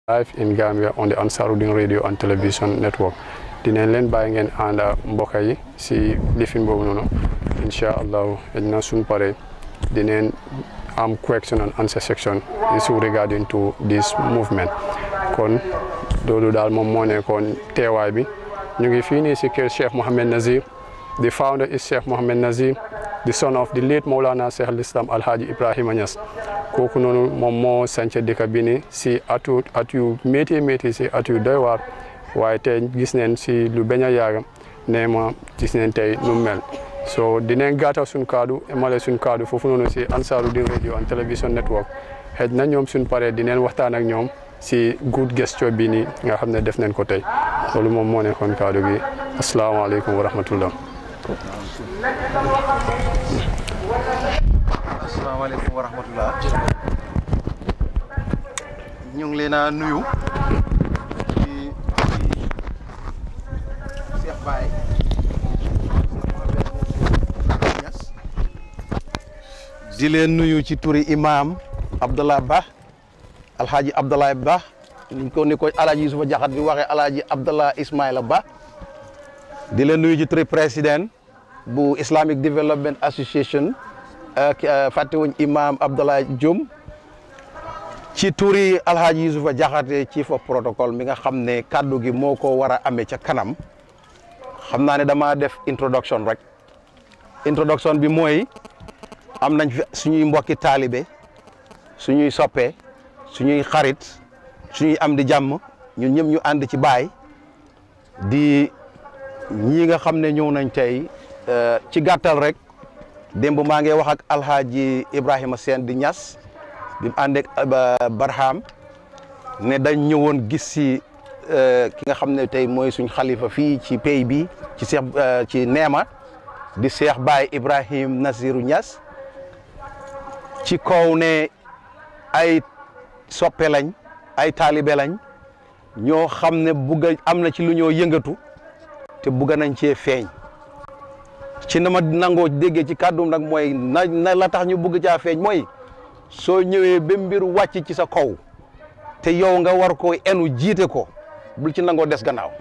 live in Gambia on the Ansarudin radio and television network dinañ leen bàyyi ngeen ànd mbokk yi si lifin boobu noonu incha allahu na suñ pare dinañ am question and answer section issue regarding to this movement kon loolu daal moom moo nekkoon teewaay bi ñu ngi fii nii si kër Cheikh Mohamed Nazir the founder is Cheikh Mohamed Nazir the son of the late Maulana Cheikh al-Islam Alhaji Ibrahima Niass kooku noonu moom moo sanca dëkk bi ni si atu at yu métti métti si at yu doy waar waaye tey gis neen si lu bañ a yaaga nee ma gis neen tey nu mel so dinañ gàttal suñ kaddu emale suñ kaddu foofu noonu si Ansarudin radio and television network xëj na ñoom suñ paree dinañ waxtaan ak ñoom si good gesture bi nii nga xam ne def nañ ko tey loolu moom moo nekkoon kaddu gi asalaamaaleykum wa rahmatullah asalaamaaleykum wa rahmatullah ñu ngi leen a nuyu ci Cheikh Baye di leen nuyu ci turi imam Abdallah Ba alhaji Abdallah Ba ni ko ni ko alhaji Yusufa Jaxat di waxee alhaji Abdallah Ismaila Ba di leen nuyu ci turi président bu Islamic Development Association ak fàttewuñ imam Abdallah Diom ci turi alhaji Yusufa Jaxate chief of protocol mi nga xam ne kàddu gi moo ko war a amee ca kanam xam naa ne dama def introduction rek introduction bi mooy am nañ fi suñuy mbokki taalibe suñuy soppe suñuy xarit suñuy am di jàmm ñun ñëpp ñu ànd ci baay di ñii nga xam ne ñëw nañ tey ci gàttal rek démb maa ngi wax ak alhaaji Ibrahima Sène di Ñas bi mu ànd ak Barham ne dañ ñëwoon gis si ki nga xam ne tey mooy suñ xalifa fii ci pays bi ci Cheikh ci Neema di Cheikh Baye Ibrahim Nasiru Ñas ci kaw ne ay soppe lañ ay taalibe lañ ñoo xam ne bugg am na ci lu ñoo yëngatu te bugg nañ cee feeñ ci na ma nangoo déggee ci kàddum nag mooy na na la tax ñu bugg caa feeñ mooy soo ñëwee ba mbir wàcc ci sa kaw te yow nga war ko enu jiite ko bul ci nangoo des gannaaw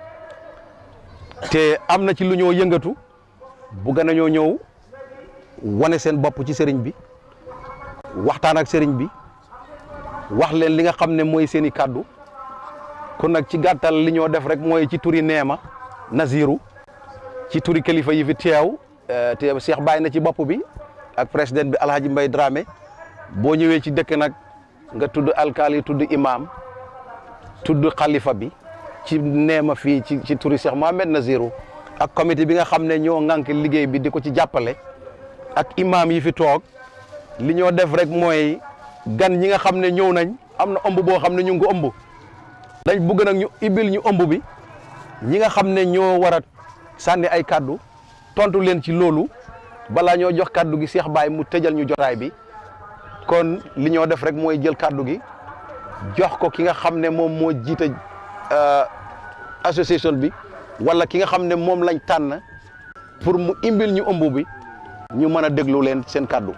te am na ci lu ñoo yëngatu bugg nañoo ñëw wane seen bopp ci sëriñ bi waxtaan ak sëriñ bi wax leen li nga xam ne mooy seen i kàddu kon nag ci gàttal li ñoo def rek mooy ci turi neema Naziru ci turi kilifa yi fi teew te Cheikh Baye na ci bopp bi ak président bi Alhaji Mbay Dramé boo ñëwee ci dëkk nag nga tudd alkaali tudd imam tudd xalifa bi ci neema fii ci ci turi Cheikh Mohamed Naziru ak comité bi nga xam ne ñoo ŋànk liggéey bi di ko ci jàppale ak imam yi fi toog li ñoo def rek mooy gan ñi nga xam ne ñëw nañ am na ëmb boo xam ne ñu ngi ko ëmb dañ bëgg nag ñu ibil ñu ëmb bi ñi nga xam ne ñoo war a sànni ay kaddu tontu leen ci loolu balaa ñoo jox kaddu gi Cheikh Baye mu tëjal ñu jotaay bi kon li ñoo def rek mooy jël kaddu gi jox ko ki nga xam ne moom moo jiite association bi wala ki nga xam ne moom lañ tànn pour mu imbil ñu ëmb bi ñu mën a déglu leen seen kaddu.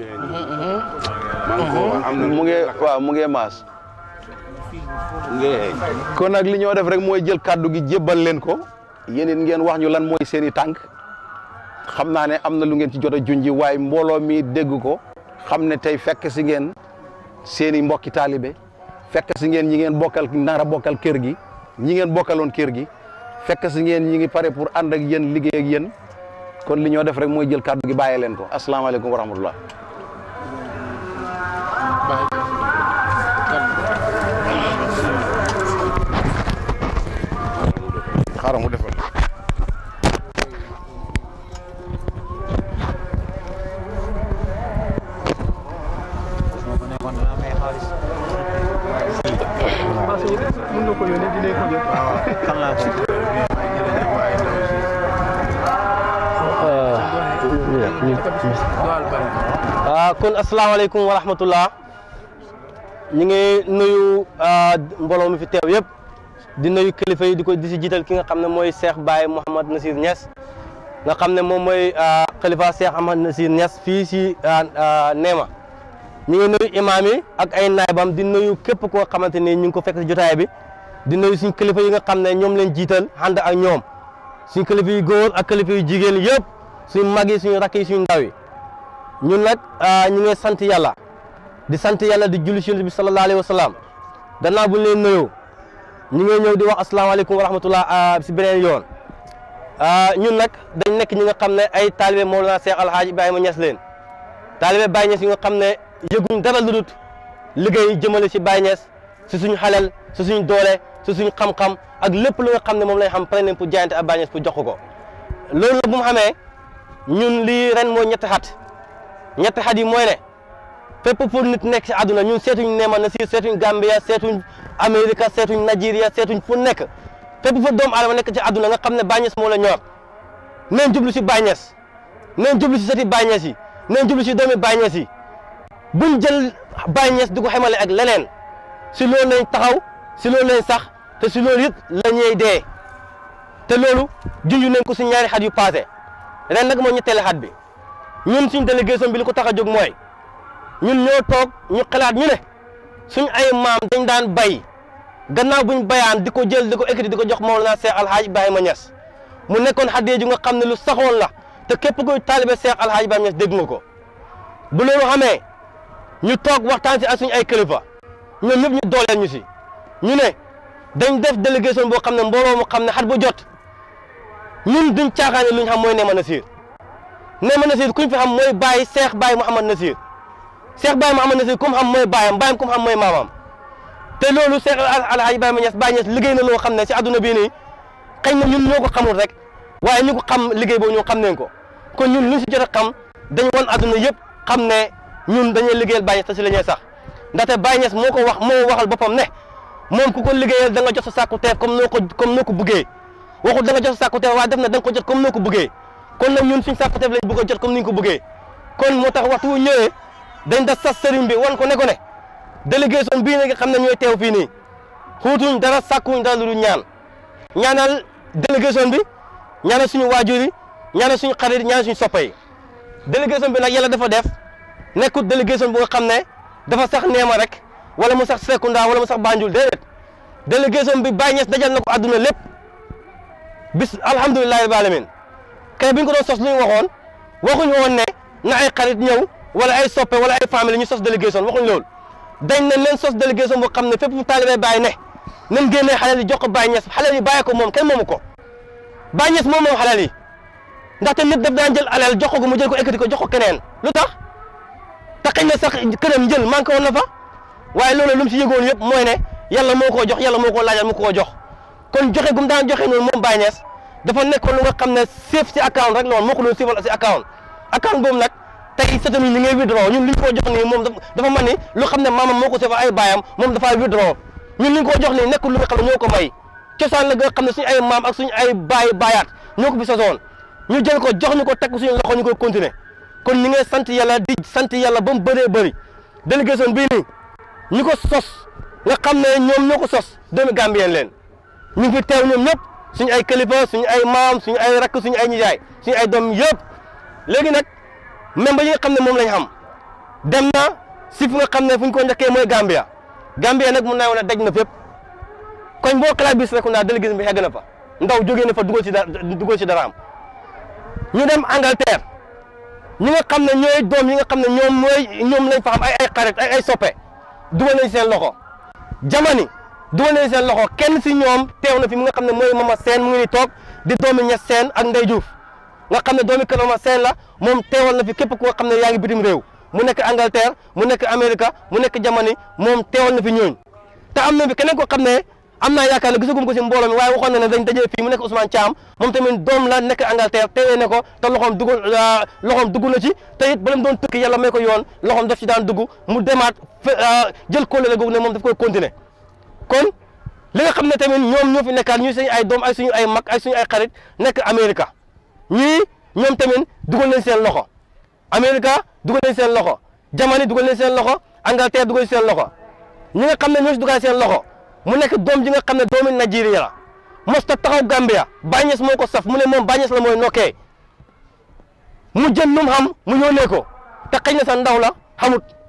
mu ngi waaw mu ngi maas. kon nag li ñoo def rek mooy jël kàddu gi jébbal leen ko yéen it ngeen wax ñu lan mooy seen i tànk xam naa ne am na lu ngeen ci jot a junji waaye mbooloo mi dégg ko xam ne tey fekk si ngeen seen i mbokki taalibe fekk si ngeen ñi ngeen bokkal nar a bokkal kër gi ñi ngeen bokkaloon kër gi fekk si ngeen ñi ngi pare pour ànd ak yéen liggéey ak yéen kon li ñoo def rek mooy jël kàddu gi bàyyee leen ko asalaamaaleykum wa rahmatullah xaaral mu defal ah kon asalaamaaleykum wa rahmatullah ñu ngi nuyu mbooloo mi fi teew yëpp di nuyu kilifa yi di ko di si jiital ki nga xam ne mooy Cheikh Baye Mouhamad Nasir Niass nga xam ne moom mooy xalifa Cheikh Ahmad Nasir Niass fii si Neema ñu ngi nuyu imaam yi ak ay naayibam di nuyu képp koo xamante ni ñu ngi ko fekk si jotaay bi di nuyu suñ kilifa yi nga xam ne ñoom leen jiital ànd ak ñoom suñ kilifa yu góor ak kilifa yu jigéen yëpp suñ mag yi suñu rakk yi suñu ndaw yi ñun nag ñu ngi sant yàlla di sant yàlla di julli si yonent bi sallallahu alayhi wa sallam gannaaw bu ñu leen nuyoo ñu ngi ñëw di wax asalaamaaleykum wa rahmatullah si beneen yoon ñun nag dañ nekk ñi nga xam ne ay taalibe Mawlana Cheikh Alhaji Ibrahima Niass leen taalibe Baye Niass yi nga xam ne yëguñ dara lu dul liggéey jëmale si Baye Niass si suñu xalal si suñu doole si suñu xam-xam ak lépp lu nga xam ne moom lañ xam pare nañ pour jaayante ak Baye Niass pour jox ko loolu nag bu mu xamee ñun lii ren mooy ñetti xat ñetti xat yi mooy ne fépp pour nit nekk si àdduna ñun seetuñ Neema Nasir seetuñ Gambia seetuñ Amérique seetuñ Nigeria seetuñ fu nekk fépp fa doomu aadama nekk ci àdduna nga xam ne Baye Niass moo la ñor neen jublu si Baye Niass neen jublu si sëti Baye Niass yi neen jublu si doomi Baye Niass yi buñ jël Baye Niass di ko xamale ak leneen si loolu lañ taxaw si loolu lañ sax te si loolu it la ñuy dee te loolu junj nañ ko si ñaari xat yu passé ren nag moo ñetteelu xat bi ñun suñ délégation bi li ko tax a jóg mooy ñun ñoo toog ñu xalaat ñu ne suñ ay maam dañ daan bay gannaaw buñ bayaan di ko jël di ko ekkati di ko jox Mawlana Cheikh Alhaji Ibrahima Niass mu nekkoon xaddee ju nga xam ne lu saxoon la te képp koy taalibe Cheikh Alhaji Ibrahima Niass dégg nga ko bu loolu xamee ñu toog waxtaan si ak suñu ay kilifa ñoom ñëpp ñu dooleel ñu si ñu ne dañ def délégation boo xam ne mbooloo mu xam ne xat bu jot ñun duñ caaxaane luñ xam mooy Neema Nasir Neema Nasir kuñ fi xam mooy Baye Cheikh Baye Mouhamad Nasir Cheikh Baye Mouhamad Nasir kum xam mooy baayam baayam kum xam mooy maamam te loolu Cheikh Alhaji Ibrahima Niass Baye Niass liggéey na loo xam ne si àdduna bii nii xëy na ñun ñoo ko xamul rek waaye ñu ko xam liggéey boobu ñoo xam nañ ko kon ñun luñ si jot a xam dañ wan àdduna yëpp xam ne ñun dañuy liggéeyal Baye Niass te si la ñuy sax ndaxte Baye Niass moo ko wax moo waxal boppam ne moom ku ko liggéeyal da nga jot sa sàkku teef comme noo ko comme noo ko buggee waxul da nga jot sa sàkku teef waaye def na da nga ko jot comme noo ko buggee kon nag ñun suñ sàkku teef lañ bëgg a jot comme ni ñu ko buggee kon moo tax waxtu wu ñëwee dañ da sas sëriñ bi wan ko ne ko ne délégation bii nga xam ne ñooy teew fii nii xuutuñ dara sàkkuñ dara lu dul ñaan ñaanal délégation bi ñaanal suñu waajur yi ñaanal suñu xarit ñaanal suñu soppa yi délégation bi nag yàlla dafa def nekkut délégation bu nga xam ne dafa sax Neema rek wala mu sax Serekunda wala mu sax Banjul déedéet délégation bi Baye Niass dajal na ko àdduna lépp bis alhamdulilahi rabbil alamin kay bi ñu ko doon sos lu ñu waxoon waxuñu woon ne na ay xarit ñëw wala ay soppe wala ay famille ñu sos délégation waxuñ loolu dañ ne leen sos délégation boo xam ne fépp fu taalibe Baye ne nañ génnee xalal yi jox ko Baye Niass xalal yi bàyyi ko moom kenn moomu ko Baye Niass moom moom xalal yi ndaxte nit daf daan jël alal jox ko mu jël ko ekkati ko jox ko keneen lu tax te xëy na sax këram njël manqué woon na fa waaye loolu lu mu si yëgoon yëpp mooy ne yàlla moo koo jox yàlla moo koo laajal mu koo jox kon joxe gum daan joxe noonu moom Baye Niass dafa nekkoon lu nga xam ne safe si account rek la woon moo ko doon sifal si account account boobu nag tey sëtam yi ñu ngay withdraw ñun li ñu ko jox nii moom dafa mel ni lu xam ne maamam moo ko sifal ay baayam moom dafay withdraw ñun li ñu ko jox nii nekkul lu nga xam ne ñoo ko may cosaan la nga xam ne suñu ay maam ak suñu ay baay baayaat ñoo ko fi sosoon ñu jël ko jox ñu ko teg suñu loxo ñu koy continuer kon ñi ngay sant yàlla di sant yàlla ba mu bëree bëri délégation bii nii ñu ko sos nga xam ne ñoom ñoo ko sos doomi Gambien leen ñu ngi fi teew ñoom ñëpp suñu ay kilifa suñu ay maam suñu ay rakk suñu ay nijaay suñu ay doom yëpp léegi nag membre yi nga xam ne moom lañ xam dem na si fu nga xam ne fu ñu ko njëkkee mooy Gambia Gambia nag mun naa wane daj na fépp koñ boo xalaat bis rek naa délégation bi egg na fa ndaw jógee na fa dugal si dara dugal si dara am ñu dem Angleterre ñi nga xam ne ñooy doom yi nga xam ne ñoom mooy ñoom lañ fa xam ay ay xarit ay ay soppe dugal nañ seen loxo jamani dugal nañ seen loxo kenn si ñoom teew na fi mi nga xam ne mooy Mama Seen mu ngi ni toog di doomi Ñas Seen ak Ndey Juuf nga xam ne doomi kër Mama Seen la moom teewal na fi képp koo xam ne yaa ngi bitim réew mu nekk Angleterre mu nekk Amérique mu nekk jamani moom teewal na fi ñooñ te am na fi keneen koo xam ne am naa yaakaar ne gisagum ko si mbooloo mi waaye waxoon na ne dañ dajee fii mu nekk Ousmane Thiam moom tamit doom la nekk Angleterre teewee ne ko te loxoom dugg loxoom dugg na ci te it ba leen doon tukki yàlla may ko yoon loxoom daf ci daan dugg mu demaat jël kóllëre googu ne moom daf koy continuer kon li nga xam ne tamit ñoom ñoo fi nekkaat ñu suñu ay doom ak suñu ay mag ak suñu ay xarit nekk Amérique ñii ñoom tamit dugal nañ seen loxo Amérique dugal nañ seen loxo Jamani dugal nañ seen loxo Angleterre dugal seen loxo ñi nga xam ne ñoo si dugal seen loxo mu nekk doom ji nga xam ne doomi Nigeria la mosta taxaw Gambia Baye Niass moo ko saf mu ne moom Baye Niass la mooy nokkee mu jël lu mu xam mu yónnee ko te xëy na sa ndaw la xamut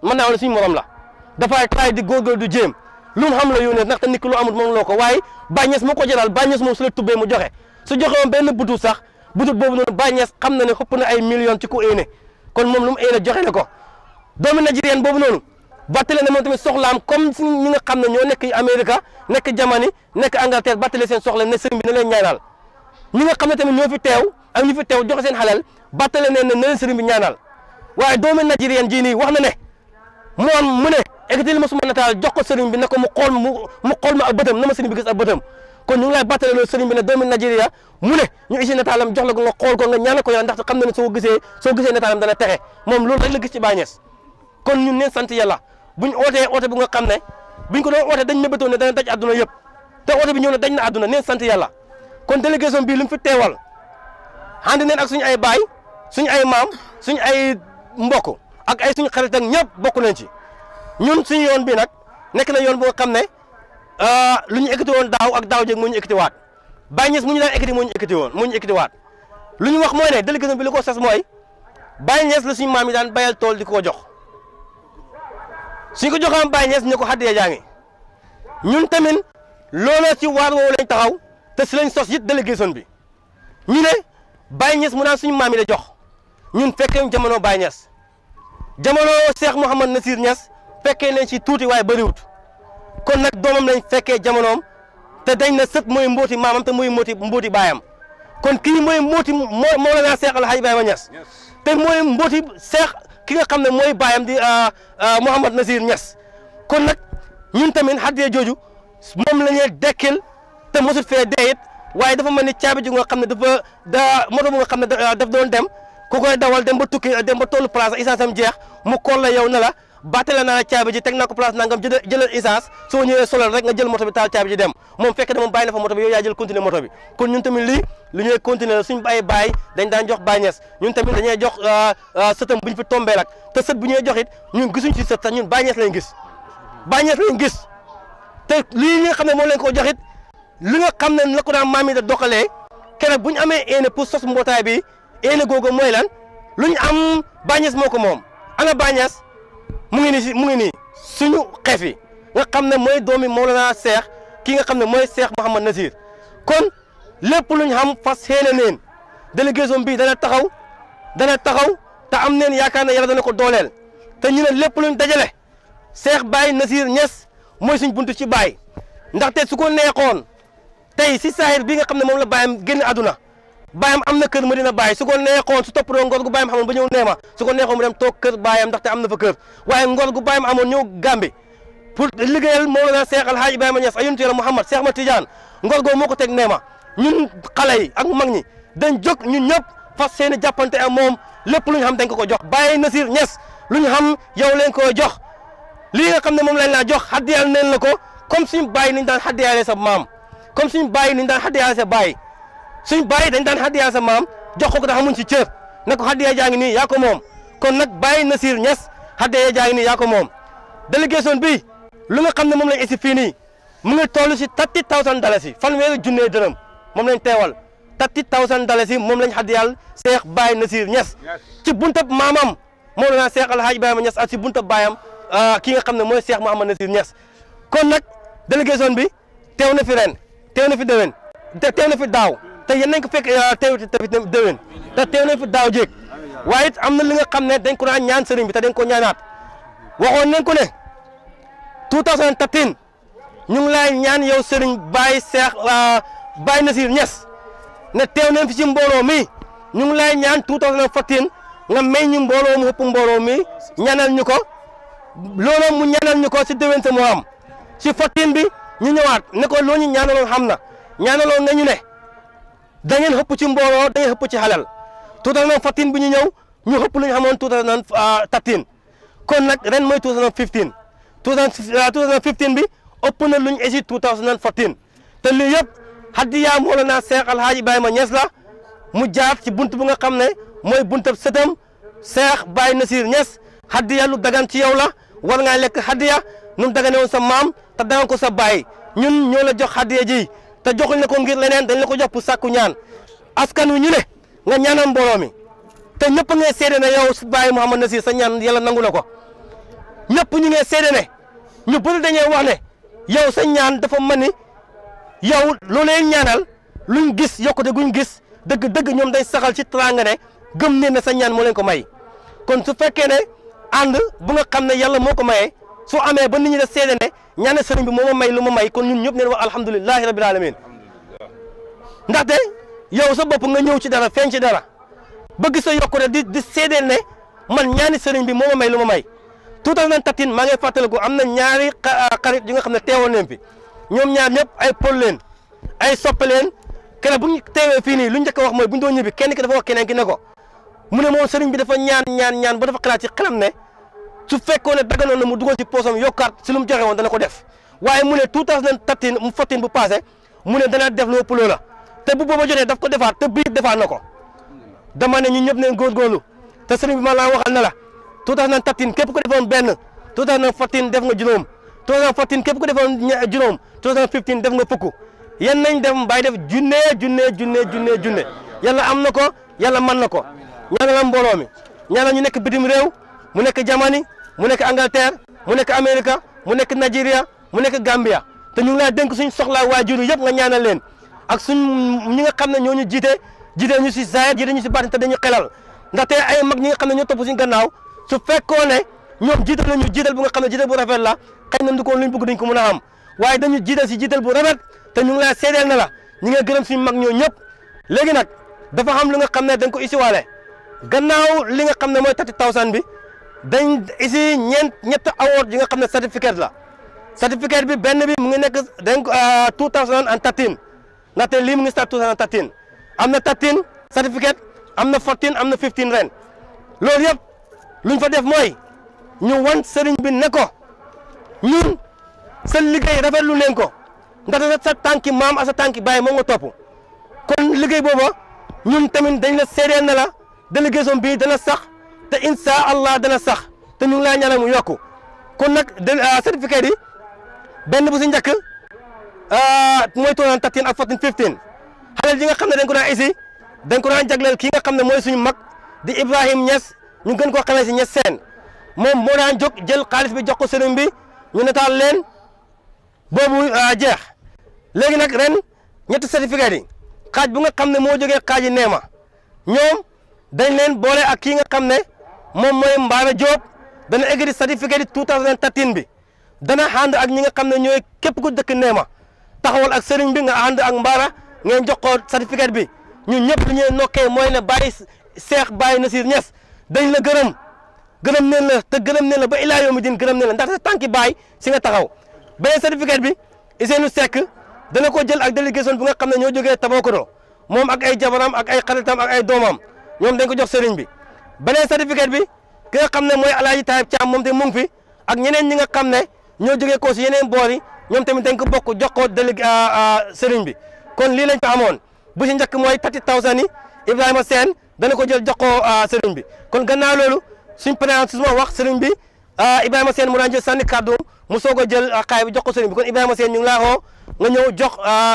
mën naa wax ne suñu morom la dafay taay di góorgóorlu du jéem lu mu xam la yónnee ndaxte nit ki lu amul moom loo ko waaye Baye Niass moo ko jëlaal Baye Niass moom su la tubbee mu joxe su joxe woon benn butut sax butut boobu noonu Baye Niass xam na ne xëpp na ay millions ci ku éene kon moom lu mu éene joxe na ko doomu Nigérian boobu noonu battale na moom tamit soxlaam comme si ñi nga xam ne ñoo nekk Amérique nekk Jamani nekk Angleterre battale seen soxla ne sëriñ bi na leen ñaanal ñi nga xam ne tamit ñoo fi teew ak ñu fi teew joxe seen xalal battale ne ne na leen sëriñ bi ñaanal waaye doomu Nigérian jii nii wax na ne moom mu ne ekkati li ma suma nataal jox ko sëriñ bi ne ko mu xool mu mu xool ma ak bëtam na ma sëriñ bi gis ak bëtam kon ñu ngi lay battale loolu sëriñ bi ne doomu Nigeria mu ne ñu isi nataalam jox la ko nga xool ko nga ñaanal ko yow ndaxte xam na ne soo gisee soo gisee nataalam dana texe moom loolu rek la gis ci Baye Niass kon ñun neen sant yàlla buñ ootee oote bu nga xam ne buñ ko doon oote dañ mébétoon ne dana daj àdduna yëpp te oote bi ñëw na daj na àdduna neen sant yàlla kon délégation bii lu mu fi teewal ànd neen ak suñu ay baay suñu ay maam suñu ay mbokk ak ay suñu xarit ak ñëpp bokk nañ ci ñun suñu yoon bi nag nekk na yoon boo xam ne lu ñu ekkati woon daaw ak daaw jéeg moo ñu ekkati waat Baye Niass mu ñu daan ekkati moo ñu ekkati woon moo ñu ekkati waat lu ñu wax mooy ne délégation bi li ko sas mooy Baye Niass la suñu maam yi daan bayal tool di ko jox suñ ko joxoon Baye Niass ne ko xaddee jaa ngi ñun tamit looloo ci waar woowu lañ taxaw te si lañ sos it délégation bi ñu ne Baye Niass mu naan suñu maam yi la jox ñun fekkee jamono Baye Niass jamono Cheikh Mouhamad Nasir Niass fekkee nañ ci tuuti waaye bëriwut kon nag doomam lañ fekkee jamonoom te dañ na sët mooy mbooti maamam te mooy mbooti mbooti baayam kon kii mooy mbooti moo Mawlana Cheikh El Hadj Ibrahima Niass te mooy mbooti Cheikh ki nga xam ne mooy baayam di Mouhamad Nasir Niass kon nag ñun tamit xaddee jooju moom la ñuy dekkil te mosut fee dee it waaye dafa mel ni caabi ju nga xam ne dafa da moto bu nga xam ne daf doon dem ku koy dawal dem ba tukki dem ba tollu place essence am jeex mu kool la yow ne la battale naa caabi ji teg naa ko place nangam jël jëlal essence soo ñëwee solal rek nga jël moto bi taal caabi ji dem moom fekk ne moom bàyyi na fa moto bi yow yaa jël continuer moto bi kon ñun tamit lii lu ñuy continuer la suñ bàyyi bàyyi dañ daan jox Baye Niass ñun tamit dañuy jox sëtam bu ñu fi tombee lak te sët bu ñuy jox it ñun gisuñ ci sët sax ñun Baye Niass lañ gis Baye Niass lañ gis te lii nga xam ne moom lañ ko jox it li nga xam ne la ko daan maam yi da doxalee keroog bu ñu amee éene pour sos mbootaay bi éene googu mooy lan lu ñu am Baye Niass moo ko moom ana Baye Niass mu ngi nii si mu ngi nii suñu xeef yi nga xam ne mooy doomi Mawlana Cheikh ki nga xam ne mooy Cheikh Mouhamad Nasir kon lépp lu ñu xam fas yéene neen délégation bii dana taxaw dana taxaw te am neen yaakaar ne yàlla dana ko dooleel te ñu ne lépp luñ dajale Cheikh Baye Nasir Niass mooy suñ buntu ci Baye ndaxte su ko neexoon tey si saahir bi nga xam ne moom la bàyyam génn àdduna bàyyam am na kër Medina Baye su ko neexoon su toppatoo ngor gu bàyyam xamoon ba ñëw neema su ko neexoon mu dem toog kër bàyyam ndaxte am na fa kër waaye ngor gu bàyyam amoon ñëw Gàmbi pour liggéeyal Mawlana Cheikh El Hadj Ibrahima Niass ayuntu yàlla Mouhamad Cheikh Ma Tidiane ngor googu moo ko teg neema ñun xale yi ak mag ñi dañ jóg ñun ñëpp fas seeni jàppante ak moom lépp lu ñu xam dañ ko ko jox Baye Nasir Niass lu ñu xam yow leen koy jox lii nga xam ne moom lañ laa jox xaddiyal neen la ko comme suñu bàyyi niñ daan xaddiyaale sa maam comme suñu bàyyi niñ daan xaddiyaale sa bàyyi suñ bàyyi dañ daan xaddiyaale sa maam jox ko ko da xamuñ ci cër ne ko xaddiya jaa ngi nii yaa ko moom kon nag Baye Nasir Niass xaddiya jaa ngi nii yaa ko moom délégation bi lu nga xam ne moom lañ esi fii nii mu ngi toll si thirty thousand dalasi fanweeri junne dërëm moom lañ teewal thirty thousand dalasi moom lañ xaddiyal Cheikh Baye Nasir Niass ci buntab maamam Mawlana Cheikh El Hadj Ibrahima Niass ak si buntab baayam ki nga xam ne mooy Cheikh Mouhamad Nasir Niass kon nag délégation bi teew na fi ren teew na fi déwén te teew na fi daaw te yéen nañ ko fekk teew tamit déwén te teew na fi daaw jéeg waaye it am na li nga xam ne dañ ko daan ñaan sëriñ bi te dañ ko ñaanaat waxoon nañ ko ne 2013 ñu ngi lay ñaan yow sëriñ Baye Cheikh Baye Nasir Niass ne teew nañ fi ci mbooloo mi ñu ngi lay ñaan 2014 nga may ñu mbooloo mu ëpp mbooloo mi ñaanal ñu ko loolu mu ñaanal ñu ko si déwén sa moo am si fottin bi ñu ñëwaat ne ko loo ñu ñaanaloon xam na ñaanaloon nga ñu ne da ngeen xëpp ci mbooloo da ngeen xëpp ci xalal tuutal na fottin bi ñu ñëw ñu xëpp lu ñu xamoon tuutal na tattin kon nag ren mooy 2015 2015 bi ëpp na lu ñu esi 2014 te lii yëpp hadiya Mawlana Cheikh El Hadj Ibrahima Niass la mu jaar ci bunt bu nga xam ne mooy buntab sëtam Cheikh Baye Nasir Niass hadiya lu dagan ci yow la war ngaa lekk hadiya nu dagane woon sa maam te dagan ko sa baay ñun ñoo la jox hadiya ji te joxuñ la ko ngir leneen dañ la ko jox pour sàkku ñaan askan wi ñu ne nga ñaanal mbooloo mi te ñëpp ngay seede na yow si Baye Mouhamad Nasir sa ñaan yàlla nangu la ko ñëpp ñu ngi seede ne ñu bëri dañuy wax ne yow sa ñaan dafa mel ni yow loo leen ñaanal luñ gis yokkute guñ gis dëgg dëgg ñoom day saxal ci teraanga ne gëm ne ne sa ñaan moo leen ko may kon su fekkee ne ànd bu nga xam ne yàlla moo ko mayee su amee ba nit ñi da seede ne ñaane sëriñ bi moo ma may lu ma may kon ñun ñëpp neen wax alhamdulilahi rabil alamin ndaxte yow sa bopp nga ñëw ci dara feeñ ci dara ba gis sa yokkute di di seedeel ne man ñaani sëriñ bi moo ma may lu ma may tuutal nañ tattin maa ngi fàttaliku am na ñaari xarit yi nga xam ne teewoon nañ fi ñoom ñaar ñëpp ay pol leen ay soppe leen keneen bu ñu teewee fii nii lu njëkk a wax mooy bu ñu doon ñibbi kenn ki dafa wax keneen ki ne ko mu ne moom sëriñ bi dafa ñaan ñaan ñaan ba dafa xalaat ci xelam ne su fekkoon ne daganoon na mu dugal ci poosam yokkaat si lu mu joxe woon dana ko def waaye mu ne tuutal nañ tattin mu fottin bu passé mu ne dana def lu ëpp loola te bu booba jotee daf ko defaat te bii defaat na ko dama ne ñun ñëpp neen góorgóorlu te sëriñ bi ma laa waxal na la tuutal nañ tattin képp ko defoon benn tuutal nañ fottin def nga juróom tuutal nañ fottin képp ko defoon juróom tuutal nañ fifteen def nga fukk yan nañ def mbay def junne junne junne junne junne yàlla am na ko yàlla mën na ko ñaanal mbooloo mi ñaanal ñu nekk bitim réew mu nekk Jamani mu nekk Angleterre mu nekk Amérique mu nekk Nigeria mu nekk Gambia te ñu ngi lay dénk suñ soxlaa waajur yëpp nga ñaanal leen ak suñ ñi nga xam ne ñoo ñu jiite jiite ñu si zaahir jiite ñu si baatin te dañu xelal ndaxte ay mag ñi nga xam ne ñoo topp suñ gannaaw su fekkoon ne ñoom jiital nañu jiital bu nga xam ne jiital bu rafet la xëy na ndukoon luñ bëgg duñ ko mën a am waaye dañu jiital si jiital bu rafet te ñu ngi lay seedeel na la ñi nga gërëm suñ mag ñoo ñëpp léegi nag dafa xam lu nga xam ne dañ ko isiwaale gannaaw li nga xam ne mooy thirty thousand bi dañ isi ñeent ñett award yi nga xam ne certificat la certificat bi benn bi mu ngi nekk dañ ko two thousand and thirteen ndaxte lii mu ngi start two thousand and thirteen am na thirteen certificat am na fourteen am na fifteen ren loolu yëpp luñ fa def mooy ñu wan sëriñ bi ne ko ñun sa liggéey rafetlu leen ko ndaxte sa tànki maam ak sa tànki baay moo nga topp kon liggéey booba ñun tamit dañ la seedeel na la délégation bii dana sax te insha allah dana sax te ñu ngi laa ñaanal mu yokku kon nag certificat yi benn bu si njëkk mooy toonaan tattin ak fourteen fifteen xaleel yi nga xam ne dañ ko daan isi dañ ko daan jagleel kii nga xam ne mooy suñu mag di Ibrahim Niass ñu gën koo xamee si Niass seen moom moo daan jóg jël xaalis bi jox ko sëriñ bi ñu nataal leen boobu jeex léegi nag ren ñetti certificat yi xaaj bu nga xam ne moo jógee xaaji neema ñoom dañ leen boole ak kii nga xam ne moom mooy Mbaara Diop dana egri certificat yi 2013 bi dana ànd ak ñi nga xam ne ñooy képp ku dëkk neema taxawal ak sëriñ bi nga ànd ak Mbaara ngeen jox ko certificat bi ñun ñëpp li ñuy nokkee mooy ne Baye Cheikh Baye Nasir Niass dañ la gërëm gërëm neen la te gërëm neen la ba ilaa yawmi din gërëm neen la ndaxte tànki Baye si nga taxaw beneen certificat bi Ousseynou Seck dana ko jël ak délégation bi nga xam ne ñoo jógee Tabakoto moom ak ay jabaram ak ay xaritam ak ay doomam ñoom dañ ko jox sëriñ bi beneen certificat bi ki nga xam ne mooy alaaji Taayib Caam moom te mu ngi fi ak ñeneen ñi nga xam ne ñoo jógee ko si yeneen boor yi ñoom tamit dañ ko bokk jox ko délégué sëriñ bi kon lii lañ fi amoon bu si njëkk mooy thirty thousand yi Ibrahima Sène dana ko jël jox ko sëriñ bi kon gannaaw loolu suñ président su ma wax sëriñ bi Ibrahima Sène mu daan jël sànni kàddu mu soog a jël xaay bi jox ko sëriñ bi kon Ibrahima Sène ñu ngi laa xoo nga ñëw jox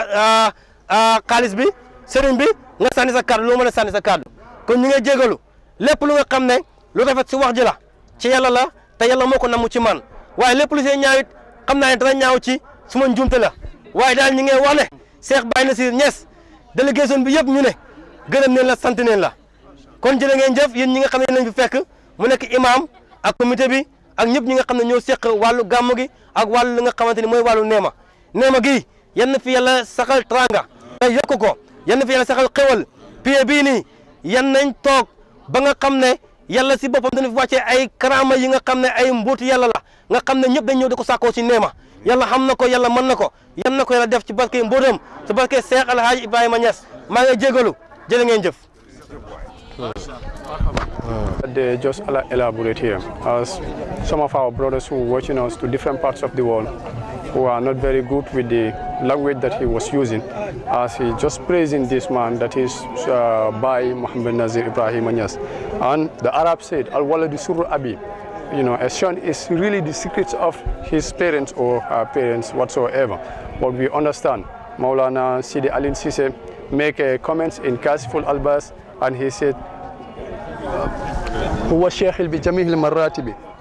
xaalis bi sëriñ bi nga sànni sa kàddu loo mën a sànni sa kàddu kon ñu ngi jégalu lépp lu nga xam ne lu rafet si wax ji la ci yàlla la te yàlla moo ko namu ci man waaye lépp lu see ñaawit xam naa ne dana ñaaw ci suma njuumte la waaye daal ñu ngi wax ne Cheikh Baye Nasir Niass délégation bi yëpp ñu ne gërëm neen la sant neen la kon jërë ngeen jëf yéen ñi nga xam ne lañ fi fekk mu nekk imam ak comité bi ak ñëpp ñi nga xam ne ñoo seq wàllu gàmm gi ak wàllu li nga xamante ni mooy wàllu neema neema gi yan na fi yàlla saxal tranga te yokk ko yan na fi yàlla saxal xewal pied bii nii yan nañ toog ba nga xam ne yàlla si boppam dana fi wàccee ay karama yi nga xam ne ay mbóotu yàlla la nga xam ne ñëpp dañ ñëw di ko sàkkoo si neema yàlla xam na ko yàlla mën na ko yan na ko yàlla def ci barke mbóotam ci barke Cheikh Alhaji Ibrahima Niass maa ngi jégalu jërë ngeen jëf They just ela- elaborate here, as some of our brothers who were watching us to different parts of the world, who are not very good with the language that he was using, as he just praising this man that is uh, by Muhammad Nazir Ibrahim Anyas. And the Arab said, Al waladu surru abi. You know, a son is really the secrets of his parents or her parents whatsoever. But we understand. Maulana Sidi Alin Sise make uh, comments in Kasiful Albas, and he said, هو الشيخ بجميع المراتب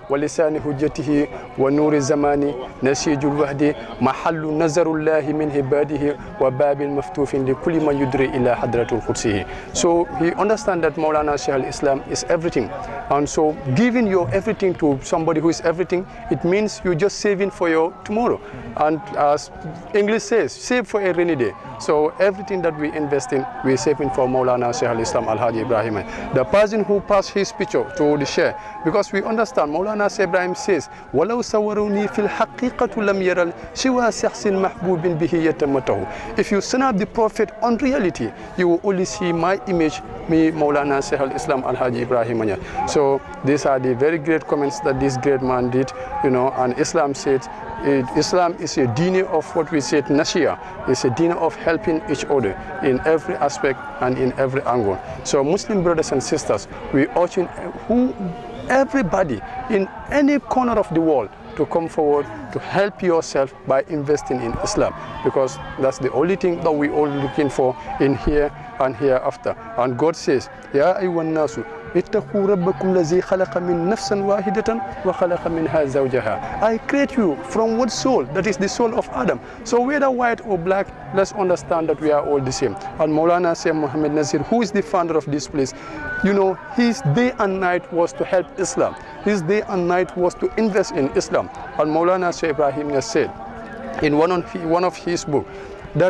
ولسان حجته ونور الزمان نسيج الوحد محل نظر الله من عباده وباب مفتوح لكل من يدري إلى حضرة القدسه so he understand that Maulana Shaykh al-Islam is everything and so giving your everything to somebody who is everything it means you're just saving for your tomorrow and as English says save for a rainy day so everything that we invest in we're saving for Maulana Shaykh al-Islam Al-Hadi Ibrahim the person who passed his picture to the share because we understand Maulana Shaykh Ibrahim says ولو صوروني في الحقيقة لم يرى سوى شخص محبوب به يتمته if you snap the prophet on reality you will only see my image me Maulana Shaykh al-Islam Al-Hadi Ibrahim Anyas. so these are the very great comments that this great man did you know and Islam said it, Islam is a deen of what we said Nashia it's a deen of helping each other in every aspect and in every angle so Muslim brothers and sisters we urging who everybody in any corner of the world to come forward to help yourself by investing in Islam because that's the only thing that we all looking for in here and hereafter. And God says, Ya ayyuhan nasu اتقوا ربكم الذي خلق من نفس واحدة وخلق منها زوجها I create you from one soul that is the soul of Adam so whether white or black let's understand that we are all the same and Maulana Sayyid Muhammad Nazir who is the founder of this place you know his day and night was to help Islam his day and night was to invest in Islam and Maulana Sayyid Ibrahim has said in one of, one of his book that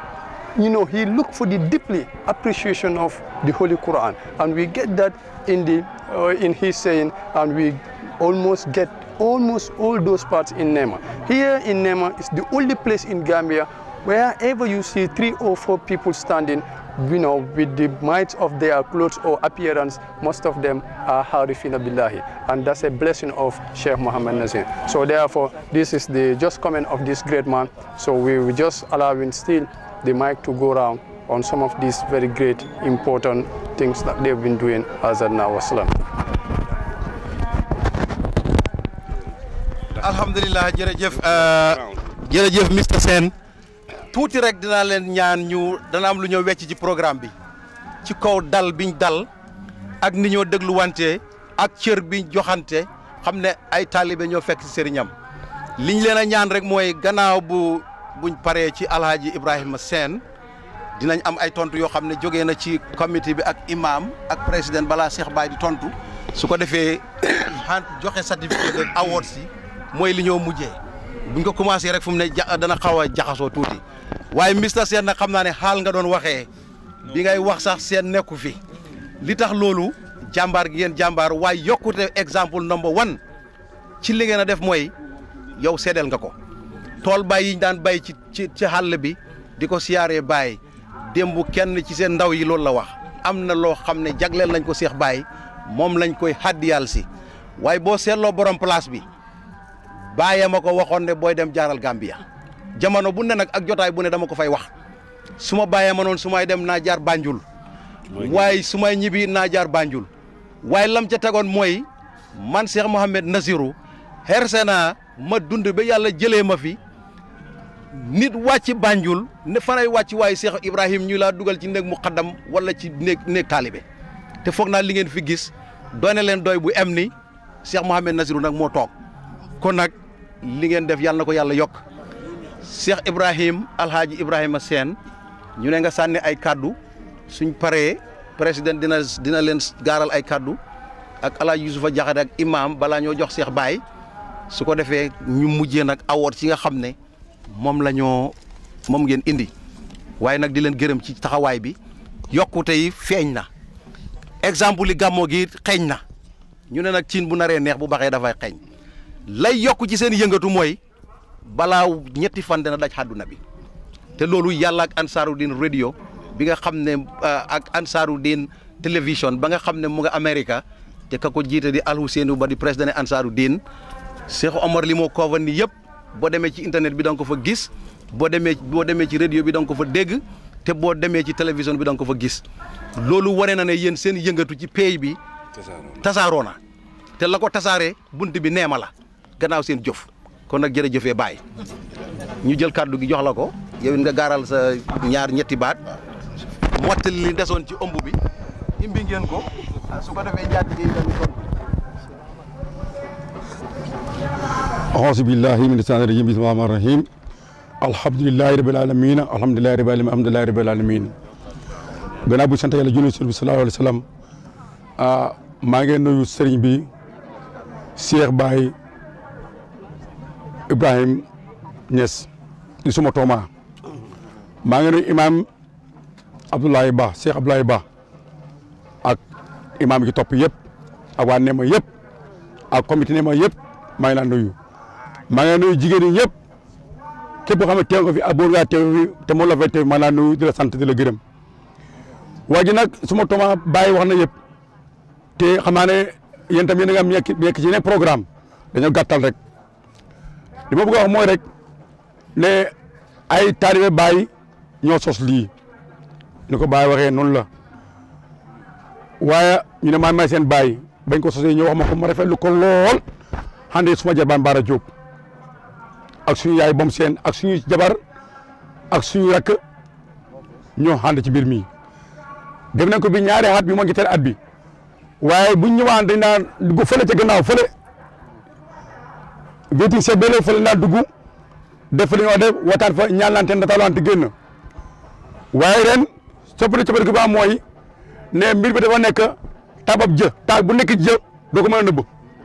you know, he looked for the deeply appreciation of the Holy Quran. And we get that in, the, uh, in his saying, and we almost get almost all those parts in Nema. Here in Nema is the only place in Gambia wherever you see three or four people standing, you know, with the might of their clothes or appearance, most of them are Harifina Billahi. And that's a blessing of Sheikh Muhammad Nazir. So therefore, this is the just comment of this great man. So we will just allow him still the mic to go around on some of these very great, important things that they've been doing as at now. Wassalam. alhamdulilah jërëjëf jërëjëf Mr Sène tuuti rek dinaa leen ñaan ñu dana am lu ñoo wecc ci programme bi ci kaw dal biñ dal ak ni ñoo dégluwante ak cër biñ joxante xam ne ay taalibe ñoo fekk si sëriñam liñ leen a ñaan rek mooy gannaaw bu buñ paree ci alhaji Ibrahima Sène dinañ am ay tontu yoo xam ne jógee na ci comité bi ak imam ak président balaa Cheikh Baye di tontu su ko defee xan joxe certificat rek award si mooy li ñoo mujjee buñ ko commencé rek fu mu ne ja dana xaw a jaxasoo tuuti waaye Mister Sène nag xam naa ne xaal nga doon waxee bi ngay wax sax seen nekku fi li tax loolu jàmbaar gi ngeen jàmbaar waaye yokkute exemple number one ci li ngeen a def mooy yow seedeel nga ko tool bay yi ñu daan bay ci ci ci xàll bi di ko siyaaree Baye démb kenn ci seen ndaw yi loolu la wax am na loo xam ne jagleel nañ ko Cheikh Baye moom lañ koy xaddiyal si waaye boo seetloo borom place bi Baye ma ko waxoon ne booy dem jaaral Gambia jamono bu ne nag ak jotaay bu ne dama ko fay wax su ma bàyyee ma noon su may dem naa jaar Banjul waaye su may ñibbi naa jaar Banjul waaye lam ca tegoon mooy man Cheikh Mohamed Nazirou xerse naa ma dund ba yàlla jëlee ma fi nit wàcc Banjul ne fanay wàcc waaye Cheikh Ibrahim ñu laa dugal ci néeg muqaddam wala ci néeg néeg taalibe te foog naa li ngeen fi gis doone leen doy bu em ni Cheikh Mohamed Nazirou nag moo toog kon nag li ngeen def yàlla na ko yàlla yokk Cheikh Ibrahim Alhaji Ibrahima Sène ñu ne nga sànni ay kaddu suñ paree président dina dina leen gaaral ay kaddu ak Alhaji Youssoufa Diakhaté ak imam balaa ñoo jox Cheikh Baye su ko defee ñu mujjee nag awoot ci nga xam ne moom la ñoo moom ngeen indi waaye nag di leen gërëm ci taxawaay bi yokkute yi feeñ na exemple yi gàmmoo gi xeeñ na ñu ne nag ciin bu naree neex bu baxee dafay xeeñ lay yokk ci seen yëngatu mooy balaa ñetti fan dana daj àdduna bi te loolu yàlla ak Ansaarudin radio bi nga xam ne ak Ansaarudin télévision ba nga xam ne mu nga Amérique te ka ko jiite di Al Ousseynou Ba di président Ansaarudin Cheikh Omar li moo cover ni yëpp boo demee ci internet bi da nga ko fa gis boo demee boo demee ci radio bi da nga ko fa dégg te boo demee ci télévision bi da nga ko fa gis loolu wane na ne yéen seen yëngatu ci pays bi tasaaroo na te la ko tasaaree bunt bi neema la gannaaw seen jëf kon nag jërëjëfee Baye ñu jël kàddu gi jox la ko yow it nga gaaral sa ñaar ñetti baat mottali li desoon ci ëmb bi imbi ngeen ko su ko defee njaati gi dañu tontu أعوذ بالله من الشيطان الرجيم بسم الله الرحمن الرحيم الحمد لله رب العالمين الحمد لله رب العالمين الحمد لله رب العالمين gannaaw bu sant yàlla julli ci sallallahu alayhi wa sallam maa ngi nuyu sëriñ bi Cheikh Baye Ibrahim Niass di suma tooma maa ngi nuyu imam Abdoulaye Ba Cheikh Abdoulaye Ba ak imam yi topp yëpp ak waa Nema yëpp ak comité Nema yëpp maa ngi laa nuyu maa ngi nuyu jigéen ñi ñëpp képp koo xam ne teew nga fi ak boo ngaa teew fi te moo la fay teew maa ngi laa nuyu di la sant di la gërëm waa ji nag suma tooma Baye wax na yëpp te xam naa ne yéen tam yéen a ngi am nekk nekk ci yeneen programme dañoo gàttal rek li ma bëgg a wax mooy rek ne ay taalibe Baye ñoo sos lii ni ko Baye waxee noonu la waaye ñu ne maa may seen Baye bañ ko sosee ñoo wax ma ko ma rafetlu ko lool xande suma jarbaan Baara Diop ak suñu yaay bom seen ak suñu jabar ak suñu rakk ñoo xande ci mbir mi def nañ ko bi ñaari at bi moo ngi tere at bi waaye buñ ñëwaan dañ naan dugg fële ca gannaaw fële wéeting seet bële fële naan dugg def fa li ñoo def wataan fa ñaanlante nataalante génn waaye ren soppali coppite ba mooy ne mbir bi dafa nekk tabab jë taal bu nekk jë doo ko mën a nëbb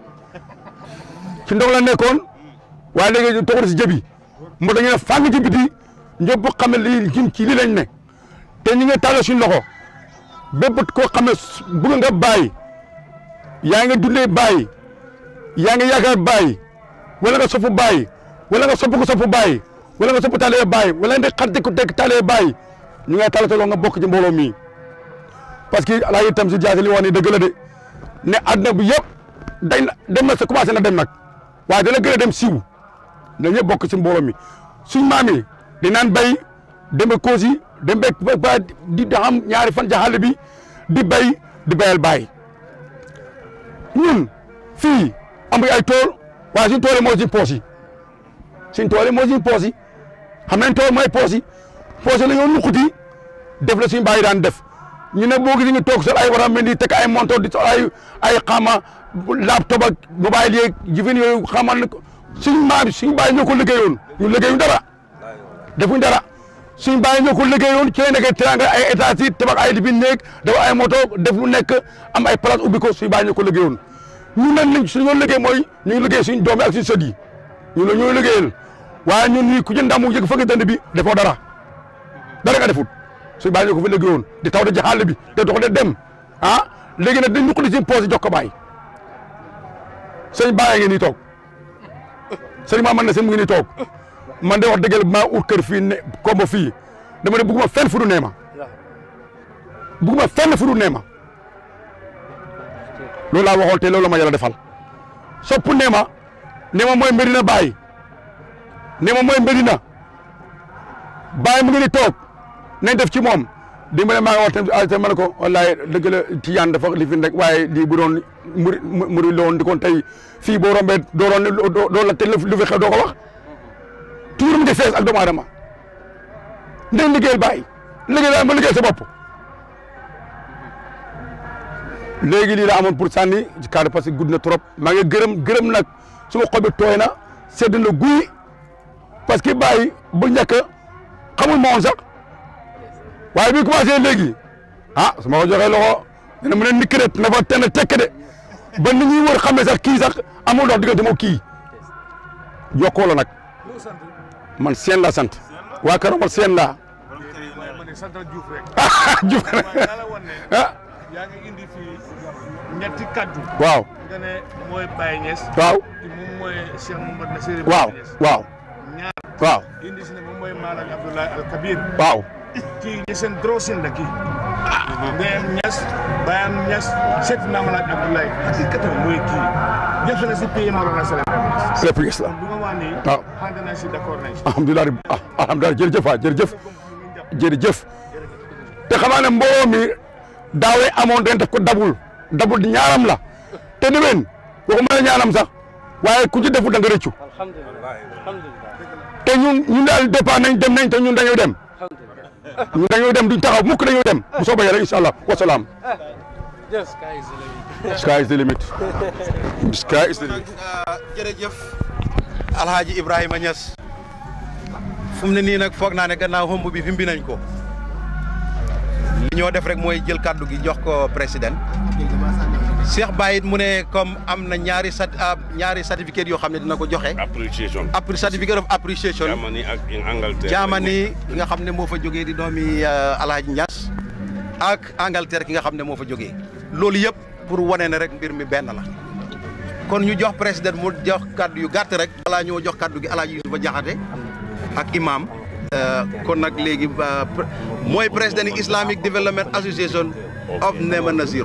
ci ndox la nekkoon waaye léegi toxul si jëbi mu dañu ne fàng ci biti ñëpp xam ne lii ci lii lañ ne te ñu ngi tàllal suñu loxo bépp koo xam ne bëgg nga bàyyi yaa ngi dundee bàyyi yaa ngi yaakaar bàyyi wala nga soppu bàyyi wala nga sopp ko soppu bàyyi wala nga sopp taalee bàyyi wala nga xar ko teg taalee bàyyi ñu ngay tàllataloo nga bokk ci mbooloo mi parce que alaa itam si jaasi li wax ni dëgg la de ne àdduna bi yëpp dañ na dem na sa commencé na dem nag waaye dana gën a dem siiw na ñëpp bokk ci mbooloo mi suñ maam yi di naan bay dem ba koosi dem ba ba di xam ñaari fan ca xàll bi di bay di bayal bàyyi ñun fii amuñ ay tool waaye suñ tool yi moo suñ poos yi suñ tool yi moo suñ poos yi xam nañ tool mooy poos yi poos yi la ñoo nuquti def la suñ bàyyi daan def ñu ne boo gisee ñu toog sol ay waram di teg ay montor di sol ay ay xama laptop ak mobile yeeg jëfin yooyu xamal ne suñ maam suñ bàyyi ñoo ko liggéeyoon ñu liggéeyuñ dara defuñ dara suñ bàyyi ñoo ko liggéeyoon ci lay nekkee teranga ay état si tabax ay libi néeg dafa ay moto def lu nekk am ay place ubbi ko suñ bàyyi ñoo ko liggéeyoon ñun nag liñ suñu liggéey mooy ñu ngi liggéey suñ doom yi ak suñ sët yi ñu la ñooy liggéeyal waaye ñun nii ku jënd ndamu yëg fëgg dënd bi defoo dara dara nga defut suñ bàyyi ñoo ko fi liggéeyoon di taw de ci xàll bi te dox de dem ah léegi nag dañ ñu ko di si poos jox ko bàyyi sëñ bàyyi ngeen nii toog sëñ maa man na sëñ mu ngi nii toog man de wax dëgg maa ut kër fii ne kombo fii dama ne bugguma fenn fu du neema bugguma fenn fu du neema loolu laa waxoon te loolu la ma yàlla defal sopp neema neema mooy Medina Baye neema mooy Medina Baye mu ngi ni toog nañ def ci moom dimbale maa ngi wax tamit te ma ne ko wallaay dëgg la Tijaan dafa li fi nekk waaye lii bu doon muri muri la woon di kon tey fii boo rombee doo doon doo la te lu fi xew doo ko wax toujours mu ngi fees ak doomu aadama ndey liggéeyal bàyyi liggéey daal ma liggéey sa bopp léegi lii la amoon pour sànni ci cadre parce que gudd na trop maa ngi gërëm gërëm nag suma xol bi tooy na sedd na guy parce que bàyyi bu njëkk xamul ma woon sax waaye bi commencé léegi ah su ma ko joxee loxo dina mën a nikk de na fa tenn tekk de ba nit ñi wër xam ne sax kii sax amul dox diggante moo kii jokkoo la nag man seen la sant waa Kër Omar seen laa ah Diouf ah yaa ngi indi fii ñetti kaddu. waaw nga ne mooy Baye Niass. waaw moom mooy Cheikh Mouhamed Nassir. waaw waaw ñaar waaw indi si ne moom mooy Malang Abdoulaye Al Kabir. waaw kii ñeseen drosin la kii. Ndeyam Niass Bayam Niass seet naa Malang Abdoulaye hakikatan mooy kii. jafe na si pays Mawlana Sallallahu lépp gis la lu ma wax nii. waaw ànd naa si d'accord nañ si. alhamdulilah rabbi ah alhamdulilah jërëjëf waay jërëjëf jërëjëf te xamaa ne mbooloo mi daawee amoon den def ko dabul dabul di ñaaram la te déwén waxuma la ñaaram sax waaye ku ci deful da nga rëccu alhamdulilah alhamdulilah te ñun ñun daal départ nañ dem nañ te ñun dañoo dem ñun dañoo dem duñ taxaw mukk dañoo dem bu soobee yàlla incha allah wasalaam. yes sky is the limit sky is the limit. jërëjëf alhaaji Ibrahima Niass fu mu ne nii nag foog naa ne gannaaw xomb bi fi mbi nañ ko li ñoo def rek mooy jël kàddu gi jox ko président Cheikh Baye it mu ne comme am na ñaari sat ñaari certificat yoo xam ne dina ko joxe appreciation appre certificate of appreciation Germany ak in Angleterre Germany ki nga xam ne moo fa jógee di doomi alhaaji Niass ak Angleterre ki nga xam ne moo fa jógee loolu yëpp pour wane ne rek mbir mi benn la kon ñu jox président mu jox kàddu yu gàtt rek balaa ñoo jox kàddu gi alaaji Yusufa Jaxate ak imam kon nag léegi mooy président Islamic Development Association of Nema Naziru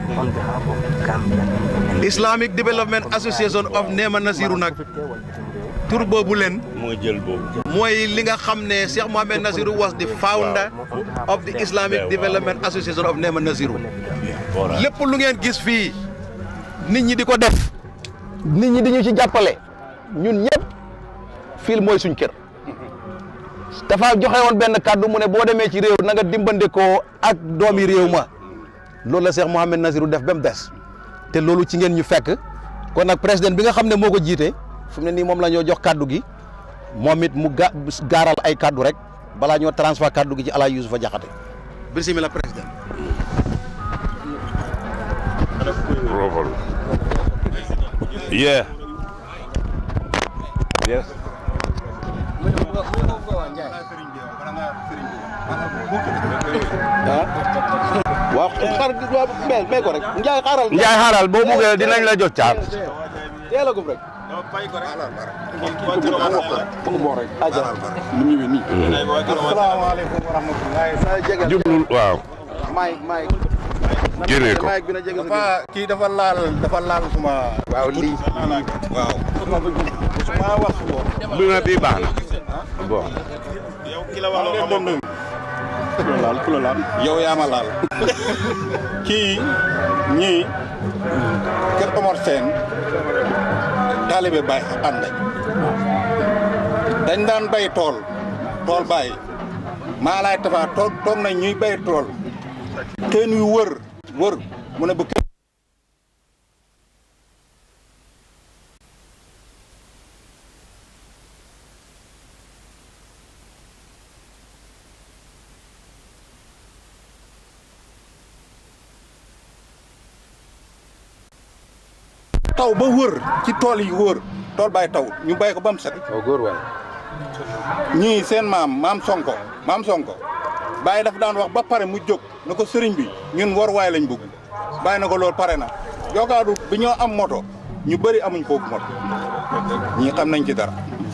Islamic Development Association of Nema Naziru nag tur boobu leen mooy jël boobu mooy li nga xam ne Cheikh Mohamed Naziru was the founder of the Islamic Development Association of Nema Naziru lépp lu ngeen gis fii nit ñi di ko def nit ñi di ñu ci jàppale ñun ñëpp fii mooy suñ kër dafa joxe woon benn kàddu mu ne boo demee ci réew na nga dimbandikoo ak doomi réew ma loolu la Cheikh Mohamed Naziru def ba mu des te loolu ci ngeen ñu fekk kon nag président bi nga xam ne moo ko jiite fu mu ne nii moom la ñoo jox kàddu gi moom it mu ga gaaral ay kàddu rek balaa ñoo transfert kàddu gi ci Alaaji Yusufa Jaxate bismillah président Robert. Yeah. Yes. waaw xar waaw mais mais ko rek Ndiaye xaaral. Njaay xaaral boo buggee dinañ la jox caat teel a gum rek. asalaamaaleykum wa rahmatulah. Jublul waaw. maay maay. Génne ko. maay bi na jege dafa kii dafa laal dafa laal suma. waaw lii. waaw. suma wax ko. bi na bii baax na. bon. ki la wax loolu moom ku la laal ku la laal. yow yaa ma laal. kii ñii Kër Omar Sène taalibe Baay ànd dañ daan bay tool tool bay maa laay tafa toog toog nañ ñuy bay tool teen wi wër wër mu ne bu kenn taw ba wër ci tool yi wër tool bay taw ñu bay ko ba mu set waaw góor waay. ñii seen maam maam sonko maam sonko bàyyi dafa daan wax ba pare mu jóg na ko sëriñ bi ñun war waay lañ bëgg bàyyi na ko loolu pare na jogaadu bi ñoo am moto ñu bëri amuñ foofu moto ñii xam nañ ci dara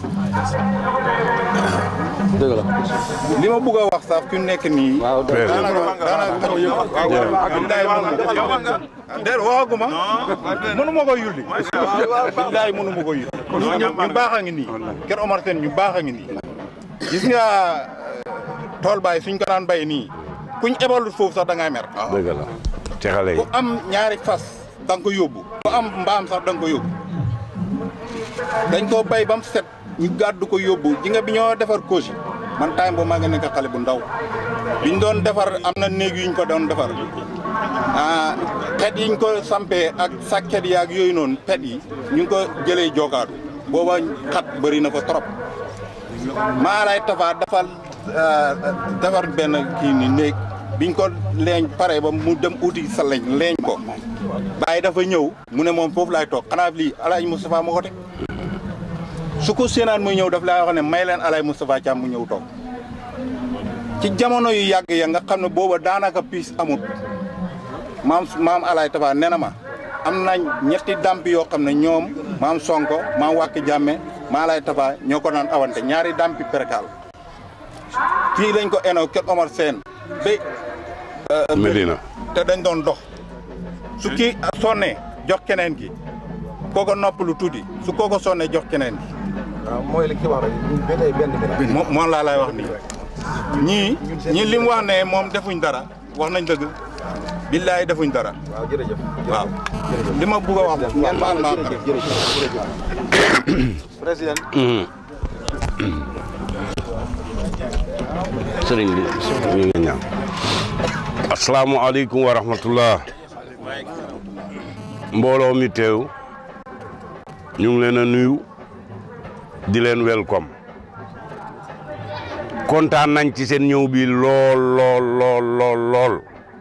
dëgg la. li ma bëgg a wax sax fi mu nekk nii waaw dëgg la. daanaka daanaka billaay déet waxaguma mënu ma ko yulli billaay mënu ma ko yulli ñu baax a ngi nii Kër Omar Sène ñu baax a ngi nii gis nga tool baay suñ ko daan bay nii kuñ ebalut foofu sax da ngay mer dëgg la. ci xale yi. ku am ñaari fas da nga ko yóbbu ku am mbaam sax da nga ko yóbbu dañ koo bay ba mu set ñu gàddu ko yóbbu ji nga bi ñoo defar couche man time boobu maa ngi nekk xale bu ndaw biñ doon defar am na néeg yuñ ko doon defar ah pet yiñ ko sampee ak sàkket yaag yooyu noonu pet yi ñu ngi ko jëlee jogaadu booba xat bëri na ko trop maa lay tafa dafa defar benn kii ni néeg biñ ko leeñ pare ba mu dem uti sa leñ leeñ ko bàyyi dafa ñëw mu ne moom foofu laay toog xanaa lii Alaaji Moustapha moo ko teg su ko séenaan muy ñëw daf laa wax ne may leen Alaaji Moustapha Thiam mu ñëw toog ci jamono yu yàgg ya nga xam ne booba daanaka piis amut maam maam Alaaji Tafa nee na ma am na ñetti damp yoo xam ne ñoom maam Sonko maam Wàkki Jàmme maa Alaaji Tafa ñoo ko naan awante ñaari dampi perkaal fii lañ ko eno Kër Omar Sène ba Medina. te dañ doon dox su kii sonnee jox keneen ki kooko noppalu tuuti su kooko sonnee jox keneen ki waaw mooy li ki wax rek ba tey benn bi la. moom moom laa lay wax nii ñii ñii li mu wax ne moom defuñ dara wax nañ dëgg billaay defuñ dara waaw jërëjëf. waaw li ma bugg a wax ngeen baal ma jërëjëf jërëjëf jërëjëf. président. sëriñ bi ñu ngi ñaan. asalaamualeykum wa rahmatullah. mbooloo mi teew. ñu ngi leen a nuyu. di leen welcome kontaan nañ ci seen ñëw bi lool lool lool lool lool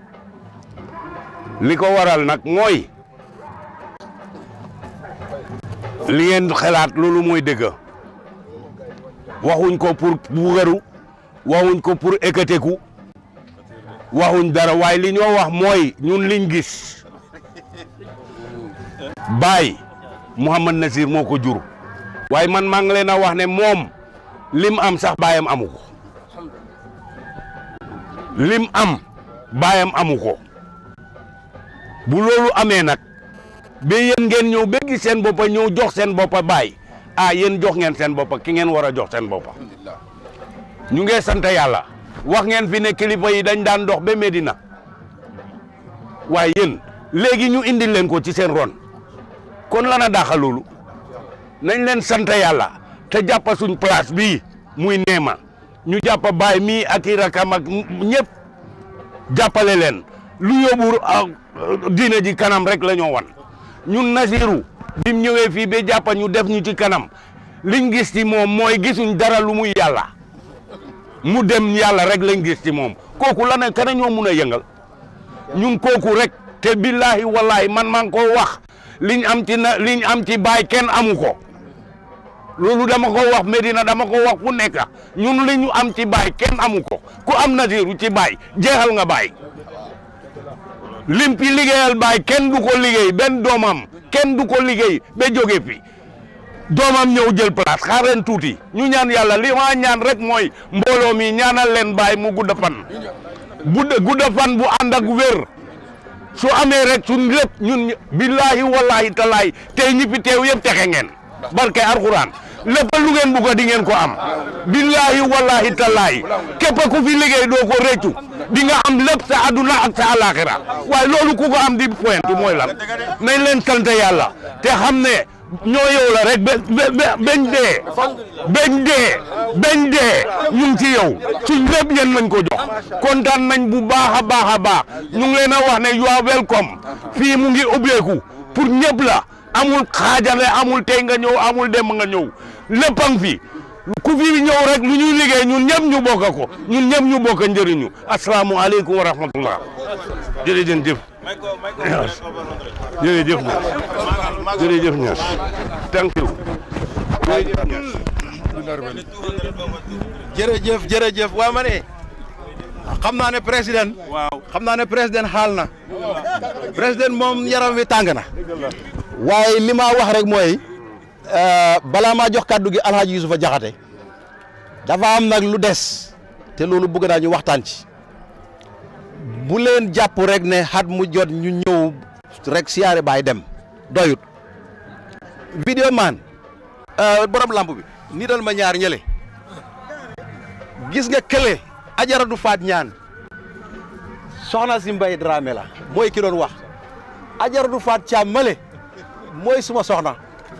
li ko waral nag mooy li ngeen xalaat loolu mooy dëgg waxuñ ko pour bugaru waxuñ ko pour ékateku waxuñ dara waaye li ñoo wax mooy ñun liñ gis baay Mouhamad Nasir moo ko jur waaye man maa ngi leen a wax ne moom lim am sax baayam amu ko lim am baayam amu ko bu loolu amee nag ba yéen ngeen ñëw ba gis seen boppa ñëw jox seen boppa baay ah yéen jox ngeen seen boppa ki ngeen war a jox seen boppa ñu ngi sant yàlla wax ngeen fi ne kilifa yi dañ daan dox ba Medina waaye yéen léegi ñu indil leen ko ci seen ron kon lana daaxa loolu nañ leen sant yàlla te jàppa suñ place bii muy neema ñu jàppa baay mii ak i rakam ak ñëpp jàppale leen lu yóbbu diine ji kanam rek la ñoo wan ñun Nasiru bim ñëwee fii ba jàppa ñu def ñu ci kanam liñ gis ci moom mooy gisuñ dara lu muy yàlla mu dem yàlla rek lañ gis ci moom kooku la ne kana ñoo mun a yëngal ñun kooku rek te billahi wallahi man maa ngi ko wax liñ am ci na liñ am ci baay kenn amu ko loolu dama ko wax Medina dama ko wax fu nekk ñun li ñu am ci baay kenn amu ko ku am Nasiru ci baay jeexal nga baay lim fi liggéeyal baay kenn du ko liggéey benn doomam kenn du ko liggéey ba jóge fi doomam ñëw jël place xaar leen tuuti ñu ñaan yàlla li ma ñaan rek mooy mbooloo mi ñaanal leen baay mu gudda fan gudda gudda fan bu ànd ak wér su amee rek suñ lépp ñun billahi wallahi talaay tey ñi fi teew yëpp texe ngeen barke alxuraan lépp lu ngeen bugg a di ngeen ko am billahi wallahi talaay képp ku fi liggéey doo ko réccu di nga am lépp sa aduna ak sa alaxira waaye loolu ku ko am di point mooy lan nañ leen sant yàlla te xam ne ñoo yow la rek ba ba bañ dee bañ dee bañ dee ñu ngi ci yow suñ lépp yéen nañ ko jox kontaan nañ bu baax a baax a baax ñu ngi leen a wax ne you are welcome fii mu ngi ubbeeku pour ñëpp la amul xaajale amul tey nga ñëw amul dem nga ñëw lépp a ngi fi ku fi ñëw rek lu ñuy liggéey ñun ñëpp ñu bokk ko ñun ñëpp ñu bokk njëriñu asalaamualeykum wa rahmatullah jërëjëf jëf jërëjëf ñaar jërëjëf ñaar thank you jërëjëf jërëjëf waa ma ne xam naa ne président waaw xam naa ne président xaal na président moom yaram wi tàng na waaye li ma wax rek mooy balaa maa jox kàddu gi alhaji Yusufa Jaxate dafa am nag lu des te loolu bëgg naa ñu waxtaan ci bu leen jàpp rek ne xat mu jot ñu ñëw rek siyaare baay dem doyut vidéo man borom lamp bi nital ma ñaar ñële gis nga kële ajara du faat ñaan soxna si mbay Dramé la mooy ki doon wax ajara du faat caam male mooy suma soxna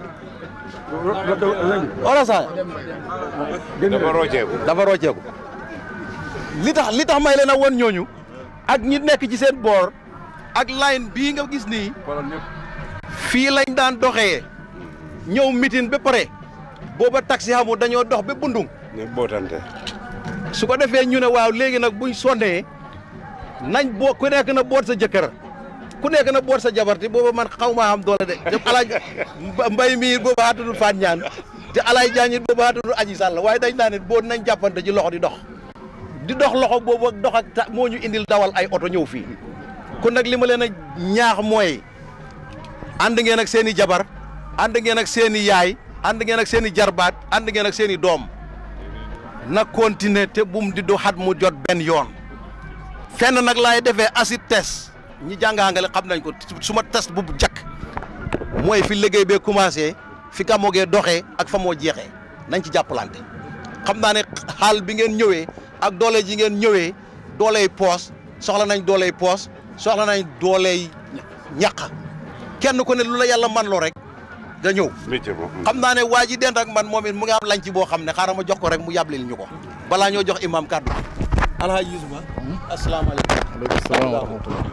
wala sa dafa rocceeku dafa rocceeku li tax li tax may leen a won ñooñu ak ñi nekk ci seen boor ak line bii nga gis nii fii lañ daan doxee ñëw mitin ba pare booba taxi xamul dañoo dox ba bundung ne bootante su ko defee ñu ne waaw léegi nag buñ sonnee nañ boo ku nekk na boot sa jëkkër ku nekk na boot sa jabarti booba man xaw maa am doole de te alaaj mbay mii booba xaatudul faat ñaan te alaaj jaañit booba xaatudul aji sàll waaye dañ naa ne boo nañ jàppante ci loxo di dox di dox loxo boobu ak dox ak ta moo ñu indil dawal ay oto ñëw fii kon nag li ma leen a ñaax mooy ànd ngeen ak seen i jabar ànd ngeen ak seen i yaay ànd ngeen ak seen i jarbaat ànd ngeen ak seen i doom na continuer te bum di du xat mu jot benn yoon fenn nag laay defee acid test ñi jàngaangale xam nañ ko suma test bu jakk mooy fi liggéey bee commencé fi ka moogee doxee ak fa moo jeexee nañ ci jàppalante xam naa ne xaal bi ngeen ñëwee ak doole ji ngeen ñëwee dooley poos soxla nañ dooley poos soxla nañ dooley ñaq kenn ku ne lu la yàlla man loo rek nga ñëw métier moom xam naa ne waa ji dend ak man moom it mu ngi am lañ ci boo xam ne xaaral ma jox ko rek mu yàblil ñu ko balaa ñoo jox imam kàddu alhaji yusufa asalaamaaleykum aleykum salaam wa rahmatullah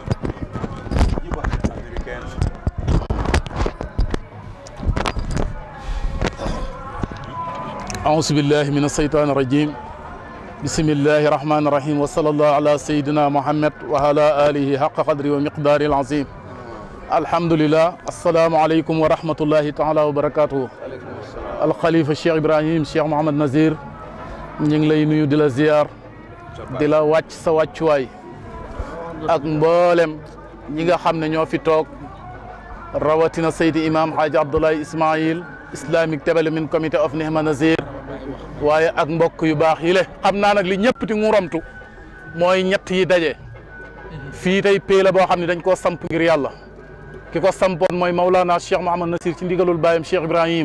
أعوذ بالله من الشيطان الرجيم بسم الله الرحمن الرحيم وصلى الله على سيدنا محمد وعلى آله حق قدره ومقداره العظيم الحمد لله السلام عليكم ورحمة الله تعالى وبركاته الخليفة الشيخ إبراهيم الشيخ محمد نزير ñu ngi lay nuyu di la ziar di la wàcc sa wàccuwaay ak mboolem ñi nga xam ne ñoo fi toog rawatina Seydi Imam Hadji Abdoulaye Ismail Islamic Development Committee of Nihma Nazir waaye ak mbokk yu baax yi le xam naa nag li ñëpp ti nguuramtu mooy ñett yi daje fii tey pay la boo xam ne dañ koo samp ngir yàlla ki ko sampoon mooy Maulana Cheikh Mouhamad Nasir ci ndigalul baayam Cheikh Ibrahim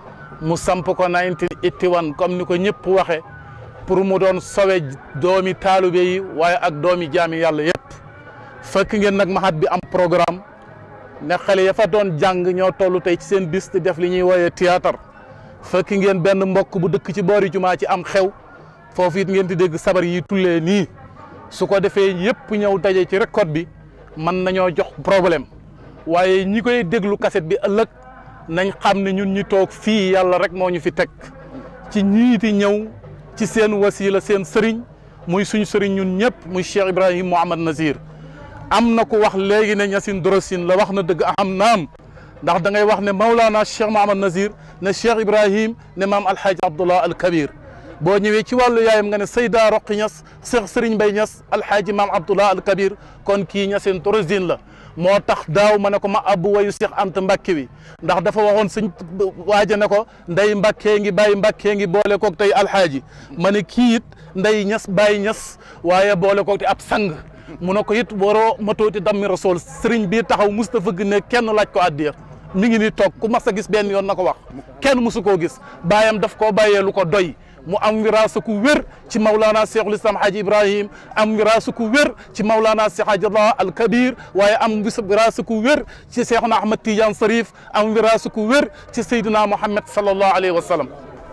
mu samp ko 1981 comme ni ko ñëpp waxe pour mu doon sowe doomi taalibe yi waaye ak doomi jaami yàlla yëpp fekk ngeen nag mahat bi am programme ne xale ya fa doon jàng ñoo toll tey ci seen bis di def li ñuy wooyee théâtre fekk ngeen benn mbokk bu dëkk ci boori jumaa ci am xew foofu it ngeen di dégg sabar yi tullee nii su ko defee yëpp ñëw daje ci record bi mën nañoo jox problème waaye ñi koy déglu cassette bi ëllëg nañ xam ne ñun ñi toog fii yàlla rek moo ñu fi teg ci ñiiti ñëw ci seen wasila seen sëriñ muy suñ sëriñ ñun ñëpp muy Cheikh Ibrahim Mouhamad Nazir am na ku wax léegi ne ñasin dorosin la wax na dëgg am naam ndax da ngay wax ne Maulana Cheikh Mouhamad Nazir ne Cheikh Ibrahim ne maam Alhaji Abdullah al Kabir boo ñëwee ci wàllu yaayam nga ne Seyda Roqi Ñas Cheikh Sëriñ Bay Ñas Alhaji maam Abdullah al Kabir kon kii ñasin dorosin la moo tax daaw ma ne ko ma abbu wayu Cheikh Anta Mbacke wi ndax dafa waxoon sëñ waaja ne ko nday Mbacke ngi bàyyi Mbacke ngi boole koog tey alxaaji ma ne kii it nday ñas bàyyi ñas waaye boole koog te ab sang mu ne ko it waroo matooti dammi rasool sëriñ bii taxaw Moustapha gi ne kenn laaj ko addiya mi ngi ni toog ku mas a gis benn yoon na ko wax kenn musu koo gis baayam daf koo bàyyee lu ko doy mu am wiraasa ku wér ci Maulana Cheikhul Islam Haji Ibrahim am wiraasa ku wér ci Maulana Cheikh Hadjallah al Kabir waaye am wiraasa ku wér ci Cheikhuna Ahmad Tidiane Sarif am wiraasa ku wér ci Seydina Muhammad sallallahu alayhi wa sallam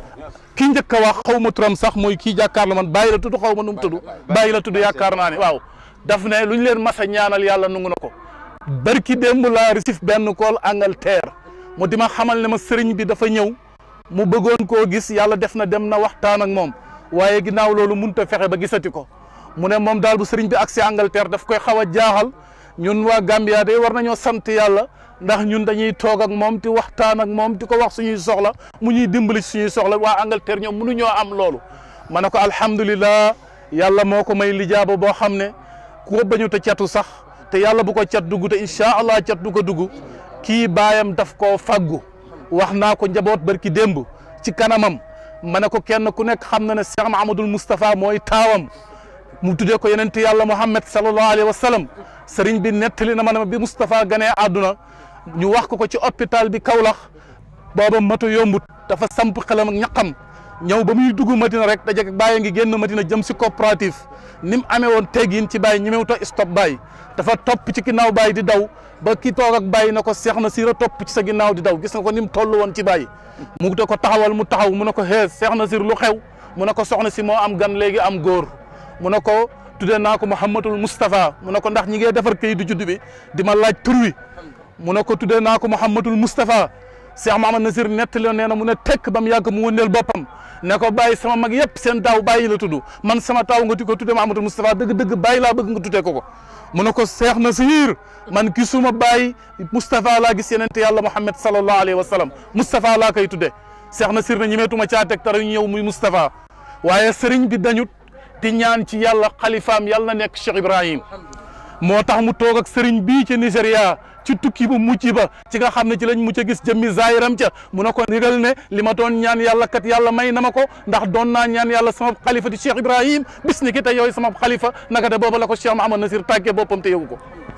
ki njëkk a wax xaw ma turam sax mooy kii jàkkaarloo man bàyyi la tudd xaw ma nu mu tudd bàyyi la tudd yaakaar naa ne waaw daf ne lu ñu leen mas a ñaanal yàlla nangu na ko barki démb laa risif benn kool Angleterre mu di ma xamal ne ma sëriñ bi dafa ñëw mu bëggoon koo gis yàlla def na dem na waxtaan ak moom waaye ginnaaw loolu mënut a fexe ba gisati ko mu ne moom daal bu sëriñ bi agsi Angleterre daf koy xaw a jaaxal ñun waa Gambia de war nañoo sant yàlla ndax ñun dañuy toog ak moom di waxtaan ak moom di ko wax suñuy soxla mu ñuy dimbali suñuy soxla waa Angleterre ñoom mënuñoo am loolu ma ne ko alhamdulillah yàlla moo ko may lijaaba boo xam ne ku ko bañu te catu sax te yàlla bu ko cat dugg te incha allah cat du ko dugg kii baayam daf koo faggu wax naa ko njaboot barki démb ci kanamam ma ne ko kenn ku nekk xam na ne Cheikh Mahamadul Moustapha mooy taawam mu tuddee ko yonent yàlla Muhammad sallallahu alayhi wa sallam sëriñ bi nettali na ma ne bi Moustapha ganee àdduna ñu wax ko ko ci hôpital bi Kaolack booba matu yombut dafa samp xelam ak ñaqam ñëw ba muy dugg Madina rek daje bàyyi ngi génn Madina jëm si coopérative ni mu amee woon teggin ci bàyyi ñemewut a stop bàyyi dafa topp ci ginnaaw bàyyi di daw ba ki toog ak bàyyi na ko seex na siir a topp ci sa ginnaaw di daw gis nga ko ni mu toll woon ci bàyyi mu de ko taxawal mu taxaw mu ne ko xee seex na siir lu xew mu ne ko soxna si moo am gan léegi am góor mu ne ko tuddee naa ko Mouhamadul Moustapha mu ne ko ndax ñi ngee defar kayit du judd bi di ma laaj tur wi mu ne ko tuddee naa ko Mouhamadul Moustapha Cheikh Mahamad Nasir nettali nee na mu ne tekk ba mu yàgg mu wëndeel boppam ne ko bàyyi sama mag yëpp seen daaw bàyyi la tudd man sama taaw nga ti ko tuddee Mouhamadul Moustapha dëgg-dëgg bàyyi laa bëgg nga tuddee ko ko mu ne ko Cheikh Nasir man gisuma bàyyi Moustapha laa gis yenente yàlla Muhammad sallallahu alayhi wa sallam Moustapha laa koy tuddee Cheikh Nasir ne ñemeetuma caa teg tara ñu ñëw muy Moustapha waaye sëriñ bi dañut di ñaan ci yàlla xalifaam yàlla na nekk Cheikh Ibrahim moo tax mu toog ak sëriñ bii ci Nigéria ci tukki bu mucc ba ci nga xam ne ci lañ mucc a gis jëmmi zaayiram ca mu ne ko ndigal ne li ma doon ñaan yàlla kat yàlla may na ma ko ndax doon naa ñaan yàlla sama xalifa di Cheikh Ibrahim bis ni ki tey yooyu sama xalifa naka te booba la ko Cheikh Mahamad Nasir tàggee boppam te yëgu ko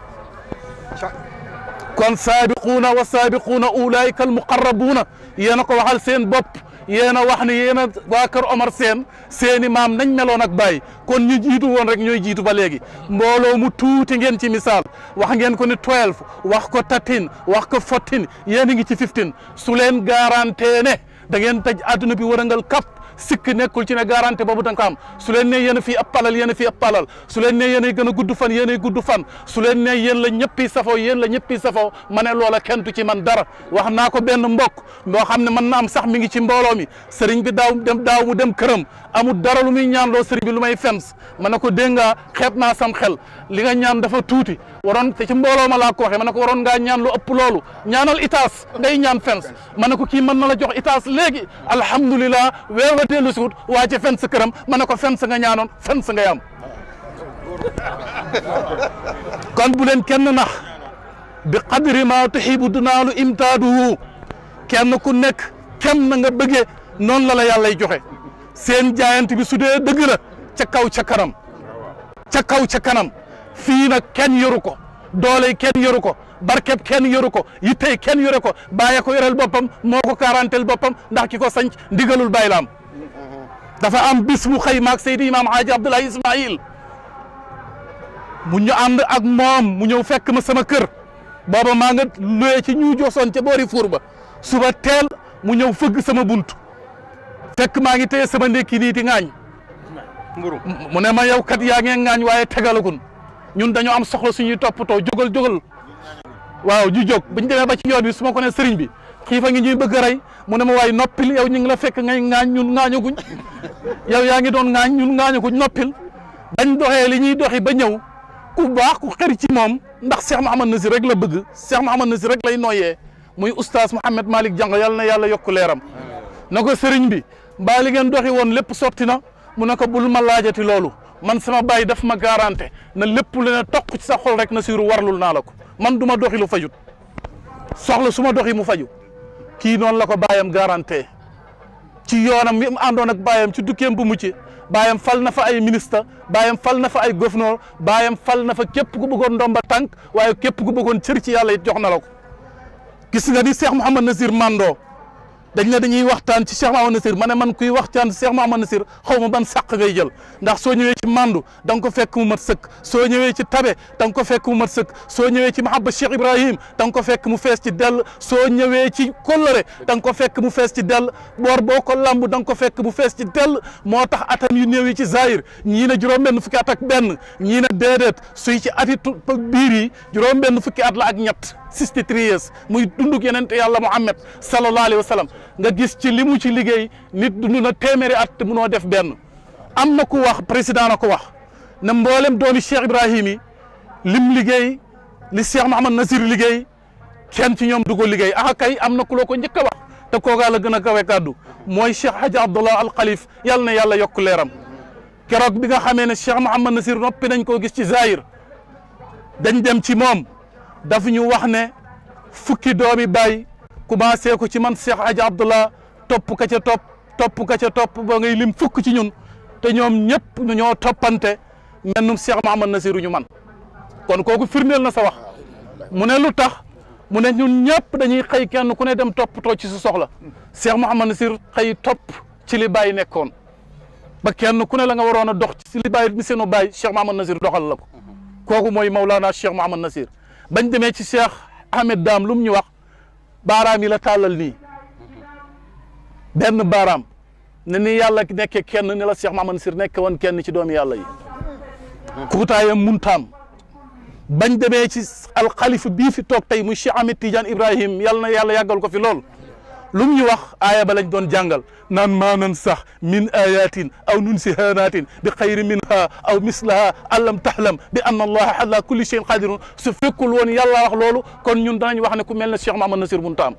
kon saabiquuna wa saabiquuna ulaayika al muqarrabuuna yéen a ko waxal seen bopp yéen a wax ne yéen a waa kër Omar Seen seeni maam nañ meloon ak Baye kon ñu jiitu woon rek ñooy jiitu ba léegi mbooloo mu tuuti ngeen ci misaal wax ngeen ko ni 12 wax ko 13 wax ko 14 yéen a ngi ci 15 su leen garanté ne da ngeen taj àdduna bi wërëngal kap sikk nekkul ci ne garanti boobu da nga ko am su leen ne yéen a fii ab palal yéen a fii ab palal su leen ne yéen a gën a gudd fan yéen a gudd fan su leen ne yéen la ñëppi safoo yéen la ñëppi safoo ma ne loola kenn du ci man dara wax naa ko benn mbokk moo xam ne mën na am sax mi ngi ci mbooloo mi sëriñ bi daaw dem daaw mu dem këram amul dara lu muy ñaan loo sëriñ bi lu may fens ma ne ko dégg nga xeeb naa sam xel li nga ñaan dafa tuuti waroon te ci mbooloo ma laa ko waxee ma ne ko waroon ngaa ñaan lu ëpp loolu ñaanal itaas ngay ñaan fens ma ne ko kii mën na la jox itaas léegi alhamdulilah weer wa dellu si wut waa ci fens këram ma ne ko fens nga ñaanoon fens ngay am kon bu leen kenn nax bi qadri ma tuhibu dunaalu imtaaduhu kenn ku nekk kem na nga bëggee noonu la la yàllay joxe seen jaayant bi su dee dëgg la ca kaw ca kanam ca kaw ca kanam fii nag kenn yoru ko doole kenn yoru ko barkeb kenn yoru ko yittey kenn yore ko bàyyi ko yoreel boppam moo ko karantel boppam ndax ki ko sanc ndigalul bàyyi la am dafa am bis mu xëy maag Seydi Imam Haaji Abdoulaye Ismail mu ñu ànd ak moom mu ñëw fekk ma sama kër booba maa nga luye ci ñu josoon ca boori fuur ba suba teel mu ñëw fëgg sama bunt fekk maa ngi téye sama ndékki nii di ŋaañ mu ne ma yow kat yaa ngee ŋaañ waaye tegalagun ñun dañoo am soxla suñuy toppatoo jógal jógal waaw ju jóg buñ demee ba ci yoon bi su ma ko ne sëriñ bi xiifa ngi ñuy bëgg a rey mu ne ma waay noppil yow ñu ngi la fekk ngay ŋaañ ñun ŋaañaguñ yow yaa ngi doon ŋaañ ñun ŋaañaguñ noppil bañ doxee li ñuy doxi ba ñëw ku baax ku xër ci moom ndax Cheikh Mouhamad Nasir rek la bëgg Cheikh Mouhamad Nasir rek lay noyyee muy oustaz Mouhamed Malick Diango yàlla na yàlla yokk leeram na ko sëriñ bi mbaa li ngeen doxi woon lépp sotti na mu ne ko bul ma laajati loolu man sama baay daf ma garanté na lépp lu ne toq ci sa xol rek Nasiru warlul naa la ko man du ma doxi lu fajut soxla su ma doxi mu faju kii noonu la ko baayam garanté ci yoonam mi àndoon ak baayam ci dukkeem bu mucc baayam fal na fa ay ministre baayam fal na fa ay gouverneur baayam fal na fa képp ku bëggoon ndomba tànk waaye képp ku bëggoon cër ci yàlla it jox na la ko gis nga ni Cheikh Mouhamad Nasir Mando dañ ne dañuy waxtaan ci Cheikh Mouhamad Nasir ma ne man kuy waxtaan ci Cheikh Mouhamad Nasir xaw ma ban sàq ngay jël ndax soo ñëwee ci mandu da nga ko fekk mu mat sëkk soo ñëwee ci tabe da nga ko fekk mu mat sëkk soo ñëwee ci mahabba Cheikh Ibrahim da nga ko fekk mu fees ci dell soo ñëwee ci kóllëre da nga ko fekk mu fees ci dell boor boo ko lamb da nga ko fekk mu fees ci dell moo tax atam yu néew yi ci zahir ñii ne juróom-benn fukki at ak benn ñii ne déedéet suy ci ati biir yi juróom-benn fukki at la ak ñett 63 years muy dunduk yeneen te yàlla Muhammad sallallahu alayhi wa sallam nga gis ci li mu ci liggéey nit dund na téeméeri at te munoo def benn am na ku wax président na ko wax ne mboolem doomi Cheikh Ibrahim yi lim liggéey li Cheikh Mouhamad Nasir liggéey kenn ci ñoom du ko liggéey ah kay am na ku la ko njëkk a wax te koogaa la gën a kawe kàddu mooy Cheikh Hadji Abdallah Al Khalif yàlla na yàlla yokk leeram keroog bi nga xamee ne Cheikh Mouhamad Nasir noppi nañ koo gis ci Zahir dañ dem ci moom daf ñu wax ne fukki doomi baay commencé ko ci man Cheikh Hadji Abdallah topp ka ca topp topp ka ca topp ba ngay lim fukk ci ñun te ñoom ñëpp ñoo toppante mennum Cheikh Mouhamad Nasiru ñu man kon kooku firndeel na sa wax mu ne lu tax mu ne ñun ñëpp dañuy xëy kenn ku ne dem toppatoo ci su soxla Cheikh Mouhamad Nasir xëy topp ci li bàyyi nekkoon ba kenn ku ne la nga waroon a dox ci li bàyyi mi seenu bàyyi Cheikh Mouhamad Nasir doxal la ko kooku mooy Maulana Cheikh Mouhamad Nasir bañ demee ci Cheikh Ahmed Dame lu mu ñu wax baaraam yi la tàllal nii benn baaraam ne ni yàlla nekkee kenn ni la Cheikh Mouhamad Nasir nekk woon kenn ci doomi yàlla yi kuutaayam muntaam bañ demee ci alxalifa bii fi toog tey muy Cheikh Ahmed Tidiane Ibrahim yàlla na yàlla yàggal ko fi lool lu mu ñu wax aaya ba lañ doon jàngal naan maanan sax min ayatin aw nunsihanaatin bi xayri minha aw mislaha allam tahlam bi anna allaha ala kulli cheyin qadirun su fekkul woon yàlla wax loolu kon ñun danañ wax ne ku mel ne Cheikh Mouhamad Nasir muntaam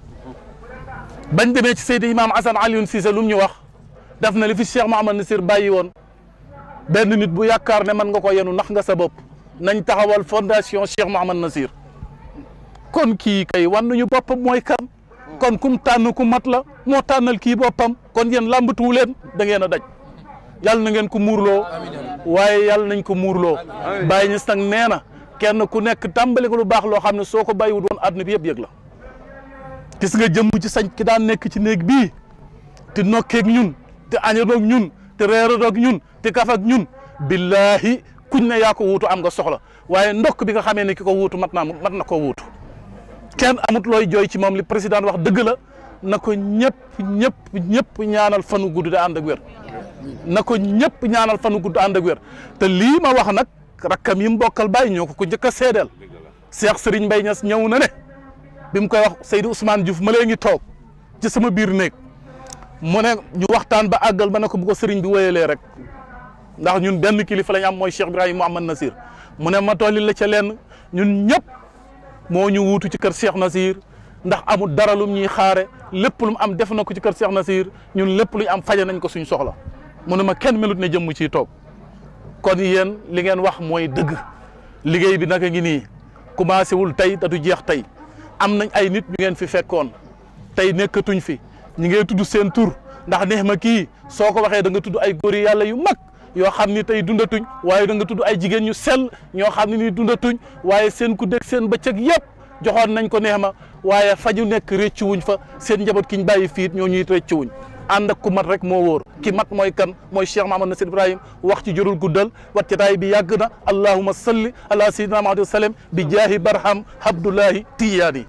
bañ demee ci Seydi Imam Hassan Alioune Cissé lu mu ñu wax def na li fi Cheikh Mouhamad Nasir bàyyi woon benn nit bu yaakaar ne mën nga ko yenu nax nga sa bopp nañ taxawal fondation Cheikh Mouhamad Nasir kon kii kay wan nañu boppam mooy kan kon kum tànn ku mat la moo tànnal kii boppam kon yéen làmbatuwu leen da ngeen a daj yàlla na ngeen ko muurloo waaye yàlla nañ ko muurloo bàyyi ñis nag nee na kenn ku nekk tàmbali ko lu baax loo xam ne soo ko bàyyiwut woon àdduna bi yëpp yëg la gis nga jëmm ci sañ ki daan nekk ci néeg bii te nokkeeg ñun te añadoog ñun te reeradoog ñun te kaf ak ñun billahi kuñ ne yaa ko wuutu am nga soxla waaye ndokk bi nga xamee ne ki ko wuutu mat naa mat na koo wuutu kenn amut looy jooy ci moom li président wax dëgg la na ko ñëpp ñëpp ñëpp ñaanal fanu gudd da ànd ak wér na ko ñëpp ñaanal fanu gudd ànd ak wér te lii ma wax nag rakkam yi mu bokkal bàyyi ñoo ko ko njëkk a seedeel Cheikh Serigne Mbaye Niass ñëw na ne bi mu koy wax Seydou Ousmane Diouf ma lee ngi toog ci sama biir néeg mu ne ñu waxtaan ba àggal ba ne ko bu ko Serigne bi wéyalee rek ndax ñun benn kilifa la ñu am mooy Cheikh Ibrahima Mouhamad Nasir mu ne ma tolli la ca lenn ñun ñëpp moo ñu wuutu ci kër Cheikh Nasir ndax amul dara lum ñuy xaare lépp lu mu am def na ko ci kër Cheikh Nasir ñun lépp lu ñu am faje nañ ko suñ soxla mu ne ma kenn melut ne jëmm ciy toog kon yéen li ngeen wax mooy dëgg liggéey bi naka ngi nii commencé wul tey da du jeex tey am nañ ay nit ñu ngeen fi fekkoon tey nekkatuñ fi ñi ngay tudd seen tur ndax neex ma kii soo ko waxee da nga tudd ay góor yi yàlla yu mag yoo xam ni tey dundatuñ waaye da nga tudd ay jigéen ñu sell ñoo xam ne ni dundatuñ waaye seen ku dégg seen bëccëg yëpp joxoon nañ ko neex ma waaye fa ñu nekk réccu wuñ fa seen njaboot ki ñu bàyyi fiit ñoo ñuy réccu wuñ ànd ak ku mat rek moo wóor ki mat mooy kan mooy Cheikh Mahamad Nasir Ibrahim wax ci jërul guddal wat cataay bi yàgg na allahuma salli ala sayyidina Muhammad sallam bi jaahi barham abdullahi tiyaani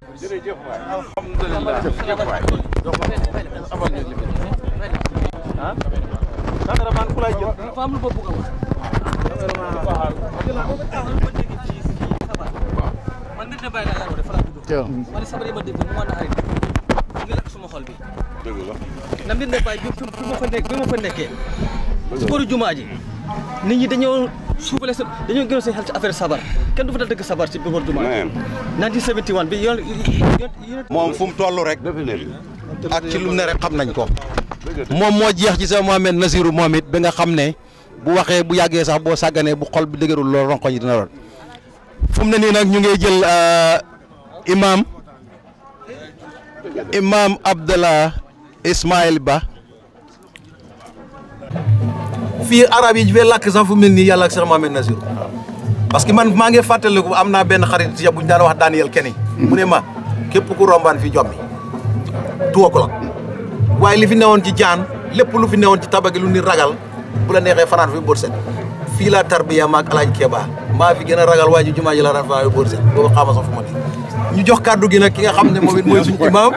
man sabar yi ma dégg mu ma naxari mu ngi lakk suma xol bi na mbir ne baay bi fi ma fa nekk bi ma fa nekkee si boru jumaa ji nit ñi dañoo suufale sa dañoo gënoon seen xel ci affaire sabar kenn du fa dal dëgg sabar ci boru jumaa ji 1971 bi yoon moom fu mu toll rek ak ci lu ne rek xam nañ ko moom moo jeex ci sa Mohamed Nasiru moom it ba nga xam ne bu waxee bu yàggee sax boo sàgganee bu xol bi dëgërul loolu ronko yi dina doon fu mu ne nii nag ñu ngi jël imam imam Abdallah Ismail Ba fii arab yi fee làkk sax fu mel nii yàlla ak Cheikh Mohamed Nasir parce que man maa ngi fàttaliku am naa benn xarit si bu ñu daan wax Daniel Kenny mu ne ma képp ku rombaan fi jommi tuwa ko la waaye li fi newoon ci jaan lépp lu fi newoon ci tabagi lu ni ragal bu la neexee fanaan fi bët set fii laa tarbiya maag alaaj Keba maa fi gën a ragal waa ji jumaa ji laa daan fanaan fi bët set boobu xaama sax fu ma ne ñu jox kàddu gi nag ki nga xam ne moom it mooy suñu imaam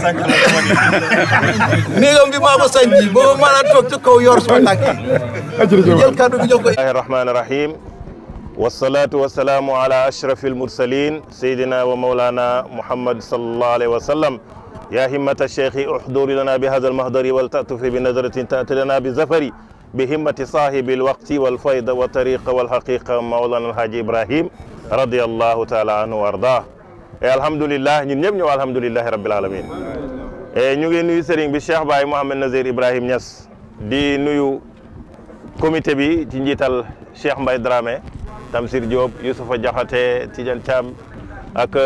néegam bi maa ko sañci booba maanaam toog ca kaw yor suma tànk yi ñu jël kàddu gi jox ko الله الرحمن الرحيم والصلاة والسلام على أشرف المرسلين سيدنا ومولانا محمد صلى الله عليه وسلم يا همة الشيخ احضر لنا بهذا المهدر ولتأتف بنظرة تأتي لنا بزفر بهمة صاحب الوقت والفيض والطريق والحقيقة مولانا الحاج إبراهيم رضي الله تعالى عنه وارضاه الحمد لله ñun ñëpp ñëw alhamdulillahi rabbil alamin ñu ngi nuyu sëriñ bi Cheikh Baye Mohamed Nazir Ibrahim Niass di nuyu comité bi ci njiital Cheikh Mbaye Dramé Tamsir Diop Youssoufa Diakhaté Tidiane Thiam ak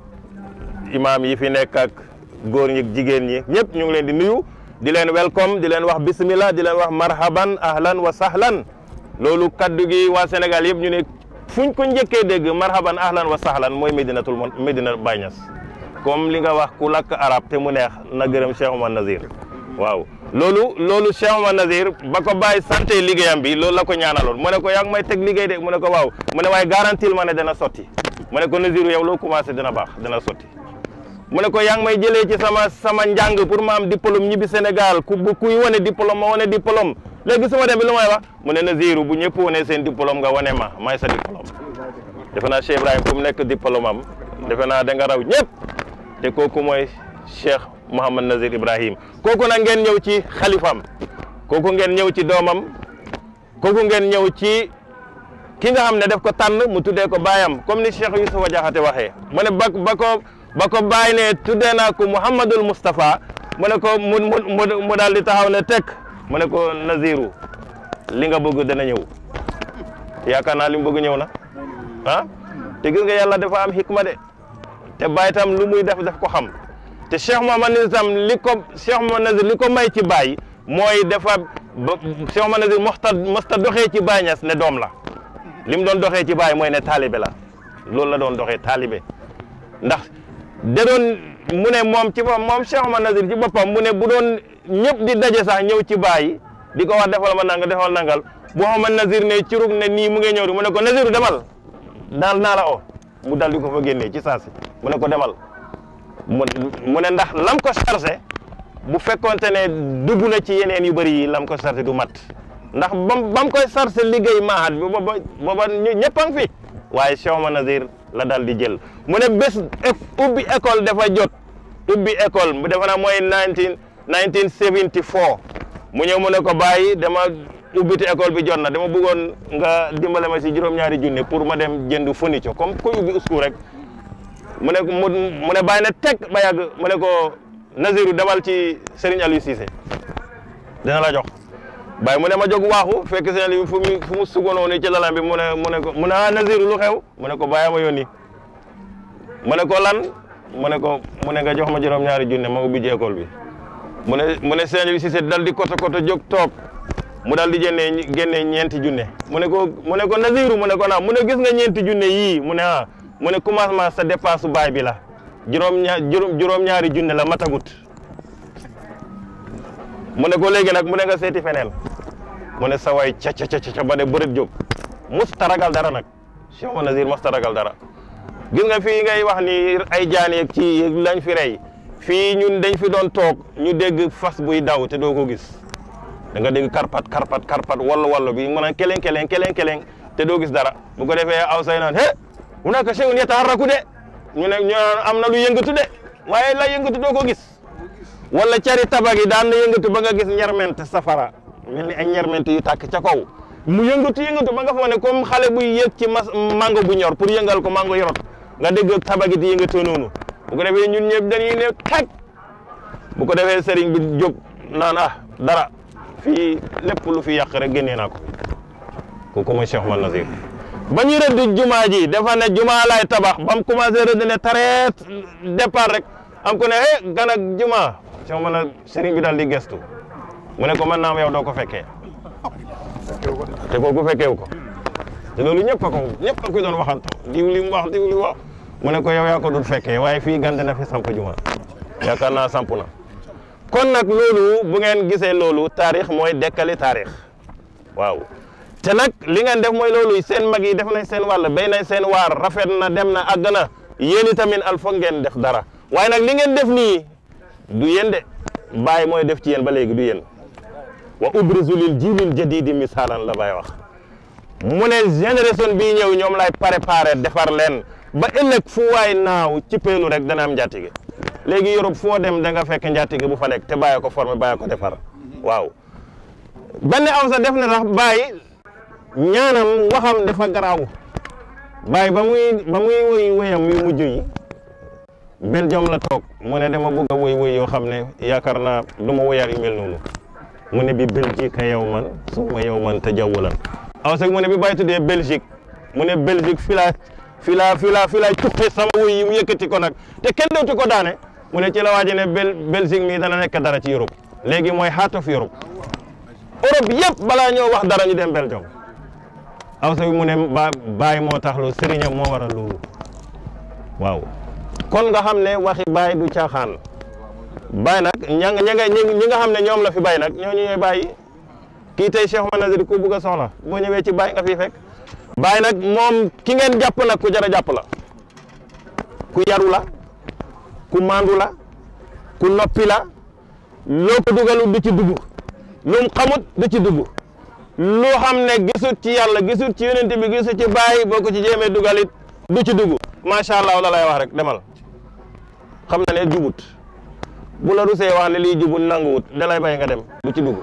imam yi fi nekk ak góor ñi jigéen ñi ñëpp ñu ngi leen di nuyu di leen welcome di leen wax bismillah di leen wax marhaban ahlan wa sahlan loolu kaddu gi waa Sénégal yëpp ñu ne fuñ ko njëkkee dégg marhaban ahlan wa sahlan mooy Medinatul Mon Medina Baye Niass comme li nga wax ku lakk arab te mu neex na gërëm Cheikh Omar Nazir waaw loolu loolu Cheikh Omar Nazir ba ko bàyyi santé liggéeyam bi loolu la ko ñaanaloon mu ne ko yaa ngi may teg liggéey de mu ne ko waaw mu ne waaye garantil ma ne dana sotti mu ne ko Nazir yow loo commencé dina baax dana sotti mu ne ko yaa ngi may jëlee ci sama sama njàng pour ma am diplôme ñibbi Sénégal ku bu kuy wane diplôme ma wane diplôme léegi su ma demee lu may wax mu ne Naziru bu ñëpp wane seen diplôme nga wane ma may sa diplôme defe naa Cheikh Ibrahima fu mu nekk diplôme am defe naa da nga raw ñëpp te kooku mooy Cheikh Mouhamad Nazir Ibrahim kooku nag ngeen ñëw ci xalifam kooku ngeen ñëw ci doomam kooku ngeen ñëw ci ki nga xam ne daf ko tànn mu tuddee ko baayam comme ni Cheikh Youssoufa Diakhaté waxee mu ne ba ba ko ba ko bàyyi ne tuddee naa ko Mouhamadul Moustapha mu ne ko mu mu mu daal di taxaw ne tekk mu ne ko Naziru li nga bëgg dana ñëw yaakaar naa li mu bëgg ñëw na ah te gis nga yàlla dafa am hikma de te bàyyi tam lu muy def daf ko xam te Cheikh Mouhamad Nazir tam li ko Cheikh Mouhamad Nazir li ko may ci Baye mooy dafa ba Cheikh Mouhamad Nazir mosta mosta doxee ci Baye Niass ne doom la li mu doon doxee ci Baye mooy ne taalibe la loolu la doon doxee taalibe ndax da doon mu ne moom ci boppam moom Cheikh Mouhamad Nazir ci boppam mu ne bu doon ñëpp di daje sax ñëw ci Baye di ko wax defal ma nangal defal nangal bu Mouhamad Nazir ne curug ne nii mu ngi ñëw di mu ne ko Naziru demal daal naa la o mu dal di ko fa génnee ci saasi mu ne ko demal mu mu ne ndax lam ko chargé bu fekkonte ne dugg na ci yeneen yu bëri yi lam ko sarse du mat ndax bam bam koy sarse liggéey maahat bi booba booba ñëpp a ngi fi waaye Cheikh Omar Nazir la dal di jël mu ne bés ubbi école dafa jot ubbi école mu defe naa mooy 19 1974 mu ñëw mu ne ko bàyyi dama ubbite école bi jot na dama bëggoon nga dimbale ma si juróom-ñaari junne pour ma dem jënd fourniture comme kuy ubbi usku rek mu ne mu mu ne bàyyi na teg ba yàgg mu ne ko Naziru demal ci Serigne Aliou Cissé dina la jox bàyyi mu ne ma jóg waaxu fekk Serigne Aliou fu mu fu mu sugoonoo ni ci lalam bi mu ne mu ne ko mu ne ah Naziru lu xew mu ne ko bàyyi ma yónni mu ne ko lan mu ne ko mu ne nga jox ma juróom-ñaari junne ma ubbi ji école bi mu ne mu ne Serigne Aliou Cissé dal di koto koto jóg toog mu dal di génnee génnee ñeenti junne mu ne ko mu ne ko Naziru mu ne ko naam mu ne gis nga ñeenti junne yii mu ne ah mu ne commencement sa dépense baay bi la juróom ñaar juróom ñaari junne la matagut mu ne ko léegi nag mu ne nga seeti feneen mu ne sa waay ca ca ca ca ba ne bërët jóg musta ragal dara nag Cheikh Omar Nazir musta ragal dara gis nga fii ngay wax ni ay jaan yeeg ci lañ fi rey fii ñun dañ fi doon toog ñu dégg fas buy daw te doo ko gis da nga dégg karpat karpat karpat wallu wallu bi mën a keleng keleng keleng keleng te doo gis dara bu ko defee aw say naan he hunaka shay'un yataharraku de ñu ne ñu am na lu yëngatu de waaye la yëngatu doo ko gis wala cari tabag yi daan na yëngatu ba nga gis ñerment safara mel ni ay ñerment yu tàkk ca kaw mu yëngatu yëngatu ba nga foog ne comme xale buy yëg ci mas mango bu ñor pour yëngal ko mango yorot nga dégg tabagi di yëngatoo noonu bu ko defee ñun ñëpp dañuy ne teg bu ko defee sëriñ bi jóg naan ah dara fii lépp lu fi yàq rek génnee naa ko kooku mooy Cheikh Omar Nazir ba ñu rëdd jumaa ji dafa ne jumaa laay tabax ba mu commencé rëdd ne tareet départ rek am ko ne eh gan ak jumaa Cheikh Omar na sëriñ bi daal di gestu mu ne ko man naam yow doo ko fekkee te kooku fekkeewu ko te loolu ñëpp a ko ñëpp a ko doon waxanto diw li mu wax diw li mu wax mu ne ko yow yaa ko dul fekkee waaye fii gande na fi samp jumaa yaakaar naa samp na kon nag loolu bu ngeen gisee loolu taarix mooy dekkali taarix waaw te nag li ngeen def mooy loolu seen mag yi def nañ seen wàll béy nañ seen waar rafet na dem na àgg na yéen itamit al foog ngeen def dara waaye nag li ngeen def nii du yéen de Baay mooy def ci yéen ba léegi du yéen wa ubrizu lil jiilil jadidi misaalan la Baay wax mu ne génération bii ñëw ñoom lay préparé defar leen ba ëllëg fu waay naaw ci peelu rek dana am njaatige léegi Europe foo dem da nga fekk njaatige bu fa nekk te bàyyi ko formé bàyyi ko defar waaw benn aw sa def na sax bàyyi ñaanam waxam dafa garaaw bàyyi ba muy ba muy woy woyam yu mujj yi Belgium la toog mu ne dama bëgg a woy woy yoo xam ne yaakaar naa du ma woyaat yu mel noonu mu ne bi Belgique yow man suma yow man te jawwulan aw sax mu ne bi bàyyi tuddee Belgique mu ne Belgique fi laa fi laa fi laa fi laa tuqi sama woy yi mu yëkkati ko nag te kenn dootu ko daane mu ne ci la waaji ne Bel Belgique mii dana nekk dara ci Europe léegi mooy heart of Europe Europe yëpp balaa ñoo wax dara ñu dem Belgium aw sa mu ne ba baay moo tax lu sëriñam moo waral loolu waaw kon nga xam ne waxi baay du caaxaan baay nag ña nga ña nga ñi nga xam ne ñoom la fi baay nag ñooñu ñooy bàyyi kii tey Cheikh Omar Nazir ku bugg a soxla boo ñëwee ci baay nga fi fekk baay nag moom ki ngeen jàpp nag ku jar a jàpp la ku yaru la ku maandu la ku noppi la loo ko dugalu du ci dugg lu mu xamut du ci dugg lu xam ne gisut ci yàlla gisut ci yonent bi gisut ci bàyyi boo ko ci jéemee dugalit du ci dugg macha allah la lay wax rek demal xam na ne jubut bu la rusee wax ne lii jubut nanguwut da lay bay nga dem du ci dugg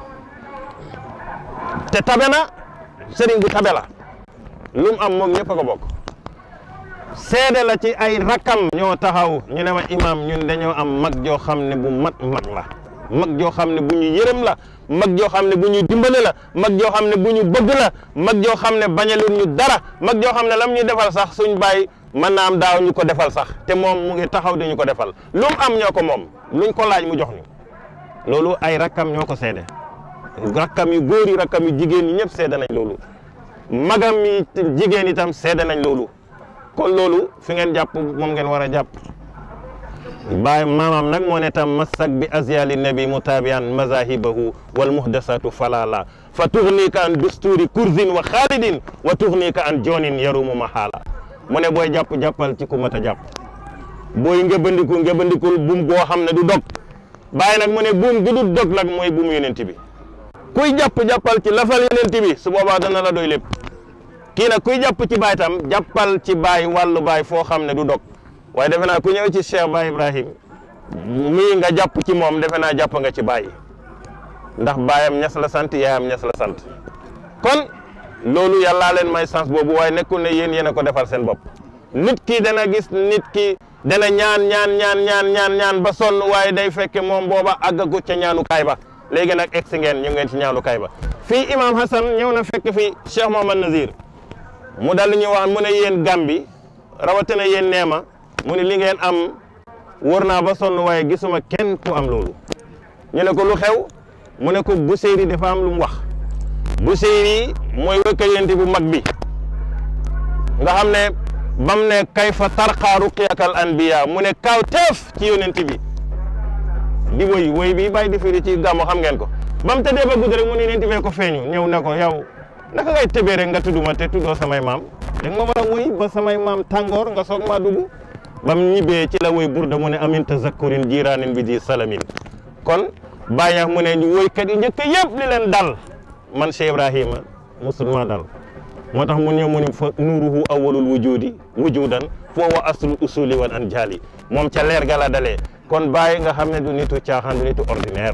te tabe na sëriñ bi tabe la lu mu am moom ñëpp a ko bokk seede la ci ay rakkam ñoo taxaw ñu ne ma imam ñun dañoo am mag joo xam ne bu mat mag la mag joo xam ne bu ñu yërëm la mag joo xam ne bu ñu dimbale la mag joo xam ne bu ñu bëgg la mag joo xam ne bañalul ñu dara mag joo xam ne lam ñu defal sax suñ bàyyi mën naa am daaw ñu ko defal sax te moom mu ngi taxaw di ñu ko defal lu mu am ñoo ko moom luñ ko laaj mu jox ñu loolu ay rakkam ñoo ko seede rakkam yu góor yi rakkam yu jigéen ñi ñëpp seede nañ loolu magam yi jigéen itam seede nañ loolu kon loolu fi ngeen jàpp moom ngeen war a jàpp baay maamam nag moo ne tam masak bi azyali nabi mutabian mazahibahu wal muhdasatu falala fa tughnika an dusturi kurzin wa khalidin wa tughnika an jonin yarumu mahala mu ne booy jàpp jàppal ci ku mat a jàpp booy ngebandiku ngebandikul bum goo xam ne du dog bàyyi nag mu ne buum gu dul dog nag mooy buum yonent bi kuy jàpp jàppal ci lafal yonent bi su boobaa dana la doy lépp kii nag kuy jàpp ci baay tam jàppal ci baay wàllu baay foo xam ne du dog waaye defe naa ku ñëw ci Cheikh Baye Ibrahim mii nga jàpp ci moom defe naa jàpp nga ci baay ndax baayam ñas la sant yaayam ñas la sant kon loolu yàllaa leen may sens boobu waaye nekkul ne yéen yéen a ko defal seen bopp nit ki dana gis nit ki dana ñaan ñaan ñaan ñaan ñaan ñaan ba sonn waaye day fekke moom booba àggagut ca ñaanukaay ba léegi nag egg si ngeen ñu ngeen ci ñaanukaay ba fii imam Hassan ñëw na fekk fi Cheikh Mohamad Nazir mu dal ñu wax mu ne yéen Gambi rawatina yéen neema mu ne li ngeen am wër naa ba sonn waaye gisuma kenn ku am loolu ñu ne ko lu xew mu ne ko Buseyri dafa am lu mu wax Buseyri mooy wëkkalante bu mag bi nga xam ne bam ne kayfa tarqaa ruqyakal anbiya mu ne kaw teef ci yonent bi di woy woy bi bàyyi di firi ci gàmmu xam ngeen ko ba mu tëddee ba guddi rek mu ne yonent bee ko feeñu ñëw ne ko yow naka ngay tëbee rek nga tudduma te tuddoo samay maam da nga ma war a woy ba samay maam tàngoor nga soog maa dugg ba mu ñibbee ci la woy burda mu ne amin tazakkurin jiraanin bi di salamin kon bàyyi ñax mu ne ñu woykat yi njëkk yëpp li leen dal man Cheikh Ibrahima musul maa dal moo tax mu ñëw mu ne fa nuuruhu awwalul wujudi wujudan foo wa aslul usuli wal anjali moom ca leer ga la dalee kon bàyyi nga xam ne du nitu caaxaan du nitu ordinaire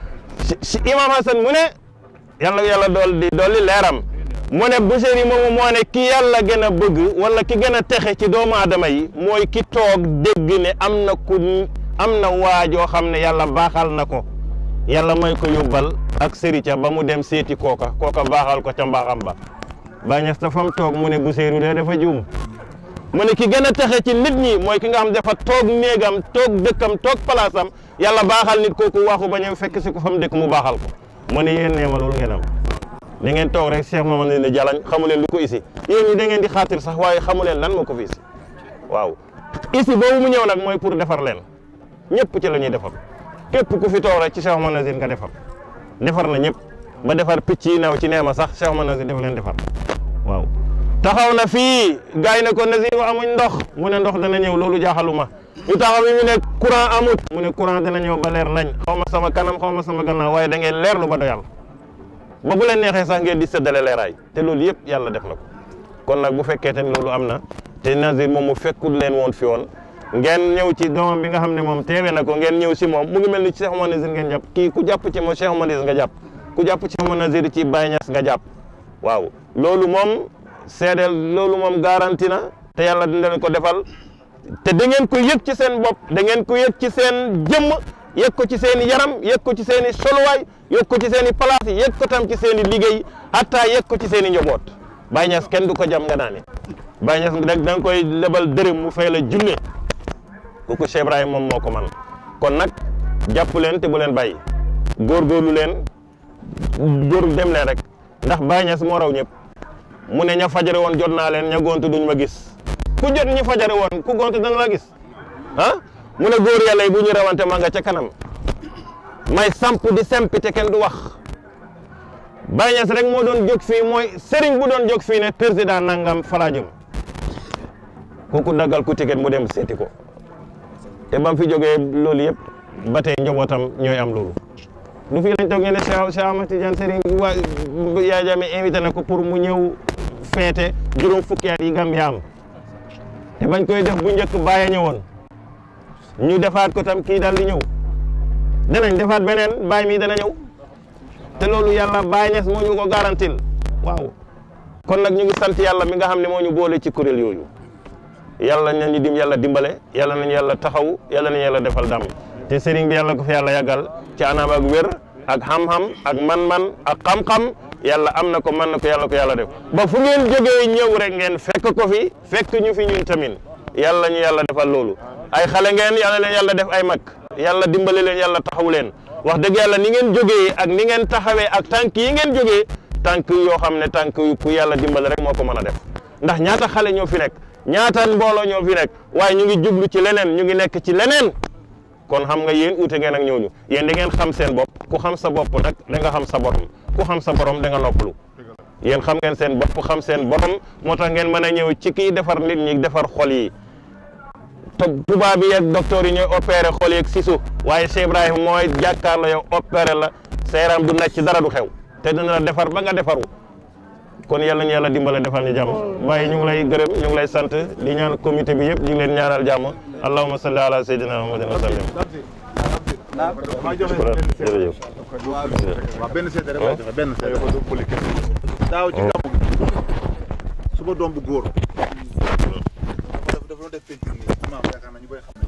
si imam Hassan mu ne yàlla yàlla dool di dolli leeram mu ne Buseyri moomu moo ne ki yàlla gën a bëgg wala ki gën a texe ci doomu aadama yi mooy ki toog dégg ne am na ku am na waajoo xam ne yàlla baaxal na ko yàlla may ko yóbbal ak sërica ba mu dem seeti kooka kooka baaxal ko ca mbaaxam ba bañes ta fam toog mu ne Buseyri de dafa juum mu ne ki gën a texe ci nit ñi mooy ki nga xam dafa toog néegam toog dëkkam toog palaasam yàlla baaxal nit kooku waxu ba ñëw fekk si ko fa mu dëkk mu baaxal ko mu ne yéen nee ma loolu ngeen am da ngeen toog rek Cheikh Mamadou ne jalañ xamu leen lu ko isi yéen ñi da ngeen di xaatir sax waaye xamu leen lan moo ko fi isi waaw isi boobu mu ñëw nag mooy pour defar leen ñëpp ci la ñuy defar képp ku fi toog rek ci Cheikh Mamadou Nazir nga defar defar na ñëpp ba defar picc yi naw ci neema sax Cheikh Mamadou Nazir dafa leen defar waaw taxaw na fii gars yi ne ko Nazir wa amuñ ndox mu ne ndox dana ñëw loolu jaaxaluma ñu taxaw bi mu ne courant amut mu ne courant dana ñëw ba leer nañ xaw ma sama kanam xaw ma sama gannaaw waaye da ngeen leerlu ba doyal ba bu leen neexee sax ngeen di séddale leeraay te loolu yëpp yàlla def na ko kon nag bu fekkee tamit loolu am na te Nazir moom mu fekkul leen woon fi woon ngeen ñëw ci doomam bi nga xam ne moom teewe na ko ngeen ñëw si moom mu ngi mel ni ci Cheikh Oumar Nazir ngeen jàpp kii ku jàpp ci moom Cheikh Oumar Nazir nga jàpp ku jàpp ci Oumar Nazir ci Baye Niass nga jàpp waaw loolu moom seedeel loolu moom garanti na te yàlla dina leen ko defal te da ngeen ko yëg ci seen bopp da ngeen ko yëg ci seen jëmm yëg ko ci seen i yaram yëg ko ci seen i soluwaay yëg ko ci seen i place yëg ko tam ci seen i liggéey hatta yëg ko ci seen i njaboot Baye Niass kenn du ko jam nga naane Baye Niass da nga koy lebal dërëm mu fay la junne kooku Cheikh Ibrahima moom moo ko man kon nag jàpp leen te bu leen bàyyi góorgóorlu leen góor dem leen rek ndax Baye Niass moo raw ñëpp mu ne ña fajare woon jot naa leen ña gontu duñ ma gis ku jot ñi fajare woon ku gontu dana la gis ah mu ne góor yàlla yi bu ñu rawante ma nga ca kanam may samp di sempi te kenn du wax Baye Niass rek moo doon jóg fii mooy sëriñ bu doon jóg fii ne président nangam falaa jëm kooku daggal ku ticket mu dem seeti ko te ba mu fi jógee loolu yëpp ba tey njabootam ñooy am loolu du fii lañ toog ngeen ne Cheikh Cheikh Ahmad Tidiane Serigne waa Yaya Jammeh invité na ko pour mu ñëw feete juróom fukki at yi Gambia am te bañ koy def bu njëkk bàyyi ñëwoon ñu defaat ko tam kii daal di ñëw danañ defaat beneen bàyyi mi dana ñëw te loolu yàlla Baye Niass moo ñu ko garantil waaw kon nag ñu ngi sant yàlla mi nga xam ne moo ñu boole ci kuréel yooyu yàlla nañu dim yàlla dimbale yàlla nañu yàlla taxaw yàlla nañu yàlla defal dam te sëriñ bi yàlla ko fi yàlla yàggal ci anam ak wér ak xam-xam ak man-man ak xam-xam yàlla am na ko mën na ko yàlla ko yàlla def ba fu ngeen jógee ñëw rek ngeen fekk ko fi fekk ñu fi ñun tamit yàlla ñu yàlla defal loolu ay xale ngeen yàlla leen yàlla def ay mag yàlla dimbale leen yàlla taxaw leen wax dëgg yàlla ni ngeen jógee ak ni ngeen taxawee ak tànk yi ngeen jógee tànk yoo xam ne tànk yu ku yàlla dimbale rek moo ko mën a def ndax ñaata xale ñoo fi nekk ñaata mbooloo ñoo fi nekk waaye ñu ngi jublu ci leneen ñu ngi nekk ci leneen kon xam nga yéen uute ngeen ak ñooñu yéen da ngeen xam seen bopp ku xam sa bopp nag da nga xam sa borom ku xam sa borom da nga noppalu yéen xam ngeen seen bopp xam seen borom moo tax ngeen mën a ñëw ci kii defar nit ñi defar xol yi to- tubaab yi ak docteur yi ñooy opéré xol yeeg sisu waaye Cheikh Ibrahima mooy jàkkaarloo yow opéré la sa yaram du nekk ci dara du xew te dina la defar ba nga defaru kon yàlla ñu yàlla dimbale defal ñu jàmm waaye ñu ngi lay gërëm ñu ngi lay sant di ñaan comité bi yëpp ñu ngi leen ñaanal jàmm allahumma salli ala sayyidina muhammadin wa sallim jërëjëf waaw benn seede rek laa joxe benn seede ko poli kese daaw ci gàmmu gi suba doom bu góor dafa dafa doon def peinture nii imaam yaakaar naa ñu bëri xam nañ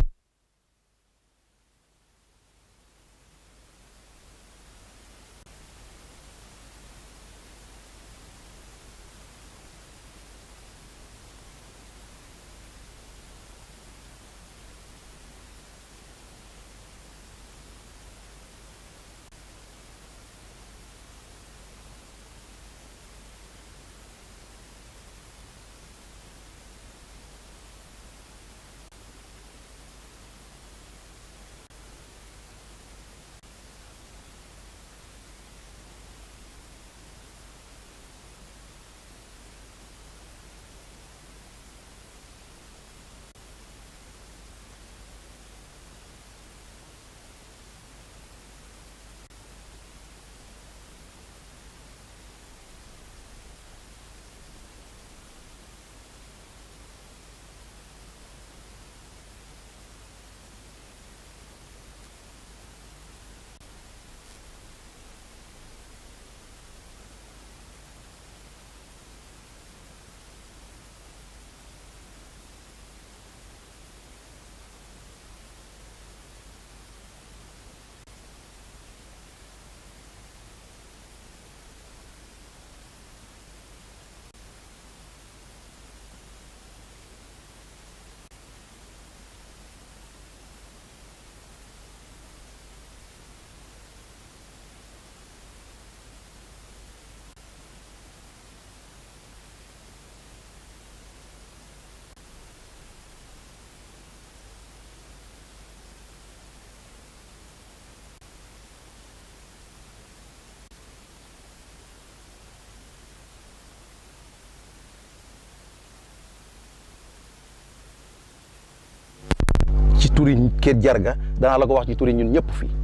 ci turi Kër Jarga danaa la ko wax ci turi ñun ñëpp fii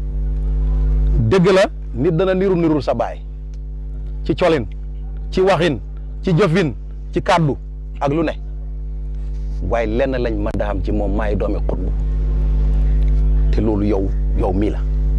dëgg la nit dana niru nirul sa baay ci colin ci waxin ci jëfin ci kàddu ak lu ne waaye lenn lañ mën da xam ci moom maay doomi xutbu te loolu yow yow mii la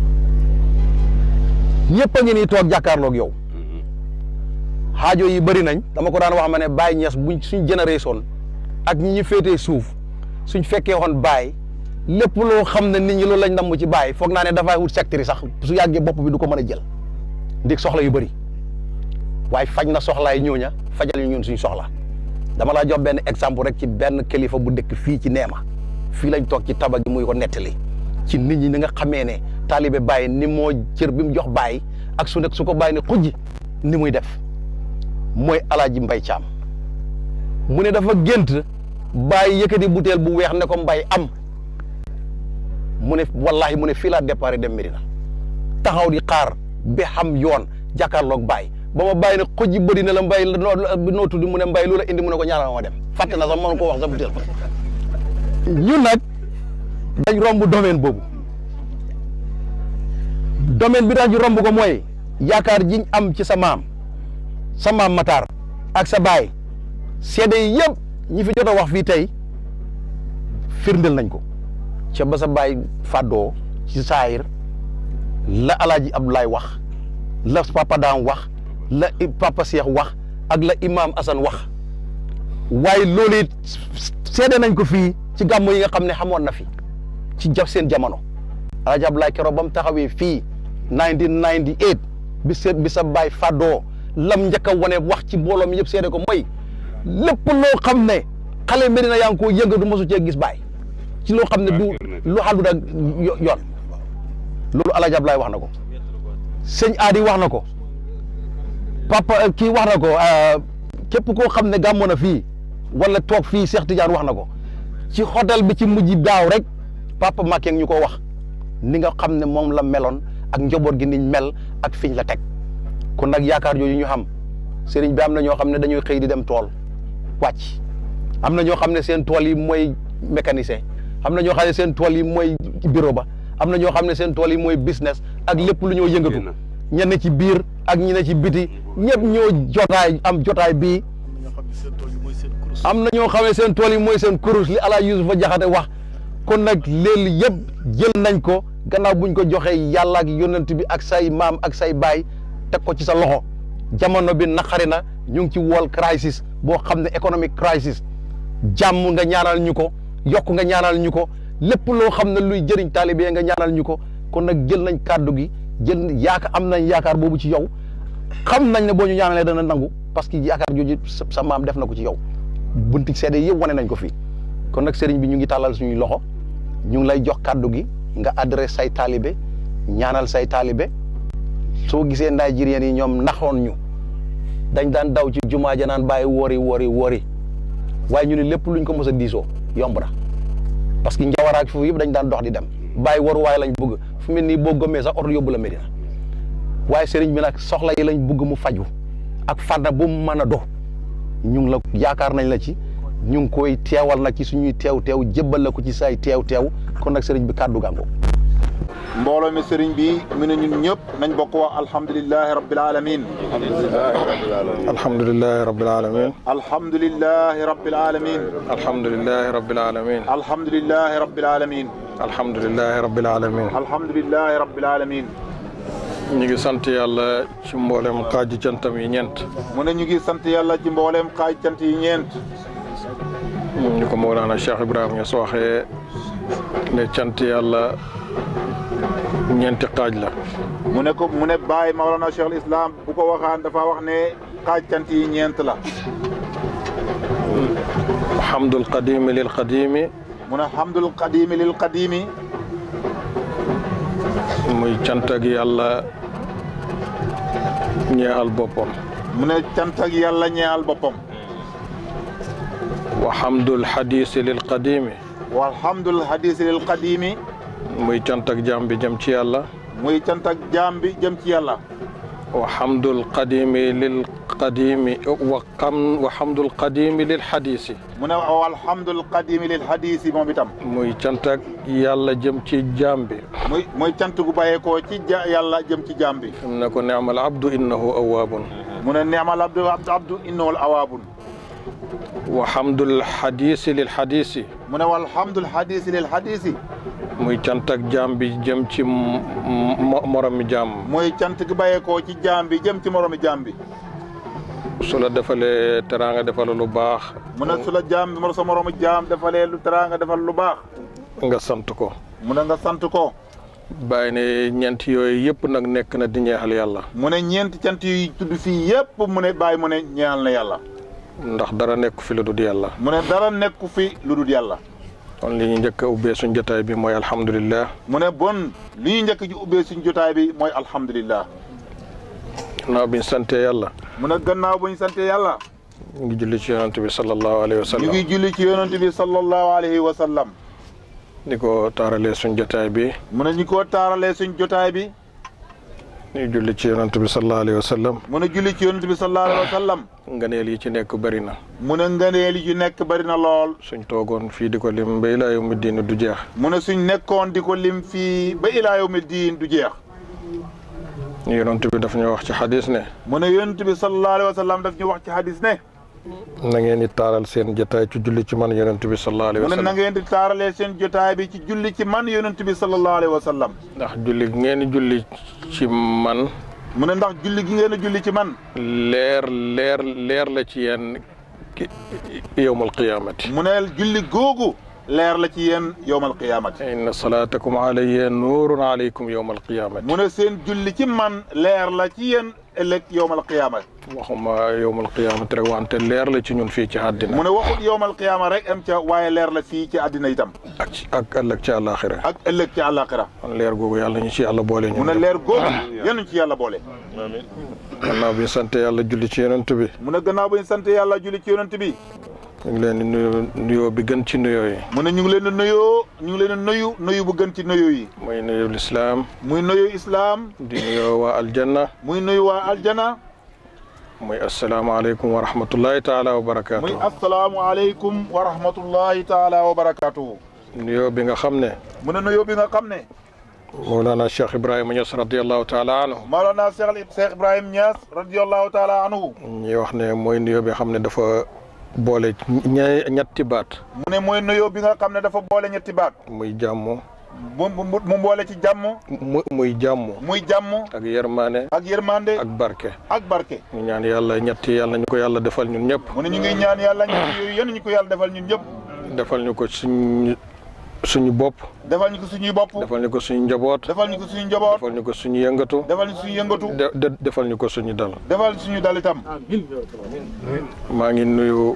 ñëpp a ngi nii toog jàkkaarloog yow xaajo yi bëri nañ dama ko daan wax ma ne Baye Niass buñ suñ génération ak ñi ñu féetee suuf suñ fekkee woon Baye lépp loo xam ne nit ñi loolu lañ namm ci Baye foog naa ne dafay wut secteur sax su yàggee bopp bi du ko mën a jël ndig soxla yu bëri waaye faj na soxlaay ñooña fajal ñu ñun suñ soxla dama laa jox benn exemple rek ci benn kilifa bu dëkk fii ci Neema fii lañ toog ci taba gi muy ko nettali ci nit ñi ni nga xamee ne taalibe Baye ni moo cër bi mu jox Baye ak su nekk su ko Baye ne xujji ni muy def mooy alaaji Mbay Caam mu ne dafa gént Baye yëkkati butéel bu weex ne ko Mbay am mu ne wallahi mu ne fii laa départ dem Medina taxaw di xaar ba xam yoon jàkkaarloog Baye ba ma bàyyi ne xujji bëri na la Mbay noo noo tudd mu ne Mbay loola indi mu ne ko ñaanal ma dem fàtte na sax mënu ko wax sa butéel ñun nag dañ romb domaine boobu domaine bi tax ñu romb ko mooy yaakaar jiñ am ci sa maam sa maam Matar ak sa baay seede yi yëpp ñi fi jot a wax fii tey firndeel nañ ko ca ba sa baay fàddoo ci saayir la alaaji Abdoulaye wax la papa Dam wax la papa Cheikh wax ak la imam Assane wax waaye loolu it seede nañ ko fii ci gàmmu yi nga xam ne xamoon na fi ci jaf seen jamono alaaji Abdoulaye keroog ba mu taxawee fii 1998 bi seet bi sa baay fàddoo lam njëkk a wane wax ci mbooloo mi yëpp seede ko mooy lépp loo xam ne xale Medina yaa ngi koo yëngatu mosu cee gis baay ci loo xam ne du lu xàndut ak yoon loolu Alaaji Ablaay wax na ko sëñ Aadi wax na ko papa kii wax na ko képp koo xam ne gàmmoon na fii wala toog fii Cheikh Tidiane wax na ko ci hôtel bi ci mujj daaw rek papa Macky ñu ko wax ni nga xam ne moom la meloon ak njaboot gi niñ mel ak fiñ la teg kon nag yaakaar jooju ñu xam sëriñ bi am na ñoo xam ne dañuy xëy di dem tool wàcc am na ñoo xam ne seen tool yi mooy mécanicien am na ñoo xam ne seen tool yi mooy bureau ba am na ñoo xam ne seen tool yi mooy business ak lépp lu ñoo yëngatu ñenn ci biir ak ñi ne ci biti ñëpp ñoo jotaay am jotaay bii am na ñoo xam ne seen tool yi mooy seen kurus li ala Yusufa Jaxate wax kon nag léegi yëpp jël nañ ko gannaaw buñ ko joxee yàlla ak yonent bi ak say maam ak say baay teg ko ci sa loxo jamono bi naqari na ñu ngi ci world crisis boo xam ne economic crisis jàmm nga ñaanal ñu ko yokk nga ñaanal ñu ko lépp loo xam ne luy jëriñ taalibe nga ñaanal ñu ko kon nag jël nañ kàddu gi jël yaakaar am nañ yaakaar boobu ci yow xam nañ ne boo ñu ñaanalee dana nangu parce que yaakaar jooju sa maam def na ko ci yow bunti seede yëpp wane nañ ko fii kon nag sëriñ bi ñu ngi tàllal suñuy loxo ñu ngi lay jox kàddu gi nga adresse say taalibe ñaanal say taalibe soo gisee Nigériens yi ñoom naxoon ñu dañ daan daw ci jumaa ja naan bàyyi woori woori woori waaye ñu ne lépp luñ ko mos a diisoo yomb na parce que njawaraak foofu yëpp dañ daan dox di dem bàyyi waru waaye lañ bëgg fu mel nii boo gëmmee sax oto yóbbu la Medina waaye sëriñ bi nag soxla yi lañ bëgg mu faju ak fànn bu mu mën a do ñu ngi la yaakaar nañ la ci ñu ngi koy teewal nag ci suñuy teew teew jébbal la ko ci say teew teew kon nag sëriñ bi kàddu gàngo mbooloo mi sëriñ bi mu ne ñun ñëpp nañ bokk wax alhamdulilahi rabbil alamin alhamdulilahi rabbil alamin alhamdulilahi rabbil alamin alhamdulilahi rabbil alamin alhamdulilahi rabbil alamin alhamdulilahi rabbil alamin alhamdulilahi rabbil alamin ñu ngi sant yàlla ci mboolem xaaji cantam yi ñeent mu ne ñu ngi sant yàlla ci mbooleem xaaj cant yi ñeent ñu ko Mawlana Cheikh Ibrahima Niass waxee ne cant yàlla ñeenti xaaj la mu ne ko mu ne Baye Mawlana Cheikh al Islam bu ko waxaan dafa wax ne xaaj cant yi ñeent la hamdul qadimi lil qadimi mu ne hamdul qadimi lil qadimi muy cant ak yàlla ñeexal boppam mu ne cant ak yàlla ñeexal boppam wa hamdul hadisi lil qadimi walhamdul hadisi lil qadimi muy cant ak jaam bi jëm ci yàlla muy cant ak jaam bi jëm ci yàlla wa hamdul qadimi lil qadimi wa xam wa hamdul qadimi lil hadisi mu ne walhamdul qadimi lil hadisi moom itam muy cant ak yàlla jëm ci jaam bi muy muy cant gu bàyyeekoo ci ja yàlla jëm ci jaam bi am na ko neamal abdu innahu awaabun mu ne neamal abdu abdu innahu awaabun wa hamdul hadisi lil hadisi mu ne walhamdul hadisi lil hadisi muy cant ak jaam bi jëm ci moromi jaam muy cant gi bàyyeekoo ci jaam bi jëm ci moromi jaam bi su la defalee teraanga defal lu baax mu ne su la jaam bi mo sa moromu jaam defalee lu teraanga defal lu baax nga sant ko mu ne nga sant ko bàyyi ne ñeent yooyu yëpp nag nekk na di ñeexal yàlla mu ne ñeenti cant yi tudd fii yëpp mu ne bàyyi mu ne ñeexal na yàlla ndax dara nekku fi lu dul yàlla mu ne dara nekku fi lu dul yàlla kon li ñu njëkk a ubbee suñ jotaay bi mooy alhamdulillah mu ne bon li ñu njëkk ji ubbee suñ jotaay bi mooy alhamdulillah gannaaw bi ñu sante yàlla mu ne gannaaw bu ñu sante yàlla ñu ngi julli ci yonent bi sallallahu alayhi wa ñu sallam ngi julli ci yonent bi sallallahu alayhi wa sallam ni ko taaralee suñ jotaay bi mu ne ñu ko taaralee suñ jotaay bi ñu julli ci yonent bi sallallahu alayhi wa sallam mu ne julli ci yonent bi sallallahu alayhi wa sallam nganeel yi ci nekk bëri na mu ne ngëneel yi ci nekk bari na lool suñ toogoon fii di ko lim ba ilaa yawmi diin du jeex mu ne suñ nekkoon di ko lim fii ba ilaa yawmi diin du jeex yonent bi daf ñu wax ci xadis ne mu ne yonent bi sallallahu alayhi wa sallam daf ñu wax ci hadis ne na ngeen di taaral seen jotaay ci julli ci man yonent bi sallallahu alayhi mu wa ne na sallam ngeen di taaralee seen jotaay bi ci julli ci man yonent bi sallallahu alayhi wa sallam ndax julli gi ngeen di julli ci man mu ne ndax julli gi ngeen a julli ci man leer leer leer la ci yéen ki yowmal qiyaamati mu ne julli googu leer la ci yéen yowmal qiyaamati inna salaatakum alayya nuurun alaykum yowmal qiyaamati mu ne seen julli ci man leer la ci yéen ëllëg yowmal qiyaamati waxuma yowmal qiyaamati rek wante leer la ci ñun fii ci àddina mu ne waxut yowmal qiyaama rek am ca waaye leer la fii ci àddina itam ak ci ak ëllëg ci àllaaxira ak ëllëg ci àllaaxira kon leer googu yàlla ñu ci yàlla boole mu ñun ne leer googu yenuñ ci yàlla boole gannaaw bi sant yàlla julli ci yonent bi mu ne gannaaw bañ sant yàlla julli ci yonent bi ñu ngi leen di nuyu nuyoo bi gën ci nuyoo yi mu ne ñu ngi leen di nuyoo ñu ngi leen di nuyu nuyu bu gën ci nuyu yi muy nuyu lislaam muy nuyu islaam di nuyoo waa aljanna muy nuyu waa aljana muy asalaamaaleykum wa rahmatullahi taala wa barakaatu. muy asalaamualeykum wa rahmatullahi taala wa barakaatu. nuyoo bi nga xam ne. mu ne nuyoo bi nga xam ne. Mawlana Cheikh Ibrahima Niass radiyallahu taala anhu. Mawlana Cheikh Cheikh Ibrahima Niass radiyallahu taala anhu. ñuy wax ne mooy nuyoo bi xam ne dafa boole ña ñetti baat. mu ne mooy nuyoo bi nga xam ne dafa boole ñetti baat. muy jàmm. mu mu mu boole ci jàmm. mu muy jàmm. muy jàmm. ak yërmaane. ak yërmande. ak barke. ak barke. ñu ñaan yàlla ñetti yàlla ñu ko yàlla defal ñun ñëpp. mu ne ñu ngi ñaan yàlla ñetti yooyu yéen ñu ko yàlla defal ñun ñëpp. defal ñu ko suñ suñu bopp. defal ñu ko suñuy bopp. defal ñu ko suñu njaboot. defal ñu ko suñu njaboot. defal ñu ko suñu yëngatu. defal ñu suñu yëngatu. de defal ñu ko suñu dal. defal suñu dal itam. maa ngi nuyu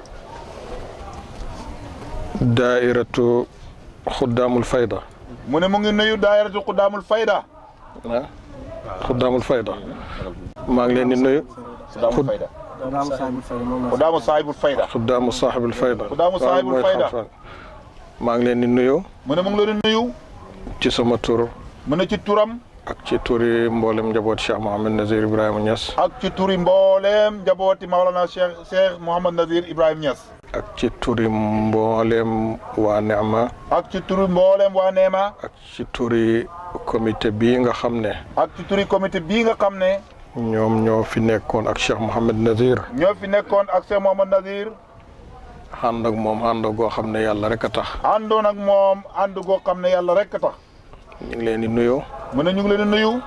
daairatu xuddaamul fayda. mu ne mu ngi nuyu daayiratu xuddaamul fayda. ah xuddaamul fayda. maa ngi leen di nuyu. xuddaamul fayda. xuddaamu saahibul fayda. xuddaamu saahibul fayda. xuddaamu saahibul fayda. maa ngi leen di nuyu. mu ne mu ngi leen di nuyu. ci sama tur. mu ne ci turam. ak ci turi mboolem njaboot Cheikh Mouhamed Nazir Ibrahima Niass. ak ci turi mboolem njabooti Maolana Cheikh Cheikh Mouhamed Nazir Ibrahima Niass. ak ci turi mboolem waa Neema. ak ci turi mboolem waa Neema. ak ci turi comité bii nga xam ne. ak ci turi comité bii nga xam ne. ñoom ñoo fi nekkoon ak Cheikh Mouhamed Nazir. ñoo fi nekkoon ak Cheikh Mouhamed Nazir. ànd ak moom ànd goo xam ne yàlla rek a tax. àndoon ak moom ànd goo xam ne yàlla rek a tax. ñu ngi leen di nuyu. mu ne ñu ngi leen di nuyu.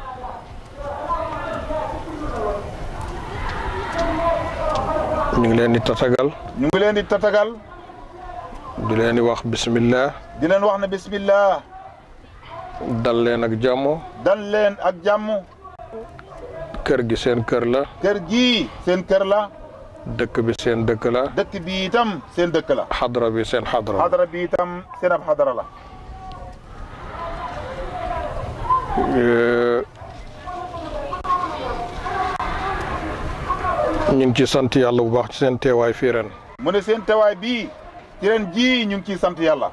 ñu ngi leen di tatagal. ñu ngi leen di tatagal. di leen di wax bismillah. di leen wax ne bismillah. dal leen ak jàmm. dal leen ak jàmm. kër gi seen kër la. kër gii seen kër la. dëkk bi seen dëkk la. dëkk bi itam seen dëkk la. xadra bi seen xadra la. xadra bi itam seen ab xadra la. ñu ngi ci sant yàlla bu baax ci seen teewaay fii ren. mu ne seen teewaay bii ci ren jii ñu ngi ciy sant yàlla.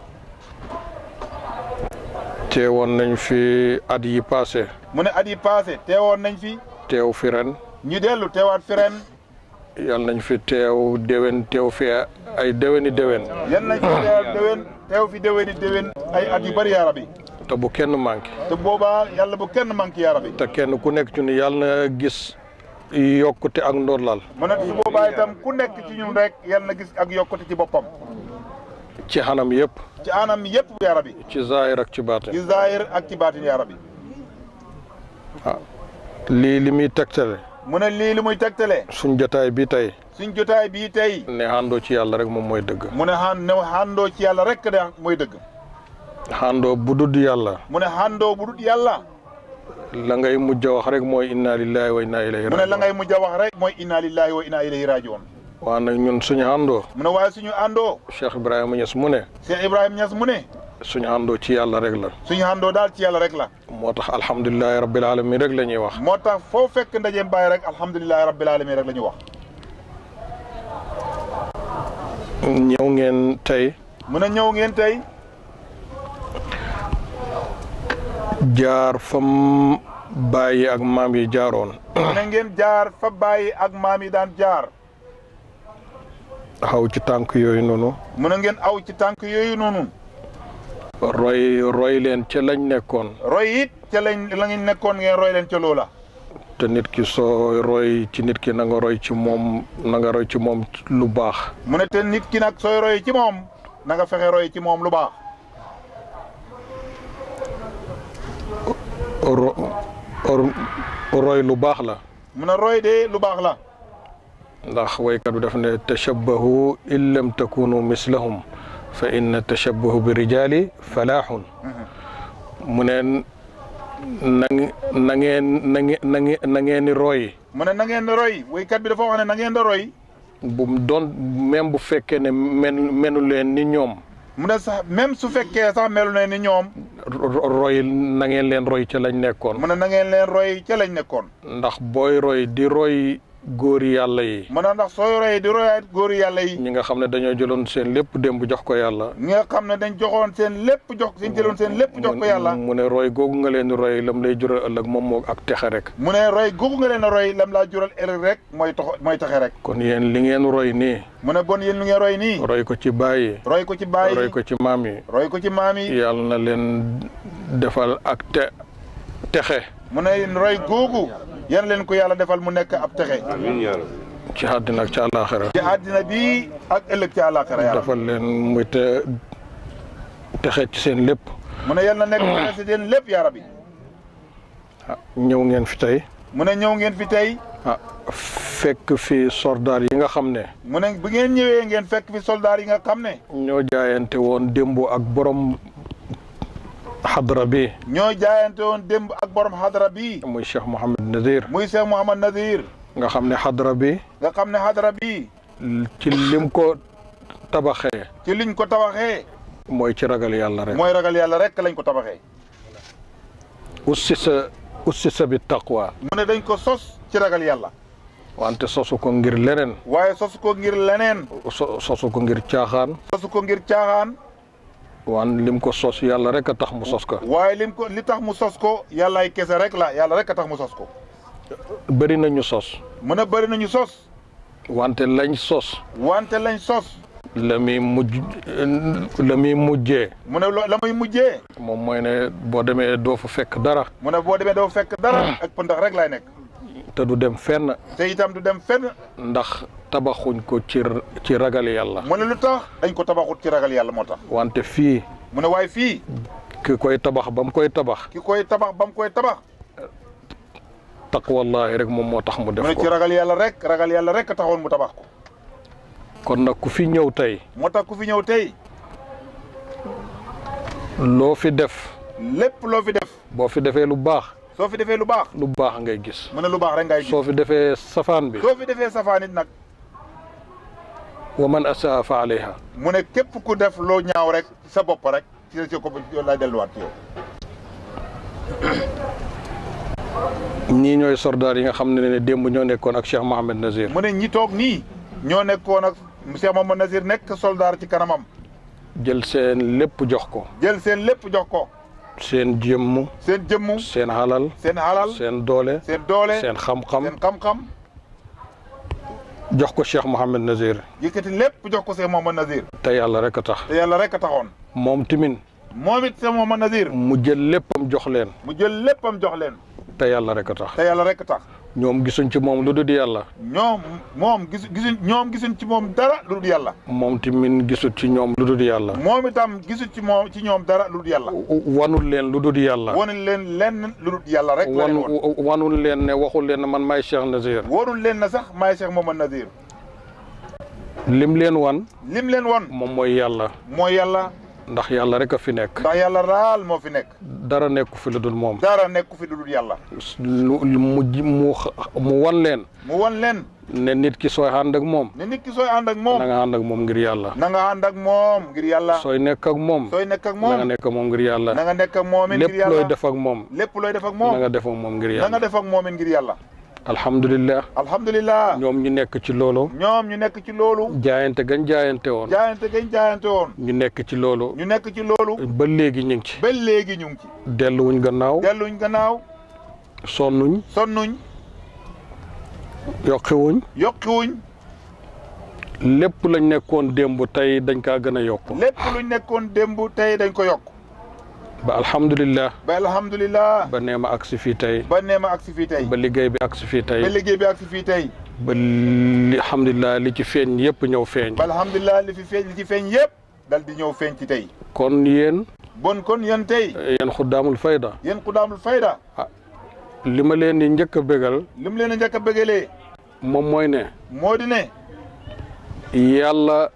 teewoon nañ fi at yi passé. mu ne at yi passé teewoon nañ fi. teew fi ren. ñu dellu teewaat fi ren. yal nañ fi teew déwén teew fi ay déwéni déwén. yal nañ fi teew déwén teew fi déwéni déwén ay at yu bëri yaara bi. te bu kenn manqué. te boobaa yàlla bu kenn manqué yaara bi. te kenn ku nekk ci ni yàlla na gis yokkute ak ndorlal. mu ne su boobaa itam ku nekk ci ñun rek yàlla na gis ak yokkute ci boppam. ci xanam yëpp. ci anam yëpp yaara bi. ci zaahir ak ci baatin. ci zaahir ak ci baatin yaara bi. ah lii li muy tegtale. mu ne lii li muy tegtale. suñ jotaay bi tey. suñ jotaay bii tey. ne àndoo ci yàlla rek moom mooy dëgg. mu ne xaan ne xaandoo ci yàlla rek de mooy dëgg. xaandoo bu dud yàlla. mu ne xaandoo bu dut yàlla. la ngay mujj a wax rek mooy inna lillahi wa inna ilayhi mu ne la ngay mujj a wax rek mooy inna lillahi wa inna ilayhi rajiun. waa nag ñun suñu àndoo. mu ne waaye suñu àndoo. Cheikh Ibrahima Niass mu ne. Cheikh Ibrahima Niass mu ne. suñu àndoo ci yàlla rek la. suñu àndoo daal ci yàlla rek la. moo tax alhamdulilahi rabbil alamin rek la ñuy wax. moo tax foo fekk ndajeem bàyyi rek alhamdulilahi rabbil alamin rek la ñuy wax. ñëw ngeen tey. mu ne ñëw ngeen tey. jaar fam bàyyi ak maam yi jaaroon. mu ne ngeen jaar fa bàyyi ak maam yi daan jaar. xaw ci tànk yooyu noonu. mu ne ngeen aw ci tànk yooyu noonu. roy roy leen ca lañ nekkoon. roy it ca lañ la ngeen nekkoon ngeen roy leen ca loola. te nit ki soo roy ci nit ki na nga roy ci moom na nga roy ci moom lu baax. mu ne te nit ki nag sooy roy ci moom na nga fexe roy ci moom lu baax. ro roy lu baax la. mu ne roy de lu baax la. ndax waykat bi daf ne tashabbahu in lam takunu mislahum fa inna tashabbahu bi rijaali falaaxun mu ne na na ngeen na ngeen na ngeen na ngeen di roy. mu ne na ngeen di roy waykat bi dafa wax ne na ngeen di roy. bu doon même bu fekkee ne men menu leen ni ñoom. mu ne sax même su fekkee sax melu ne ni ñoom. roy na ngeen leen roy ca lañ nekkoon. mu ne na ngeen leen roy ca lañ nekkoon. ndax booy roy di roy góori yàlla yi mu ne ndax sooy roy di royaat góori yàlla yi ñi nga xam ne dañoo jëloon seen lépp démb jox ko yàlla ñi nga xam ne dañ joxoon seen lépp jox suñ jëloon seen lépp jox ko yàlla mu ne roy googu nga leen di roy lam lay jural ëllëg moom moo ak texe rek mu ne roy googu nga leen a roy lam laa jural ëllëg rek mooy tax mooy taxe rek kon yéen li ngeen roy nii mu ne bon yéen lu ngeen roy nii roy ko ci bàyyi roy ko ci baay roy ko ci maam yi roy ko ci maam yi yàlla na leen defal ak te texe mu ne roy googu yan leen ko yàlla defal mu nekk ab texe ci àddina ak ci àllaaxira ci àddina bi ak ëllëg ci àllaaxira yàlla defal leen muy te texe ci seen lépp mu ne yal na nekk texe ci seen lépp yaa rabbi ah ñëw ngeen fi tey mu ne ñëw ngeen fi tey ah fekk fi soldaar yi nga xam ne mu ne bu ngeen ñëwee ngeen fekk fi soldaar yi nga xam ne ñoo jaayante woon démb ak borom xadra bi ñoo jaayante woon démb ak borom xadra bi muy Cheikh Mouhamed Nazir muy Cheikh Mouhamad Nazir nga xam ne xadra bi nga xam ne xadra bi ci lim ko tabaxee ci liñ ko tabaxee mooy ci ragal yàlla rek mooy ragal yàlla rek lañ ko tabaxee ussisa ussisa bi taqwa mu ne dañ ko sos ci ragal yàlla wante sosu ko ngir leneen waaye sosu ko ngir leneen so sosu ko ngir caaxaan sosu ko ngir caaxaan wan lim ko sos yàlla rek a tax mu sos ko waaye lim ko li tax mu sos ko yàllaay kese rek la yàlla rek a tax mu sos ko bëri nañu sos mu ne bëri nañu sos wante lañ sos wante lañ sos la muy mujj la muy mujjee mu ne lo- la muy mujjee moom mooy ne boo demee doo fa fekk dara mu ne boo demee doo fekk dara ak pëndax rek lay nekk te du dem fenn te itam du dem fenn ndax tabaxuñ ko ci ci ragal yàlla mu ne lu tax dañ ko tabaxut ci ragal yàlla moo tax wante fii mu ne waaye fii ki koy tabax ba mu koy tabax ki koy tabax ba mu koy tabax taqwallahi rek moom moo tax mu mu def ne ci ko ragal yàlla rek ragal yàlla rek a taxoon mu tabax ko kon nag ku fi ñëw tey moo tax ku fi ñëw tey loo fi def lépp loo fi def boo fi defee lu baax soo fi defee lu baax lu baax ngay gis mu ne lu baax rek ngay gis soo fi defee safaan bi soo fi defee safaanit nag wa man asaa fa alayha mu ne képp ku def loo ñaaw rek sa bopp rek ci ci ko lay delluwaat ci yow ñii ñooy soldaar yi nga xam ne ne démb ñoo nekkoon ak Cheikh Mohamed Nazir mu ne ñi toog nii ñoo nekkoon ak Cheikh Mamadou Nazir nekk soldaar ci kanamam jël seen lépp jox ko jël seen lépp jox ko seen jëmm seen jëmmu seen halal seen alal seen doole seen doole seen xam-xam seen xam-xam jox ko Cheikh Mohamed Nazir yëkkati lépp jox ko Cheikh Mamadou Nazir te yàlla rek a tax te yàlla rek a taxoon moom timin moom it Cheikh Mamadou Nazir mu jël léppam jox leen mu jël léppam jox leen te yàlla rek a tax te yàlla rek a tax ñoom gisuñ ci moom lu dul yàlla ñoom moom gis gisuñ ñoom gisuñ ci moom dara lu dul yàlla moom timin gisut ci ñoom lu dul yàlla moom itam gisuñ ci moom ci ñoom dara lu dul yàlla wanul leen lu dul yàlla wonul leen lenn lu dul yàlla rek la leen wan woon wanul leen ne waxul leen ne man maay Cheikh Nazir wonul leen na sax maay Cheikh Mamadou Nazir lim leen wan lim leen won moom mooy yàlla mooy yàlla ndax yàlla rek a fi nekk ndax yàlla raal moo fi nekk dara nekku fi lu dul moom dara nekku fi lu dul yàlla lu mu ji- mu mu wan leen mu won leen ne nit ki sooy ànd ak moom ne nit ki sooy ànd ak moom na nga ànd ak moom ngir yàlla na nga ànd ak moom ngir yàlla sooy nekk ak moom sooy nekk ak na nga moom nekk ak moom ngir yàlla na nga nekk ak moom it ngir lépp looy yàlla def ak moom lépp looy def ak na moom nga def ak moom ngir na nga yàlla def ak moom it ngir yàlla alhamdulilah alhamdulilah ñoom ñu nekk ci loolu ñoom ñu nekk ci loolu jaayante gañ jaayante woon jaayante gañ jaayante woon ñu nekk ci loolu ñu nekk ci loolu ba léegi ñu ngi ci ba léegi ñu ngi ci delluwuñ gannaaw delluñ gannaaw sonnuñ sonnuñ yokkiwuñ yokkiwuñ lépp lañ nekkoon démb tey dañ kaa gën a yokk lépp luñ nekkoon démb tey dañ ko yokk ba alhamdulilah ba alhamdulilah ba neema agsi fii tey ba neema agsi fii tey ba liggéey bi agsi fii tey ba liggéey bi agsi fii tey ba li alhamdulilah li ci feeñ yëpp ñëw feeñ ba alhamdulilah li fi feeñ li ci feeñ yëpp dal di ñëw feeñ ci tey kon yéen bon kon yéen tey yéen xuddaamul fayda yéen ku daamul fayda li ma leen di njëkk a bégal li mu leen a njëkk a bëggalee moom mooy ne moo di ne yàlla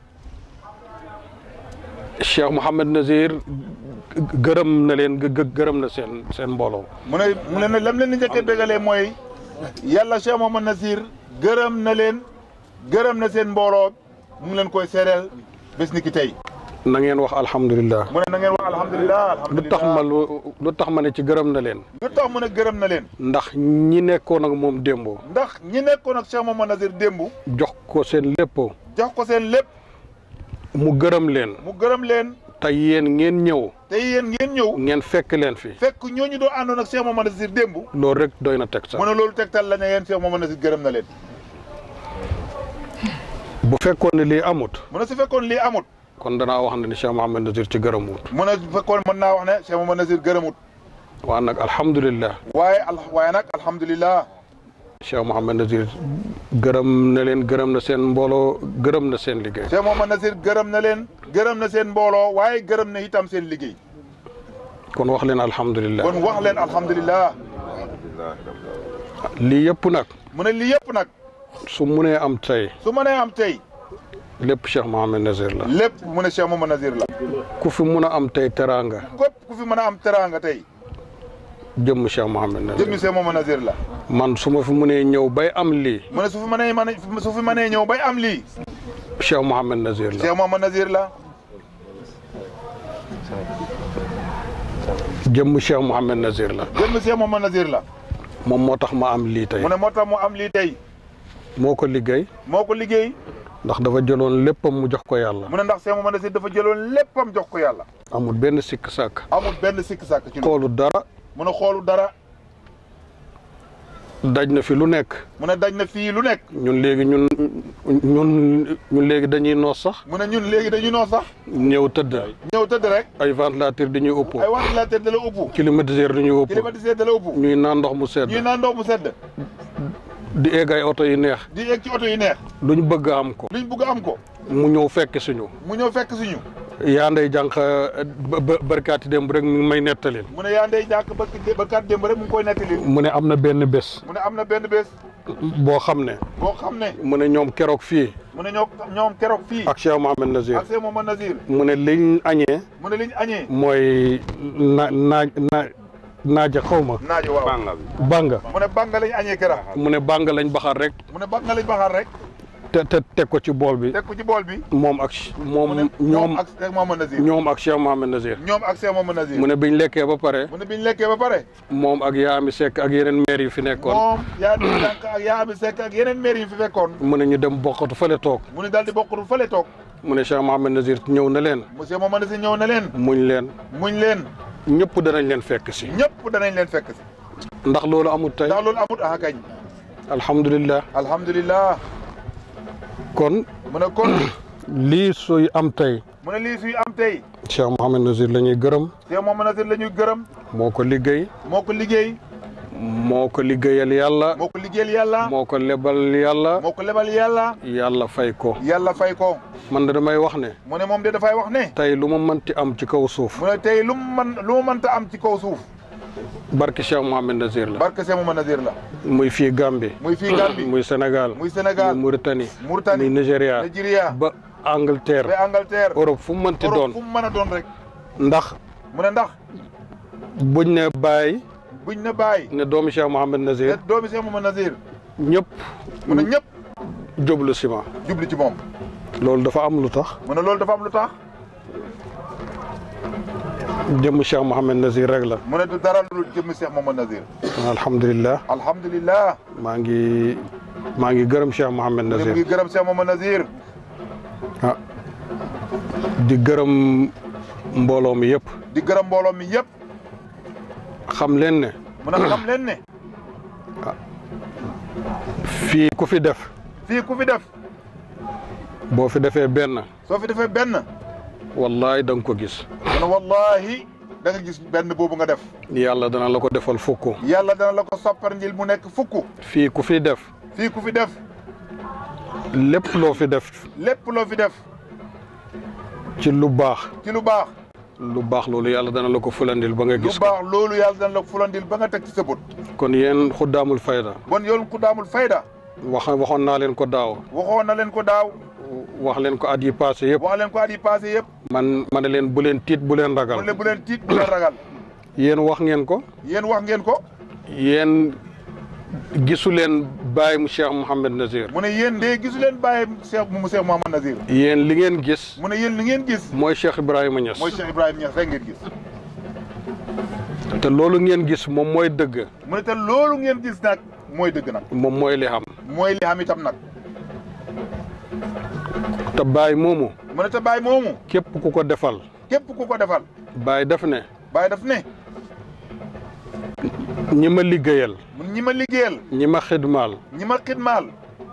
Cheikh Mouhamed Nazir gërëm na leen gë- gërëm na seen seen mbooloo mu ne mu ne lam leen di njëkk a bëggalee mooy yàlla Cheikh Mamadou Nazir gërëm na leen gërëm na seen mbooloo mu ngi leen koy seereel bés ni ki tey na ngeen wax alhamdulilah mu ne na ngeen wax alhamdulilah lu tax ma lu lu tax ma ne ci gërëm na leen lu tax mu ne gërëm na leen ndax ñi nekkoon ak moom démboo ndax ñi nekkoon ak Cheikh Mamadou Nazir démb jox ko seen lépp jox ko seen lépp mu gërëm leen mu gërëm leen te yéen ngeen ñëw te yéen ngeen ñëw ngeen fekk leen fi fekk ñooñu doon àndoon ak Cheikh Mamadou Nazir démb loolu rek doy na teg sax mu ne loolu tegtal la ne yéen Cheikh Mamadou Nazir gërëm na leen bu fekkoon ne lii amut mu ne su fekkoon lii amut kon danaa wax ne ni Cheikh Mouhamed Nazir ci gërëmut mu ne su fekkoon mën naa wax ne Cheikh Mamadou Nazir gërëmut waa nag alhamdulilah waaye al waaye nag alhamdulilah Cheikh Mouhamed Nazir gërëm na leen gërëm na seen mbooloo gërëm na seen liggéey Cheikh Mamadou Nazir gërëm na leen gërëm na seen mbooloo waaye gërëm na itam seen liggéey kon wax leen alhamdulilah kon wax leen alhamdulilah lii yëpp nag mu ne lii yëpp nag su munee am tey su mënee am tey lépp Cheikh Mouhamed Nazir la lépp mu ne Cheikh Mamadou Nazir la ku fi mun a am tey teraanga képp ku fi mën a am teraanga tey jëmm Cheikh Mouhamed Nazir jëmmi Cheikh Mamadou Nazir la man su ma fi munee ñëw bay am lii mu ne su fi mënee mën su fi mënee ñëw bay am lii Cheikh Mouhamed Nazir la Cheikh Mamadou Nazir la jëmm Cheikh Mouhamed Nazir la jëmmi Cheikh Mamadou Nazir la moom moo tax ma am lii tey mu ne moo tax mu am lii tey moo ko liggéey moo ko liggéey ndax dafa jëloon léppam mu jox ko yàlla mu ne ndax Cheikh Mamadou Nazir dafa jëloon léppam jox ko yàlla amul benn sikk sàkk amul benn sikk sàkk ci xoolu dara mu ne xoolu dara daj na fi lu nekk mu ne daj na fii lu nekk ñun léegi ñun ñun ñun léegi dañuy noos sax mu ne ñun léegi dañu noo sax ñëw tëdd ñëw tëdd rek ay ventilateur di ñuy upp ay ventilateur da la upp climatiseur di ñuy upp climatiseur da la upp ñuy naan ndox mu sedd ñuy naan ndox mu sedd di egg ay oto yu neex di egg ci oto yi neex luñ bëgg a am ko luñ bëgg am ko mu ñëw fekk suñu mu ñëw fekk suñu yaa ndey jànq barkaati démb rek mi ngi may nettalil mu ne yaa ndey jàkk ba ba kat démb rek mu ngi koy nettali mu ne am na benn bés mu ne am na benn bés boo xam ne boo xam ne mu ne ñoom keroog fii mu ne ñoo ñoom keroog fii ak Cheikh Mouhamed Nazir ak Cheikh Mamadou Nazir mu ne liñ añee mu ne liñ añee mooy na naaj na naaja xaw ma naajo waaw banga mu ne banga lañ añee keroog mu ne banga lañ baxar rek mu ne banga lañ baxaar rek te te teg ko ci bool bi teg ko ci bool bi moom ak moom ñoom ak Cheikh Mamadou Nazir ñoom ak Cheikh Mouhamed Nazir ñoom ak Cheikh Mamadou Nazir mu ne biñ lekkee ba pare mu ne biñ lekkee ba pare moom ak Yaami Seck ak yeneen maire yi fi nekkoon moom yaa di jànk ak yaa ami Seck ak yeneen maire yi fi fekkoon mu ne ñu dem bokkatu fële toog mu ne daal di bokkatu fële toog mu ne Cheikh Mouhamed Nazir ñëw na leen monsieur Mamadou Nazir ñëw na leen muñ leen muñ leen ñëpp danañ leen fekk si ñëpp danañ leen fekk si ndax loolu amut tey ndax loolu amut ah kañ alhamdulilah alhamdulilah kon mu ne kon lii suy am tey mu ne lii suy am tey Cheikh Mouhamed Nazir la ñuy gërëm Cheikh Mamadou Nazir la ñuy gërëm moo ko liggéey moo ko liggéey moo ko liggéeyal yàlla moo ko liggéeyal yàlla moo ko lebal yàlla moo ko lebal yàlla yàlla fay ko yàlla fay ko man de damay wax ne mu ne moom de dafay wax ne tey lu ma mënti am ci kaw suuf mu ne tey lu mu mën lu mu mënta am ci kaw suuf barke Cheikh Mouhamed Nazir la barke Cheikh Mamadou Nazir la muy fii Gambie muy fii Gambie muy Sénégal muy Sénégal muy Mauritanie Mauritanie muy Nigéria Nigeria ba Angleterre ba Angleterre Europe fu mu mënti Europe doon fu mu mën a doon rek ndax mu ne ndax buñ ne bàyyi buñ ne bàyyi ne doomi Cheikh Mouhamed Nazir te doomi Cheikh Mamadou Nazir ñëpp mu ne ñëpp jublu ciment jubli ci moom loolu dafa am lu tax mu ne loolu dafa am lu tax jëmm Cheikh Mouhamed Nazir rek la mu ne du dara lu jëmmi Cheikh Mamadou Nazir alhamdulilah alhamdulilah maa ngi maa ngi gërëm Cheikh Mouhamed mu ne mu Nazir ngi gërëm Cheikh Mamadou Nazir ah di gërëm mbooloo mi yëpp di gërëm mbooloo mi yëpp xam leen ne mu ne xam leen ne fii ku fi def fii ku fi def boo fi defee benn soo fi defee benn wallahi da nga ko gis mu ne wallahi da nga gis benn boobu nga def yàlla dana la ko defal fukk yàlla dana la ko soppar njil mu nekk fukk fii ku fi def fii ku fi def lépp loo fi def lépp loo fi def ci lu baax ci lu baax lu baax loolu yàlla dana la ko fulandil ba nga lu gis ko baax loolu yàlla dana la ko fulandil ba nga teg ci sa bët kon yéen xuddaamul fayda bon yoon ku daamul fayda wax waxoon naa leen ko daaw waxoon na leen ko daaw wax leen ko at yi passé yëpp wax leen ko at yi passé yëpp man ma ne leen bu leen tiit bu leen mu ragal ne bu leen tiit bu leen ragal yéen wax ngeen ko yéen wax ngeen ko yéen gisu leen Baye mu Cheikh Mouhamed Nazir mu ne yéen de gisu leen bàyyi Cheikh mu Cheikh Mouhamad Nazir yéen li ngeen gis mu ne yéen li ngeen gis mooy Cheikh Ibrahima Niass mooy Cheikh Ibrahima Niass rek ngeen gis te loolu ngeen gis moom mooy dëgg mu ne te loolu ngeen gis nag mooy dëgg nag moom mooy li xam mooy li xam itam nag te Baye moomu mu ne te bàyyi moomu képp ku ko defal képp ku ko defal Baye def ne bàyyi daf ne ñi ma liggéeyal mu ñi ma liggéeyal ñi ma xidmaal ñi ma xidmaal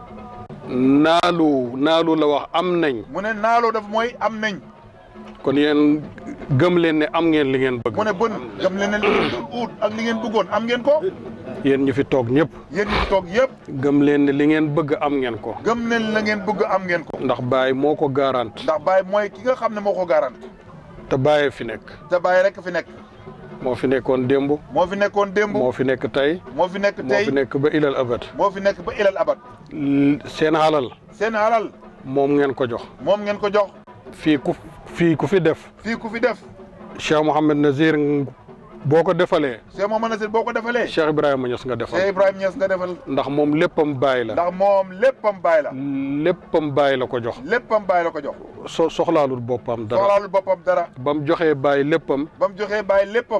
naalu naalu la wax am nañ mu ne naaloo daf mooy am nañ kon yéen gëm leen ne am ngeen li ngeen bëgg mu ne bon gëm leen ne li ngeen doon uut ak li ngeen bëggoon am ngeen ko yéen ñu fi toog ñëpp yéen ñi toog yëpp gëm leen ne li ngeen bëgg am ngeen ko gëm leen la ngeen bëgg am ngeen ko ndax Baye moo ko garant ndax Baye mooy ki nga xam ne moo ko garant te Baye fi nekk te Baye rek fi nekk moo fi nekkoon démb moo fi nekkoon démb moo fi nekk tey moo fi nekk moo tey fi nekk ba ilal abad moo fi nekk ba ilal abat seen halal seen alal moom ngeen ko jox moom ngeen ko jox fii ku fii ku fi def fii ku fi def Cheikh Mouhamed Nazir boo ko defalee Cheikh Mouhamed Nazir boo ko defalee Cheikh Ibrahima Niass nga defal Cheikh Ibrahima Niass nga defal ndax moom léppam Baye la ndax moom léppam Baye la léppam Baye la ko jox léppam Baye la ko jox so soxlaalul boppam dara soxlaalul boppam dara ba mu joxee Baye léppam ba mu joxee Baye léppam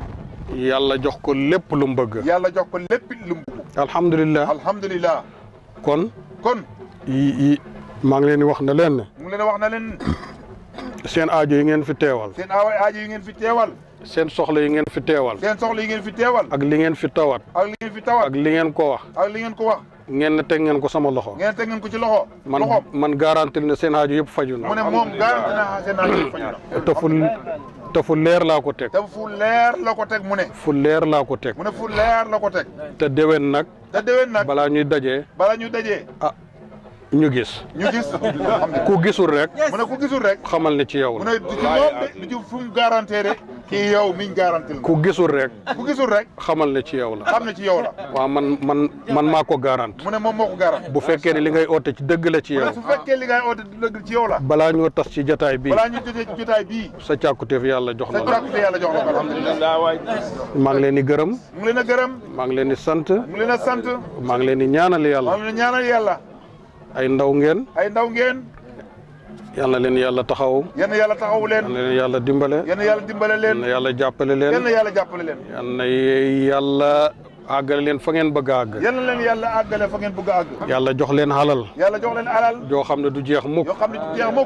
yàlla jox ko lépp lu mu bëgg yàlla jox ko lépp lu mu bëgg alhamdulilah alhamdulilah kon kon yi yi maa ngi leen di wax ne leen ne mu ngi leen wax na leen seen aajo yi ngeen fi teewal seen aawa aajo yi ngeen fi teewal seen soxla yi ngeen fi teewal seen soxla yi ngeen fi teewal ak li ngeen fi tawat ak li ngeen fi tawat ak li ngeen ko wax ak li ngeen ko wax ngeen ne teg ngeen ko sama loxo ngeen teg ngeen ko ci loxo man loxoom man garantil ne seen aajo yëpp faju mu ne na moom garanti na seen aajo yi faju na te fu te fu leer laa ko teg te fu leer la ko teg mu ne fu leer laa ko teg mu ne fu leer la ko teg te déwén nag te déwén nag balaa ñuy dajee bala ñu dajee ah ñu gis ñu gis ku gisul rek mu ne ku gisul rek xamal ne ci yow mu la ne du ci moom de du ci fu mu garanté de kii yow miñ garantil ku gisul rek ku gisul rek xamal ne ci yow la xam ne ci yow la waaw man man man maa ko garant mu ne moom moo ko garant bu fekkee ne li ngay oote ci dëgg la ci mu yow ne su fekkee li ngay oote di dëgg ci yow la balaa ñoo tas ci jataay bi balaa ñu jotee ci jotaay bii sa càkkutéef yàlla jox sa na la càkkute yàlla jox la ko alhamdulilah maa ngi leen di gërëm mu ngi leen a gërëm maa ngi leen di sant mu ngi leen a sant maa ngi leen di ñaanal yàlla maa ngi leen a ñaanal yàlla ay ndaw ngeen ay ndaw ngeen yal na leen yàlla taxaw yenn yàlla taxawu leen yal na leen yàlla dimbale yenn yàlla dimbale yal leen na yàlla jàppale leen yenn yàlla jàppale leen yal na yàlla àggale leen fa ngeen bëgg a àgg yenn leen yàlla àggale fa ngeen bëgg a àgg yàlla jox leen halal yàlla jox leen alal joo xam ne du jeex mukk yoo xam ne du jeex mukk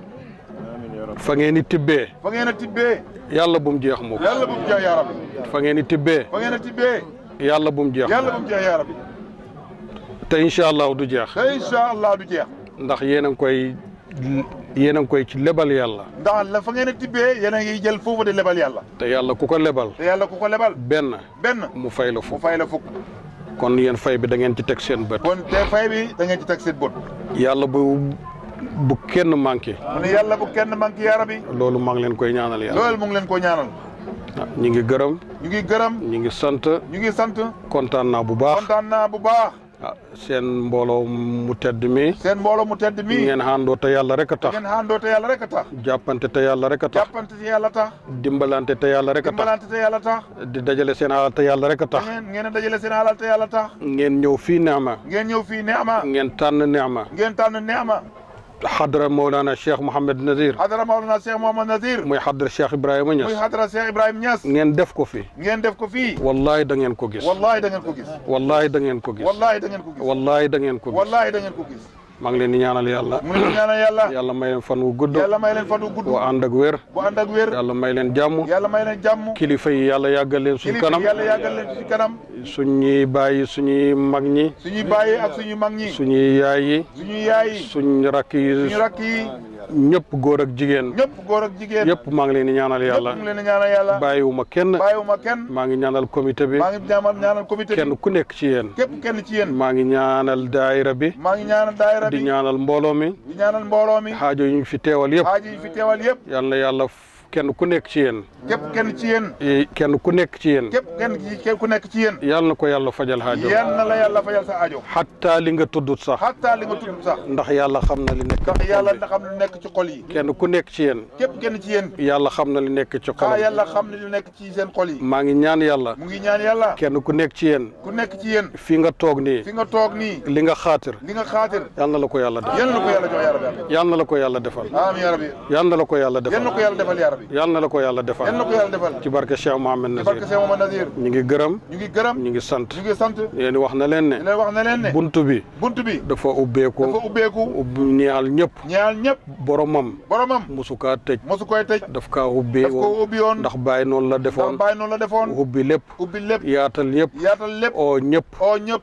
fa ngeen di tibbee fa ngeen a tibbee yàlla bu mu jeex mukk yàlla bu mu jeex yaa rabbi fa ngeen di tibbee fa ngeen a tibbee yàlla bu mu jeex yàlla bu mu jeex yaa rabbi te incha allah du jeex te incha allah du jeex ndax yéen a ngi koy yéen a ngi koy ci lebal yàlla ndax la fa ngeen a tibbee yéen a ngi jël foofu di lebal yàlla te yàlla ku ko lebal te yàlla ku ko lebal benn benn mu fay la mu fukk fay la fukk kon yéen fay bi da ngeen ci teg seen bët kon te fay bi da ngeen ci teg seen bët yàlla bu bu kenn manqué mu ne yàlla bu kenn manqué yaa rabbi loolu maa ngi leen koy ñaanal yàlla loolu mu ngi leen ko ñaanal ñu ngi gërëm ñu ngi gërëm ñu ngi sant ñu ngi sant kontaan naa bu baax kontaan naa bu baax ah seen mbooloo mu tedd mi seen mbooloo mu tedd mi ngeen àndoo te yàlla rek a tax ngeen àndoo te yàlla rek a tax jàppante te yàlla rek a tax jàppante te yàlla tax dimbalante te yàlla rek a tax dimbalante te yàlla tax di dajale seen alal te yàlla rek a tax ngeen ngeen a dajale seen alal te yàlla tax ngeen ñëw fii neema ngeen ñëw fii neema ngeen tànn neema ngeen tànn neema xadra Mawlana Cheikh Mouhamed Nazir hadara Mawlana Cheikh Mouhamad Nazir muy xadra Cheikh Ibrahima muy Niass hadara Cheikh Ibrahima Niass ngeen def ko fi ngeen def ko fii wallahi da ngeen ko gis wallahi da ngeen ko gis wallahi da ngeen ko gis wallahi da ngeen ko gis wallahi da ngeen ko gis wallahi da ngeen ko gis maa ngi leen di ñaanal yàlla mu ngi ñaanal yàlla yàlla may leen fan wu gudd yàlla may leen fan wu gudd bu ànd ak wér bu ànd ak wér yàlla may leen jàmm yàlla may leen jàmm kilifa yi yàlla yàggal leen suñ kilifa kanam yàlla yàggal leen ci kanam suñuy bàyyi suñuy mag ñi suñuy bàyyi ak suñu mag ñi suñuy yaay yi suñuy yaay yi suñ rakk yi suñu rakk yi ñëpp góor ak jigéen ñëpp góor ak jigéen yëpp maa ngi leen di ñaanal yàlla ñëpp mu ngi leen di ñaanal yàlla bàyyiwuma kenn bàyyiwuma kenn maa ngi ñaanal comité bi maa ngi ñaanal ñaanal comité bi kenn ku nekk ci yéen képp kenn ci yéen maa ngi ñaanal daayira bi maa ngi ñaanal daayira di bi ñaanal mbooloo mi di ñaanal mbooloo mi xaajo yi ñu fi teewal yëpp xaaji yi fi teewal yëpp yal na yàlla kenn ku nekk ci yéen képp kenn ci yéen eh, kenn ku nekk ci yéen képp kenn ci képp ku nekk ci yéen yàlla na ko yàlla fajal xaajo yal na la yàlla fajal sa aajo xatta li nga tuddut sax xataa li nga tudd sax ndax yàlla xam na li nekk ndax yàlla na xam lu nekk ci xol yi kenn ku nekk ci yéen képp kenn ci yéen yàlla xam na li nekk ci ah xolam yàlla xam ne lu nekk ci seen xol yi maa ngi ñaan yàlla mu ngi ñaan yàlla kenn ku nekk ci yéen ku nekk ci yéen fi nga toog nii fi nga toog nii li nga xaatir li nga xaatir yal na la ko yàlla def yal na ko yàlla jox yaa rabbi yal na la ko yàlla defal amiin yaa rabbi yal na la ko yàlla yal defal na ko yàlla defal yaa rabbi yal na la ko yàlla yal na defal ko yàlla defal ci barke Cheikh Mohamed ci barke Nazir Cheikh Mamadou Nazir ñu ngi gërëm ñu ngi gërëm ñu ngi sant ñu ngi sant yéen wax na leen di ne leen wax ne leen ne buntu bi bunt bi dafa ubbeeku dafa ubbeeku ubbi ñaal ñëpp ñaal ñëpp boromam boromam musu kaa tëj mosu koy tëj daf kaa ubbi daf ko ubbi woon ndax bàyyi noonu la ndax defoon bàyyi noonu la defoon ubbi lépp ubbi lépp yaatal ñëpp yaatal lépp oo ñëpp oo ñëpp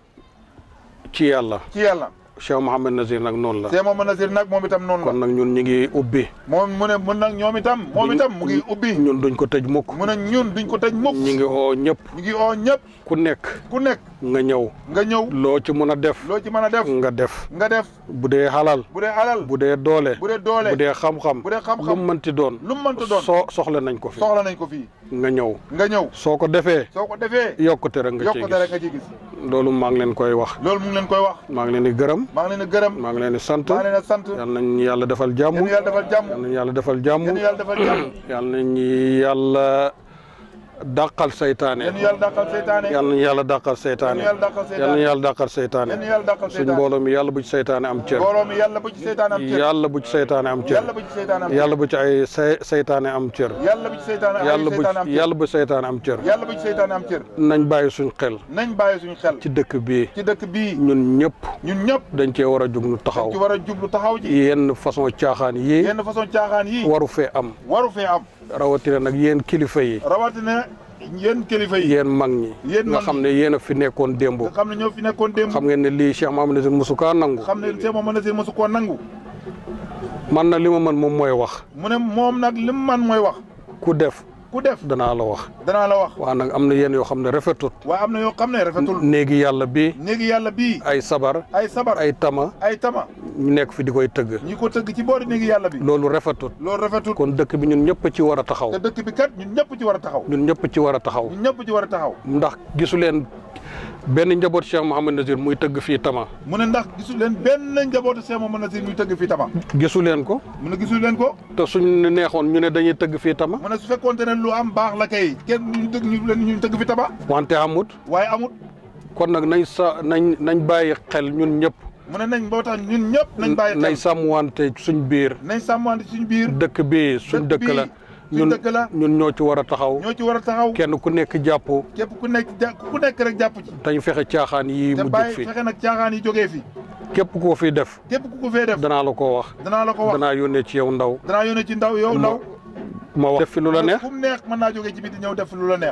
ci yàlla ci yàlla Cheikh Mohamed Nazir nag noonu la Cheikh Mamadou Nazir nag moom itam noonu la kon nag ñun ñi ngi ubbi moom mu ne mun nag ñoom itam moom itam mu ngi ubbi ñun duñ ko tëj mukk mu ne ñun duñ ko tëj mukk ñi ngi oo ñëpp ñu ngi oo ñëpp ku nekk ku nekk nga ñëw nga ñëw loo ci mën a def loo ci mën a def nga def nga def bu dee xalal bu dee alal bu dee doole bu dee doole bu dee xam-xam bu dee xam-xam lu mu mënti doon lu mu mënta doon soo soxla nañ ko fi soxla nañ ko fii nga ñëw nga ñëw soo ko defee soo ko defee yokkute rek nga ciy yokkute rek gis nga ciy gis loolu maa ngi leen koy wax loolu mu ngi leen koy wax maa ngi leen di gërëm maa ngi leen di gërëm maa ngi leen di sant maa ngi leen di sant yal nañ yàlla defal jàmm yéen yàlla defal jàmm yal nañ yàlla defal jàmm yéen yàlla defal jàmm yal nañ yàlla dàqal seytaane yéen yàlla dàqal seytaane yal nañ yàlla dàqal seytaane yéen yàlla dàqal yal nañ seytaane yàlla dàqal seytaane yéen yàlla dàqal suñ seytaane mbooloo mi yàlla bu ci seytaane am cër mbooloo mi yàlla bu ci seytaane am cër yàlla bu ci seytaane am cër yàlla bu ci seytaane am cër yàlla bu ci ay say seytaane am cër yàlla bu ci seytaane ay yàlla bu seytaane am cër yàlla bu seytaane am cër yàlla bu ci seytaane am cër nañ bàyyi suñ xel nañ bàyyi suñu xel ci dëkk bii ci dëkk bii ñun ñëpp ñun ñëpp dañ cee war a jug nu taxaw ci war a jublu taxaw ci yenn façon caaxaan yii yenn façon caaxaan yi waru fee am waru fee am rawatina nag yéen kilifa yi rawatina yéen kilifa yi yéen mag ñi Yéen nga mag xam ne yéen a fi nekkoon démb nga xam ne ñoo fi nekkoon démb xam ngeen ne lii Cheikh Mamadou Nazir mosu kaa nangu xam ne Cheikh Mamadou Nazir mosu koo nangu man na li ma mën moom mooy wax mu ne moom nag li mu man mooy wax ku def ku def danaa la wax danaa la wax waa nag am na yéen yoo xam ne rafetut waaye am na yoo xam ne rafetul néegi yàlla bi néegi yàlla bii ay sabar ay sabar ay tama ay tama ñu nekk fi di koy tëgg ñi ko tëgg ci boori néegi yàlla bi loolu rafetut loolu rafetul kon dëkk bi ñun ñëpp ci war a taxaw te dëkk bi kat ñun ñëpp ci war a taxaw ñun ñëpp ci war a taxaw ñun ñëpp ci war a taxaw ndax gisu leen benn njaboot Cheikh Mouhamed Nazir muy tëgg fii tama mu ne ndax gisul leen benn njabootu Cheikh Mamadou Nazir muy tëgg fii tama gisu leen ko mu ne gisul leen ko te suñ neexoon ñu ne dañuy tëgg fii tama mu ne su fekkoonte ne lu am baax la kay kenn ñu tëgg ñu leen ñu tëgg fi tama wante amut waaye amut kon nag nañ sa nañ nañ bàyyi xel ñun ñëpp mu ne nañ boo tax ñun ñëpp nañ bàyyi nañ xel sàmmwante suñ biir nañ sàmmante suñu biir dëkk bi suñ Dëkk dëkk la bi suñ ñun dëkk la ñun ñoo ci war a taxaw ñoo ci war a taxaw kenn ku nekk jàpp képp ku nekk ja ku nekk rek jàpp ci dañ fexe caaxaan yi te mu jóg bàyyi fi fexe nag caaxaan yi jógee fi képp koo fi def képp ku ko fee def danaa la ko wax danaa la ko wax danaa yónnee ci yow ndaw danaa yónnee ci ndaw yow ndaw ma wax def fi lu la neex fu mu neex mën naa jógee ci biti ñëw def lu la neex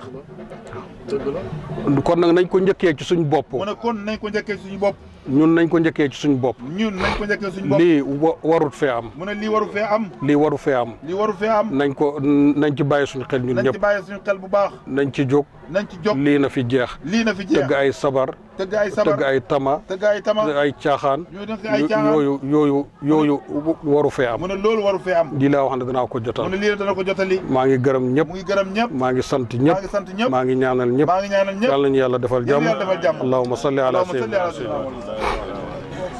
kon nag nañ ko njëkkee ci suñ bopp mu ne kon nañ ko njëkkee suñu bopp ñun nañ ko njëkkee ci suñ bopp ñun nañ ko njëkkee suñu bopp lii wa- warut fee am mu ne lii waru fee am lii waru fee am lii waru fee am nañ ko nañ ci bàyyi suñ xel ñun nañ ci ñëpp bàyyi suñu xel bu baax nañ ci jóg nañ ci jóg lii na fi jeex lii na fi jeex tëgg ay sabar tëgg ay sabar tëgg ay tama tëgg ay tama ay caaxaan ñu def ay caaxaan yooyu yooyu yooyu waru fee am mu ne loolu waru fee am lii laa wax ne danaa ko mu jotal ne lii dana ko jotali maa ngi gërëm ñëpp mu ngi gërëm ñëpp maa ngi sant maa ñëpp ngi sant ñëpp maa ngi ñaanal ñëpp maa ngi ñaanal ñëpp yàlla nañu yàlla defal jàmm yàlla defal jàmm allahumma salli ala allahumma salli ala sayyidina sayyidina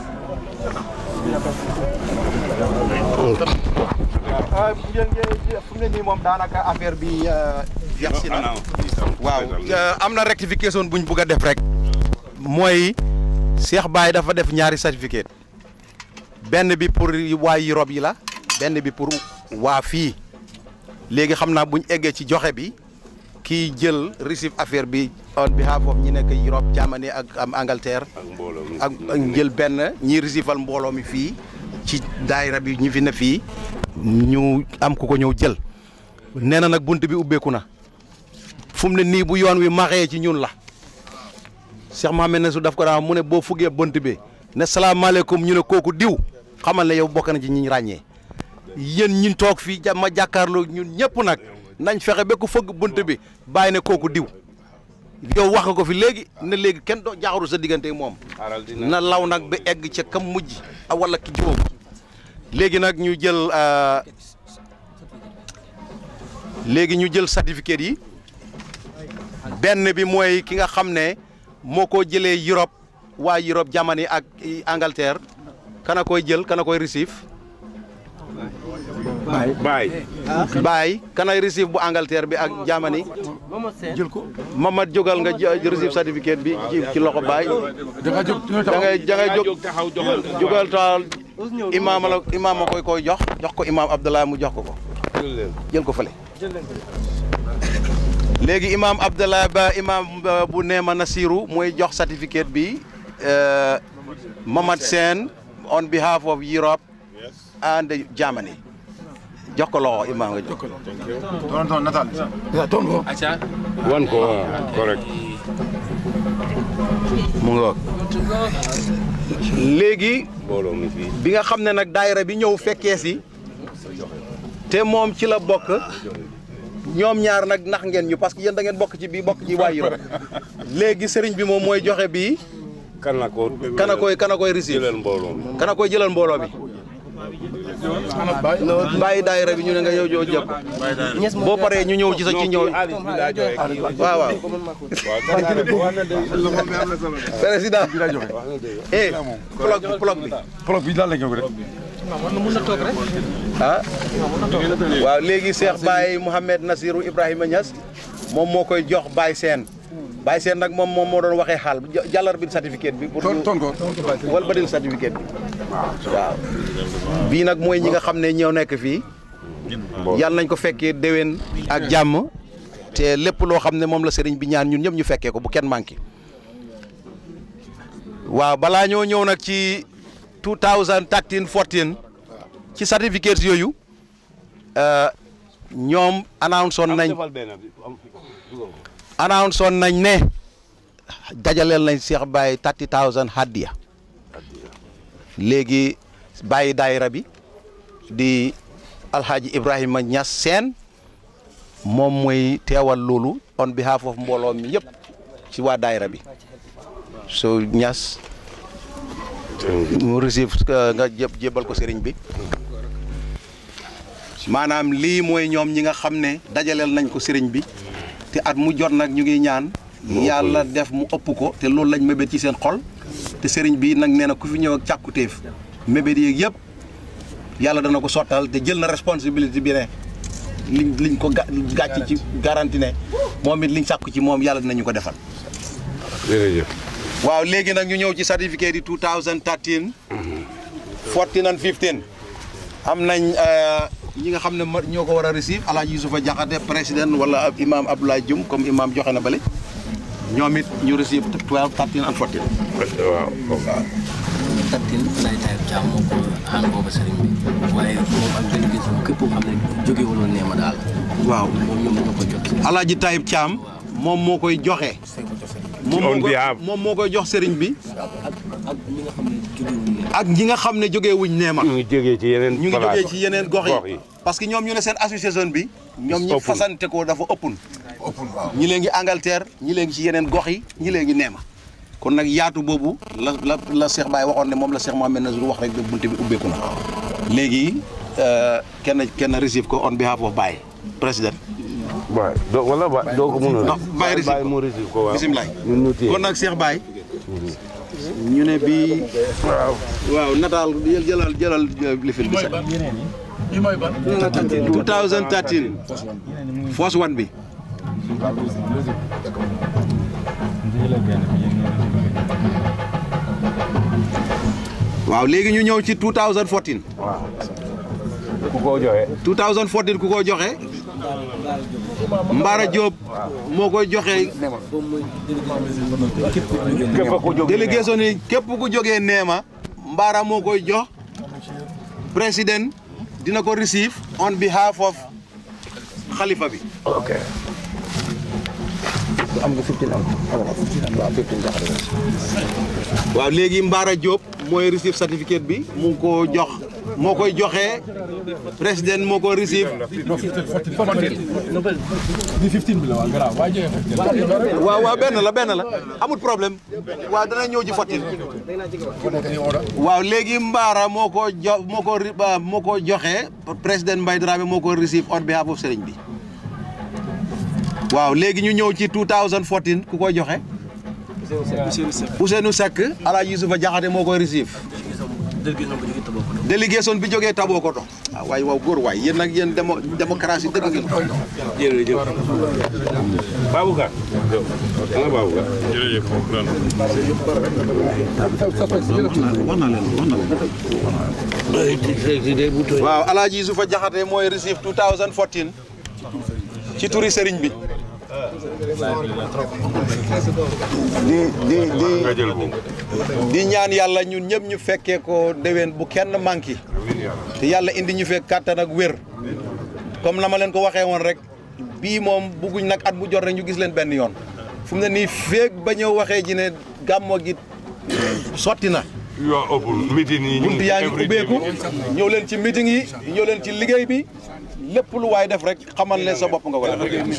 fu mu ne nii moom daanaka affaire bi jeex si na waaw am na rectification buñ bugg a def rek mooy Cheikh Baye dafa def ñaari certificat benn bi pour waa Europe yi la benn bi pour waa fii léegi xam naa buñ eggee ci joxe bi kii jël receive affaire bi on behalf of ñi nekk Europe Germany ak am Angleterre ak ak jël benn ñi receiveal mbooloo mi fii ci daayira bi ñi fi ne fii ñu am ku ko ñëw jël nee na nag bunt bi ubbeeku na fu mu ne nii bu yoon wi maxee ci ñun la Cheikh Mohamed Nassour daf ko daan mu ne boo fuggee bunt bi ne salaamaaleykum ñu ne kooku diw xamal ne yow bokk na ci ñi ñu ràññee yéen ñun toog fii ja ma jàkkaarloo ñun ñëpp nag nañ fexe ba ku fëgg bunt bi bàyyi ne kooku diw yow wax nga ko fi léegi ne léegi kenn doo jaaxaru sa diggante moom na law nag ba egg ca kam mujj a wala ki juróom léegi nag ñu jël léegi ñu jël certificat yi benn bi mooy ki nga xam ne moo ko jëlee Europe waa Europe Germany ak Angleterre kana koy jël kana koy receive baay baay kanay receive bu Angleterre bi ak Germany jël ko Mamad jógal nga jë- receive certificat bi ci ci loxo baay da ngay da ngay jóg taxaw joxal jógal taal imaam la imaam ma koy koy jox jox ko imaam Abdallah mu jox ko ko jël ko fële léegi imaam Abdallah ba imaam ba bu Neema Nasiru mooy jox certificate bi euh, Mamad Sène on behalf of Europe and Germany jox ko loxo imaam nga jox ko Toon toon nataal. Toon ko. wan ko waaw correct mu ngoog léegi mbooloo mi fii bi nga xam ne nag daayira bi ñëw fekkee si te moom ci la bokk ñoom ñaar nag nax ngeen ñu parce que yéen da ngeen bokk ci bii bokk ci waa Europe léegi sëriñ bi moom mooy joxe bii kan la ko kana koy kana koy receive jëlal mbooloo mi kana koy jëlal mbooloo bi bàyyi daayira bi ñu ne nga yow joo jëpp boo paree ñu ñëw ci sa ci ñëw waaw waaw président eh plog bi plog bi Plog bi daal la ñu ko rek. mun na toog rek. ah waaw léegi Cheikh Baye Mouhamed Nasirou Ibrahima Niass moom moo koy jox Baye Sène Baye Sène nag moom moom moo doon waxee xaal jàllar bi certificat bi pour Toon toon ko. wal badil certificat bi waaw bii nag mooy ñi nga xam ne ñoo nekk fii yàlla nañ ko fekkee déwén ak jàmm te lépp loo xam ne moom la sëriñ bi ñaan ñun ñëpp ñu fekkee ko bu kenn manqué waaw balaa ñoo ñëw nag ci 2013 14 ci certificats yooyu euh, ñoom announce woon nañ defal benn bi announce woon nañ ne dajaleel nañ Cheikh Baye 30000 hadiya léegi bàyyi daayira bi di alhaji Ibrahima Niass Sène moom mooy teewal loolu on behalf of mbooloo mi yëpp ci waa daayira bi so Niass mu receive euh, nga jé jébal ko sëriñ bi maanaam lii mooy ñoom ñi nga xam ne dajaleel nañ ko sëriñ bi te at mu jot nag ñu ngi ñaan yàlla def mu ëpp ko te loolu lañ mébét ci seen xol te sëriñ bi nag nee na ku fi ñëw ak càkkutéef mébét yeeg yëpp yàlla dana ko sottal te jël na responsabilité bi ne liñ liñ ko ga gàcc ci garanti ne moom it liñ sàkku ci moom yàlla dinañu ko defal jërëjëf waaw léegi nag ñu ñëw ci certificat di 2013 14 and 15 am nañ euh, ñi nga xam ne ma- ñoo ko war a receive alaaji Yusufa Jaxate président wala ab imam Abdoulaye Dioum comme imam joxe na bale ñoom it ñu receive 12 13 and 14 waaw tattin lay tayib caam moo ko ànd booba sëriñ bi waaye moom ak délégation képp koo xam ne jóge woon neema daal waaw moom ñoom ñoo ko jot alaaji Taïb Thiam moom moo koy joxe moom moo On koy behalf. moom moo koy jox sëriñ bi ak ñi nga xam ne jóge woon neema ak ñi nga xam ne jógee wuñ neema ñu ngi jógee ci yeneen ñu ngi place jógee ci yeneen gox gox yi yi. parce que ñoom ñu ne seen association bi ñoom ñi Ëppul. fasante ko dafa ëppun ñi lee ngi Angleterre ñi lee ngi ci yeneen gox yi ñi lee ngi neema kon nag yaatu boobu la la la Cheikh Baye waxoon ne moom la Cheikh Mohamed Nazir wax rek ba bunte bi ubbeeku na léegi euh, kenn kenn receive ko on behalf of Baye président waaw doo wala ba doo ko mën a Non, bàyyi receive ko. mu receive ko waaw bisimilah ñun ñu téye kon nag Cheikh Baye ñu ne bii waaw waaw nataal jël- jëlal jëlal lifin bi sax yi mooy ban 2013 first one bi waaw léegi ñu ñëw ci 2014 ku ko joxe 2014 ku ko joxe Mbara Diop moo koy joxe képp ku jóge délégation yi képp ku jógee Neema Mbara moo koy jox président dina ko receive on behalf of xalifa bi ok waaw léegi Mbara Diop mooy receive certificate bi mu ngi ko jox moo koy joxe président moo ko receive bi 15 bi la waa garaaw waa joxe 15 waaw waaw benn la benn la amul problème waaw dana ñëw ci fotin waaw léegi Mbara moo ko jo moo ko ri- ba- moo ko joxe président Mbaye Dramé moo ko receive on behalf of sëriñ bi waaw léegi ñu ñëw ci 2014 ku koy joxe Ousseynou Seck Alaaji Yusufa Jaxate moo koy receive délégation bi jógee Tabokoto ah waay waaw góor waay yéen nag yéen démo démocratie dëgg ngeen jërëjëf Baboucar ana Baboucar jërëjëf waaw Alaaji Yusufa Jaxate mooy receive 2014 ci turi sëriñ bi di di di di ñaan yàlla ñun ñëpp ñu fekkee ko déwén bu kenn manqué te yàlla indi ñu fekk kàttan ak wér comme na ma leen ko waxee woon rek bii moom bugguñ nag at bu jot rek ñu gis leen benn yoon fu mu ne nii feeg ba ñëw waxee ji ne gàmmo gi sotti na yoo ëpp meeting yi bunt yaa ngi ubbeeku ñëw leen ci meeting yi ñëw leen ci liggéey bi lépp lu waay def rek xamal ne sa bopp nga ko def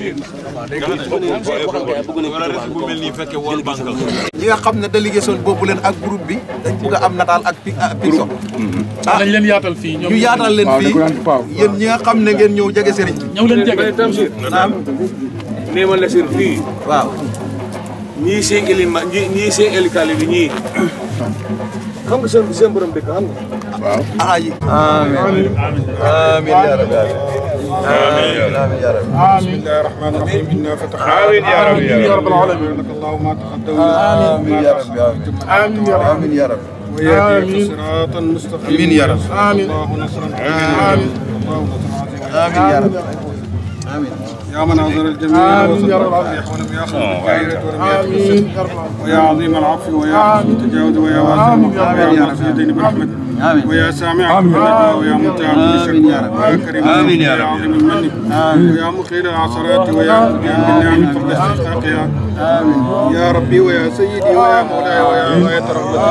ñi nga xam ne délégation boobu leen ak groupe bi dañ bugg a am nataal ak pi Pixo ah nañ leen yaatal fii ñoom ñu yaatal leen fii yéen ñi nga xam ne ngeen ñëw jege sëriñ bi ñëw leen jege naam nee ma la seen fii waaw ñii seen élima ñii ñii seen élikali bi ñii xam nga seen seen borom dëkk xam nga waaw aji amiin amiin ya rabbi amiin amiin ya rabbi بسم الله الرحمن الرحيم إنا فتحنا آمين يا رب يا رب العالمين لك الله ما تقدم آمين يا رب آمين يا رب آمين يا رب ويهديك صراطا مستقيما آمين يا رب آمين الله نصرا آمين الله نصرا آمين يا رب آمين يا من عذر الجميع آمين يا رب ولم يأخذ بالخير ولم آمين ويا عظيم العفو ويا حسن التجاوز ويا واسع ويا مرسي الدين برحمتك ويا سامع كل نجوى ويا منتهى كل شكوى ويا كريم آمين يا ويا رب. عظيم المن ويا مقيل العثرات ويا مقيم بالنعم قبل استحقاقها يا ربي ويا سيدي ويا مولاي ويا غاية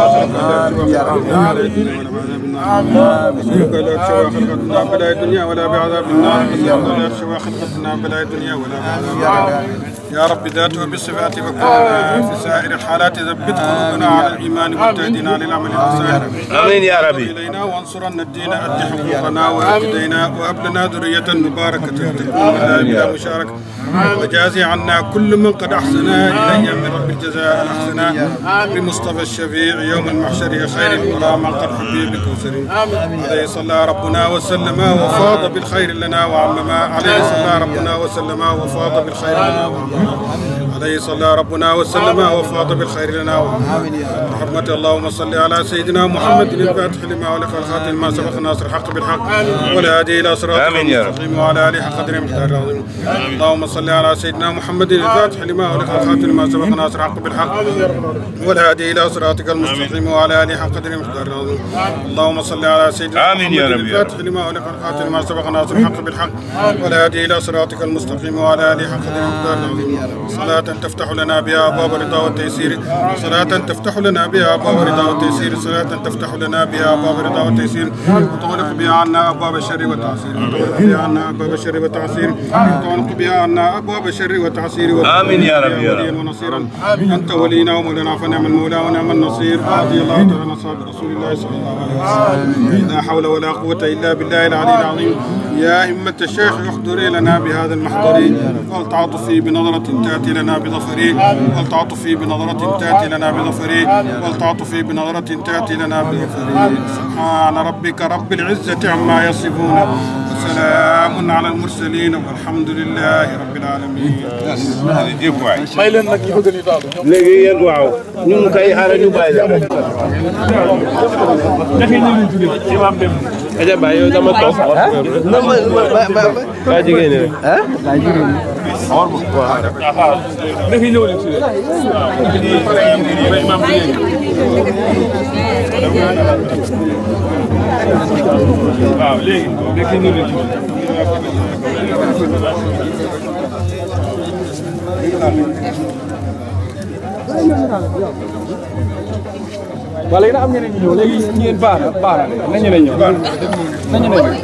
رحمتك أسألك لا تشوى خلقتنا بلا الدنيا ولا بعذاب النار أسألك لا تشوى خلقتنا بلا الدنيا ولا بعذاب النار يا رب ذاته وبالصفات وكلنا في سائر الحالات ثبت قلوبنا على الايمان واهتدنا للعمل الحسن آمين يا ربي. الينا وانصرنا الدين اد حقوقنا واهدنا وهب لنا ذريه مباركه تكون لنا بلا مشاركه وجازي عنا كل من قد احسن الي من رب الجزاء الاحسن بمصطفى الشفيع يوم المحشر خير الورى من قد حبي بكوثر عليه صلى ربنا وسلم وفاض بالخير لنا وعمما عليه صلى ربنا وسلم وفاض بالخير لنا وعمما عليه صلى ربنا وسلم وفاض بالخير لنا رحمة اللهم صل على سيدنا محمد الفاتح لما ولك الخاتم ما سبق ناصر الحق بالحق والهادي الى صراط آمين يا رب. المستقيم وعلى اله حق قدر مقدار العظيم اللهم صل على سيدنا محمد الفاتح لما ولك الخاتم ما سبق ناصر الحق بالحق والهادي الى صراطك المستقيم وعلى اله حق قدر مقدار العظيم اللهم صل على سيدنا آمين يا محمد رب يا رب. الفاتح لما ولك الخاتم ما سبق ناصر الحق بالحق والهادي الى صراطك المستقيم وعلى اله حق قدر مقدار العظيم صلاة تفتح لنا بها ابواب الرضا والتيسير صلاة تفتح لنا بها ابواب الرضا والتيسير صلاة تفتح لنا بها ابواب الرضا والتيسير وتغلق بها عنا ابواب الشر والتعسير وتغلق بها عنا ابواب الشر والتعسير وتغلق بها عنا ابواب الشر والتعسير آمين يا رب يا رب. وليا ونصيرا انت ولينا ومولانا فنعم المولى ونعم النصير رضي الله تعالى عن اصحاب رسول الله صلى الله عليه وسلم لا حول ولا قوة الا بالله العلي العظيم يا همة الشيخ احضري لنا بهذا المحضر والتعاطفي بنظرة تأتي لنا بظفري والتعاطفي بنظرة تأتي لنا بظفري والتعاطفي بنظرة تأتي لنا بظفري سبحان ربك رب العزة عما يصفون وسلام على المرسلين والحمد لله رب العالمين jërëjëf waay. may leen nag ñu bëgg ñu daal ñoom léegi yéen waaw ñu ngi koy xaaral ñu bàyyi la. Aja Baye yow dama toog. ma ma ma ma Ba jigéen ñi rek. waaw léegi léegi ñu ngi wala yéen am ñeneen ñu ñëw léegi ñeen baara baara na ñeneen ñëw na ñeneen ñëw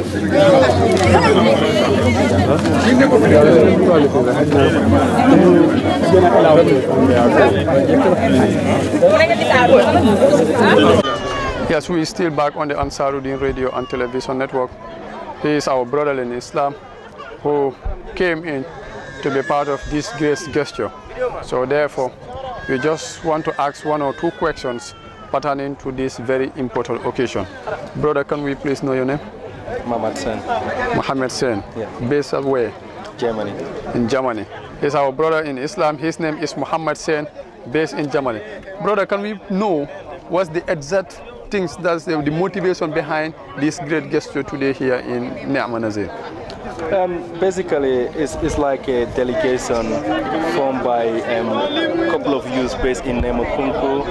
Yes, we still back on the Ansaruddin Radio and Television Network. He is our brother in Islam who came in to be part of this great gesture. So therefore, we just want to ask one or two questions pertaining to this very important occasion. Brother, can we please know your name? Mohammed Sen. Mohammed Sen. Yeah. Based at where? Germany. In Germany. He's our brother in Islam. His name is Muhammad Sen, based in Germany. Brother, can we know what's the exact things that's the, the motivation behind this great gesture today here in Ni'ma Nazir? Um, basically, it's, it's like a delegation formed by um, a couple of youths based in Nemokunku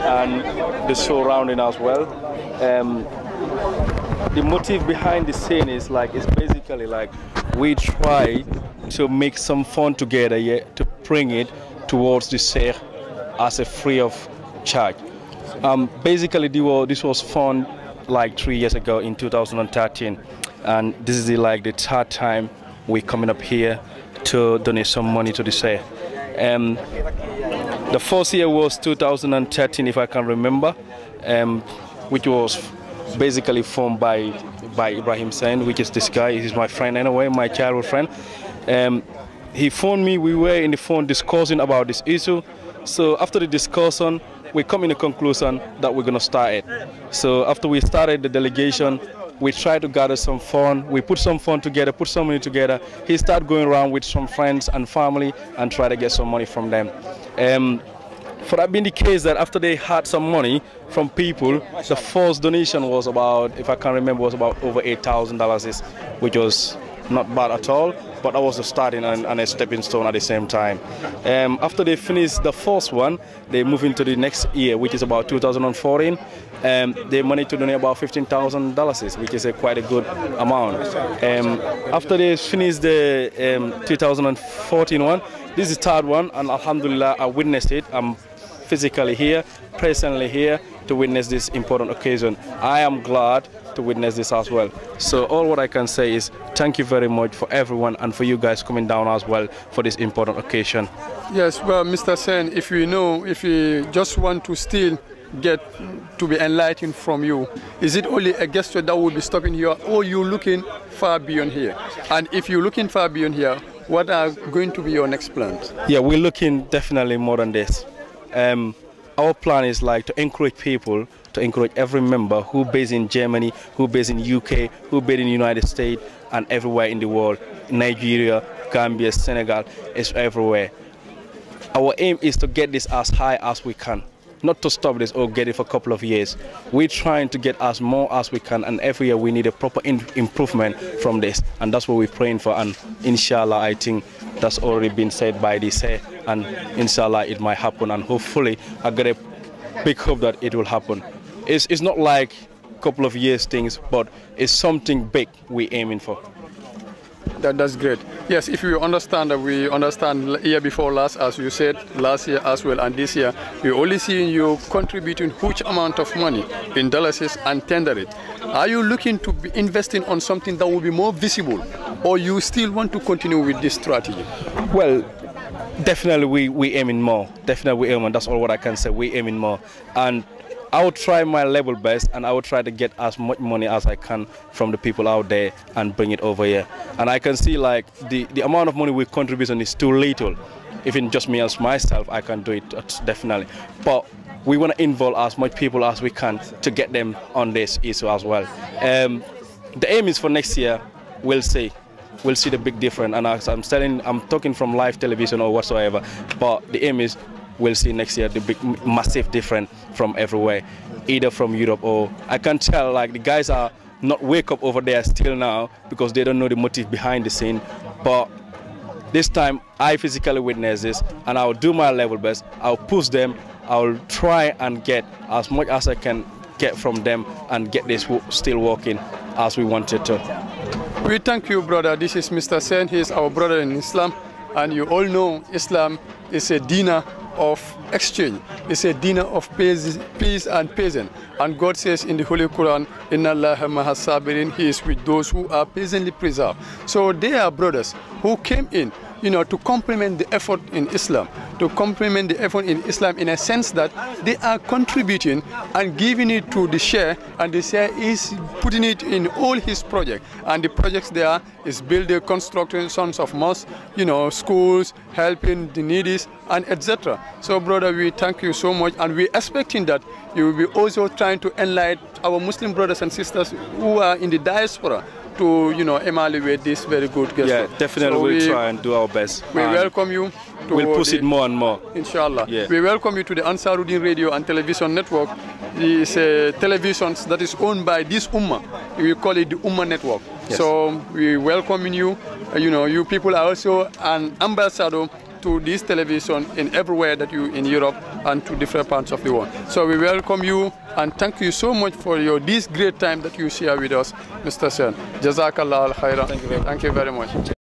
and the surrounding as well. Um, the motive behind the scene is like it's basically like we try to make some fun together yeah, to bring it towards the Sheikh as a free of charge. Um, basically, this was, this was fun like three years ago in 2013, and this is the, like the third time we're coming up here to donate some money to the Sheikh. Um, the first year was 2013, if I can remember, um, which was basically formed by by Ibrahim Sen, which is this guy. He's my friend anyway, my childhood friend. Um, he phoned me. We were in the phone discussing about this issue. So after the discussion, we come in a conclusion that we're gonna start it. So after we started the delegation, we tried to gather some fund. We put some fund together, put some money together. He started going around with some friends and family and try to get some money from them. Um, for that being the case that after they had some money from people, the first donation was about, if I can remember, was about over $8,000, which was not bad at all, but that was the starting and, and a stepping stone at the same time. Um, after they finished the first one, they move into the next year, which is about 2014. Um, they managed to donate about $15,000, which is a quite a good amount. Um, after they finished the um, 2014 one, this is the third one, and Alhamdulillah, I witnessed it. I'm physically here, presently here to witness this important occasion. I am glad to witness this as well. So all what I can say is thank you very much for everyone and for you guys coming down as well for this important occasion. Yes, well, Mr. Sen, if we know, if we just want to still get to be enlightened from you, is it only a gesture that will be stopping here, or you looking far beyond here? And if you're looking far beyond here, what are going to be your next plans? Yeah, we're looking definitely more than this. Um, our plan is like to encourage people, to encourage every member who based in Germany, who based in UK, who based in the United States, and everywhere in the world, Nigeria, Gambia, Senegal, it's everywhere. Our aim is to get this as high as we can, not to stop this or get it for a couple of years. We're trying to get as more as we can, and every year we need a proper in improvement from this, and that's what we're praying for. And inshallah, I think that's already been said by this, eh, and inshallah, it might happen. And hopefully, I got a big hope that it will happen. It's, it's not like a couple of years things, but it's something big we're aiming for. That, that's great. Yes, if you understand that we understand year before last, as you said, last year as well, and this year, we only seeing you contributing huge amount of money in dollars and tender it. Are you looking to be investing on something that will be more visible, or you still want to continue with this strategy? Well, definitely we we aiming more. Definitely we aiming. That's all what I can say. We aiming more, and I will try my level best, and I will try to get as much money as I can from the people out there and bring it over here. And I can see like the the amount of money we contribution is too little. Even just me as myself, I can do it uh, definitely. But we want to involve as much people as we can to get them on this issue as well. Um, the aim is for next year. We'll see we'll see the big difference. And as I'm telling, I'm talking from live television or whatsoever. But the aim is we'll see next year the big, massive difference from everywhere, either from Europe or I can tell like the guys are not wake up over there still now because they don't know the motive behind the scene. But this time I physically witness this and I'll do my level best. I'll push them. I'll try and get as much as I can get from them and get this still working as we wanted to. We thank you, brother. This is Mr. Sen. He is our brother in Islam. And you all know Islam is a dinner of exchange. It's a dinner of peace, peace and peasant. And God says in the Holy Quran, Inna Allah sabirin, He is with those who are peasantly preserved. So they are brothers who came in you know, to complement the effort in Islam, to complement the effort in Islam in a sense that they are contributing and giving it to the share, and the share is putting it in all his projects. And the projects there is building, constructing sons of mosques, you know, schools, helping the needy, and etc. So, brother, we thank you so much, and we're expecting that you will be also trying to enlighten our Muslim brothers and sisters who are in the diaspora to, you know, evaluate this very good gesture. Yeah, definitely So we'll we- try and do our best. We And welcome you. To We'll push the- it more and more. Inshallah. Yeah. We welcome you to the Ansaruddin Radio and Television Network. It's uh, televisions that is owned by this Ummah. We call it the Ummah Network. Yes. So we welcome you. Uh, you know, you people are also an ambassador to this television in everywhere that you in Europe and to different parts of the world. So we welcome you and thank you so much for your this great time that you share with us, Mr. Sen. Jazakallah al khairan. Thank you very much.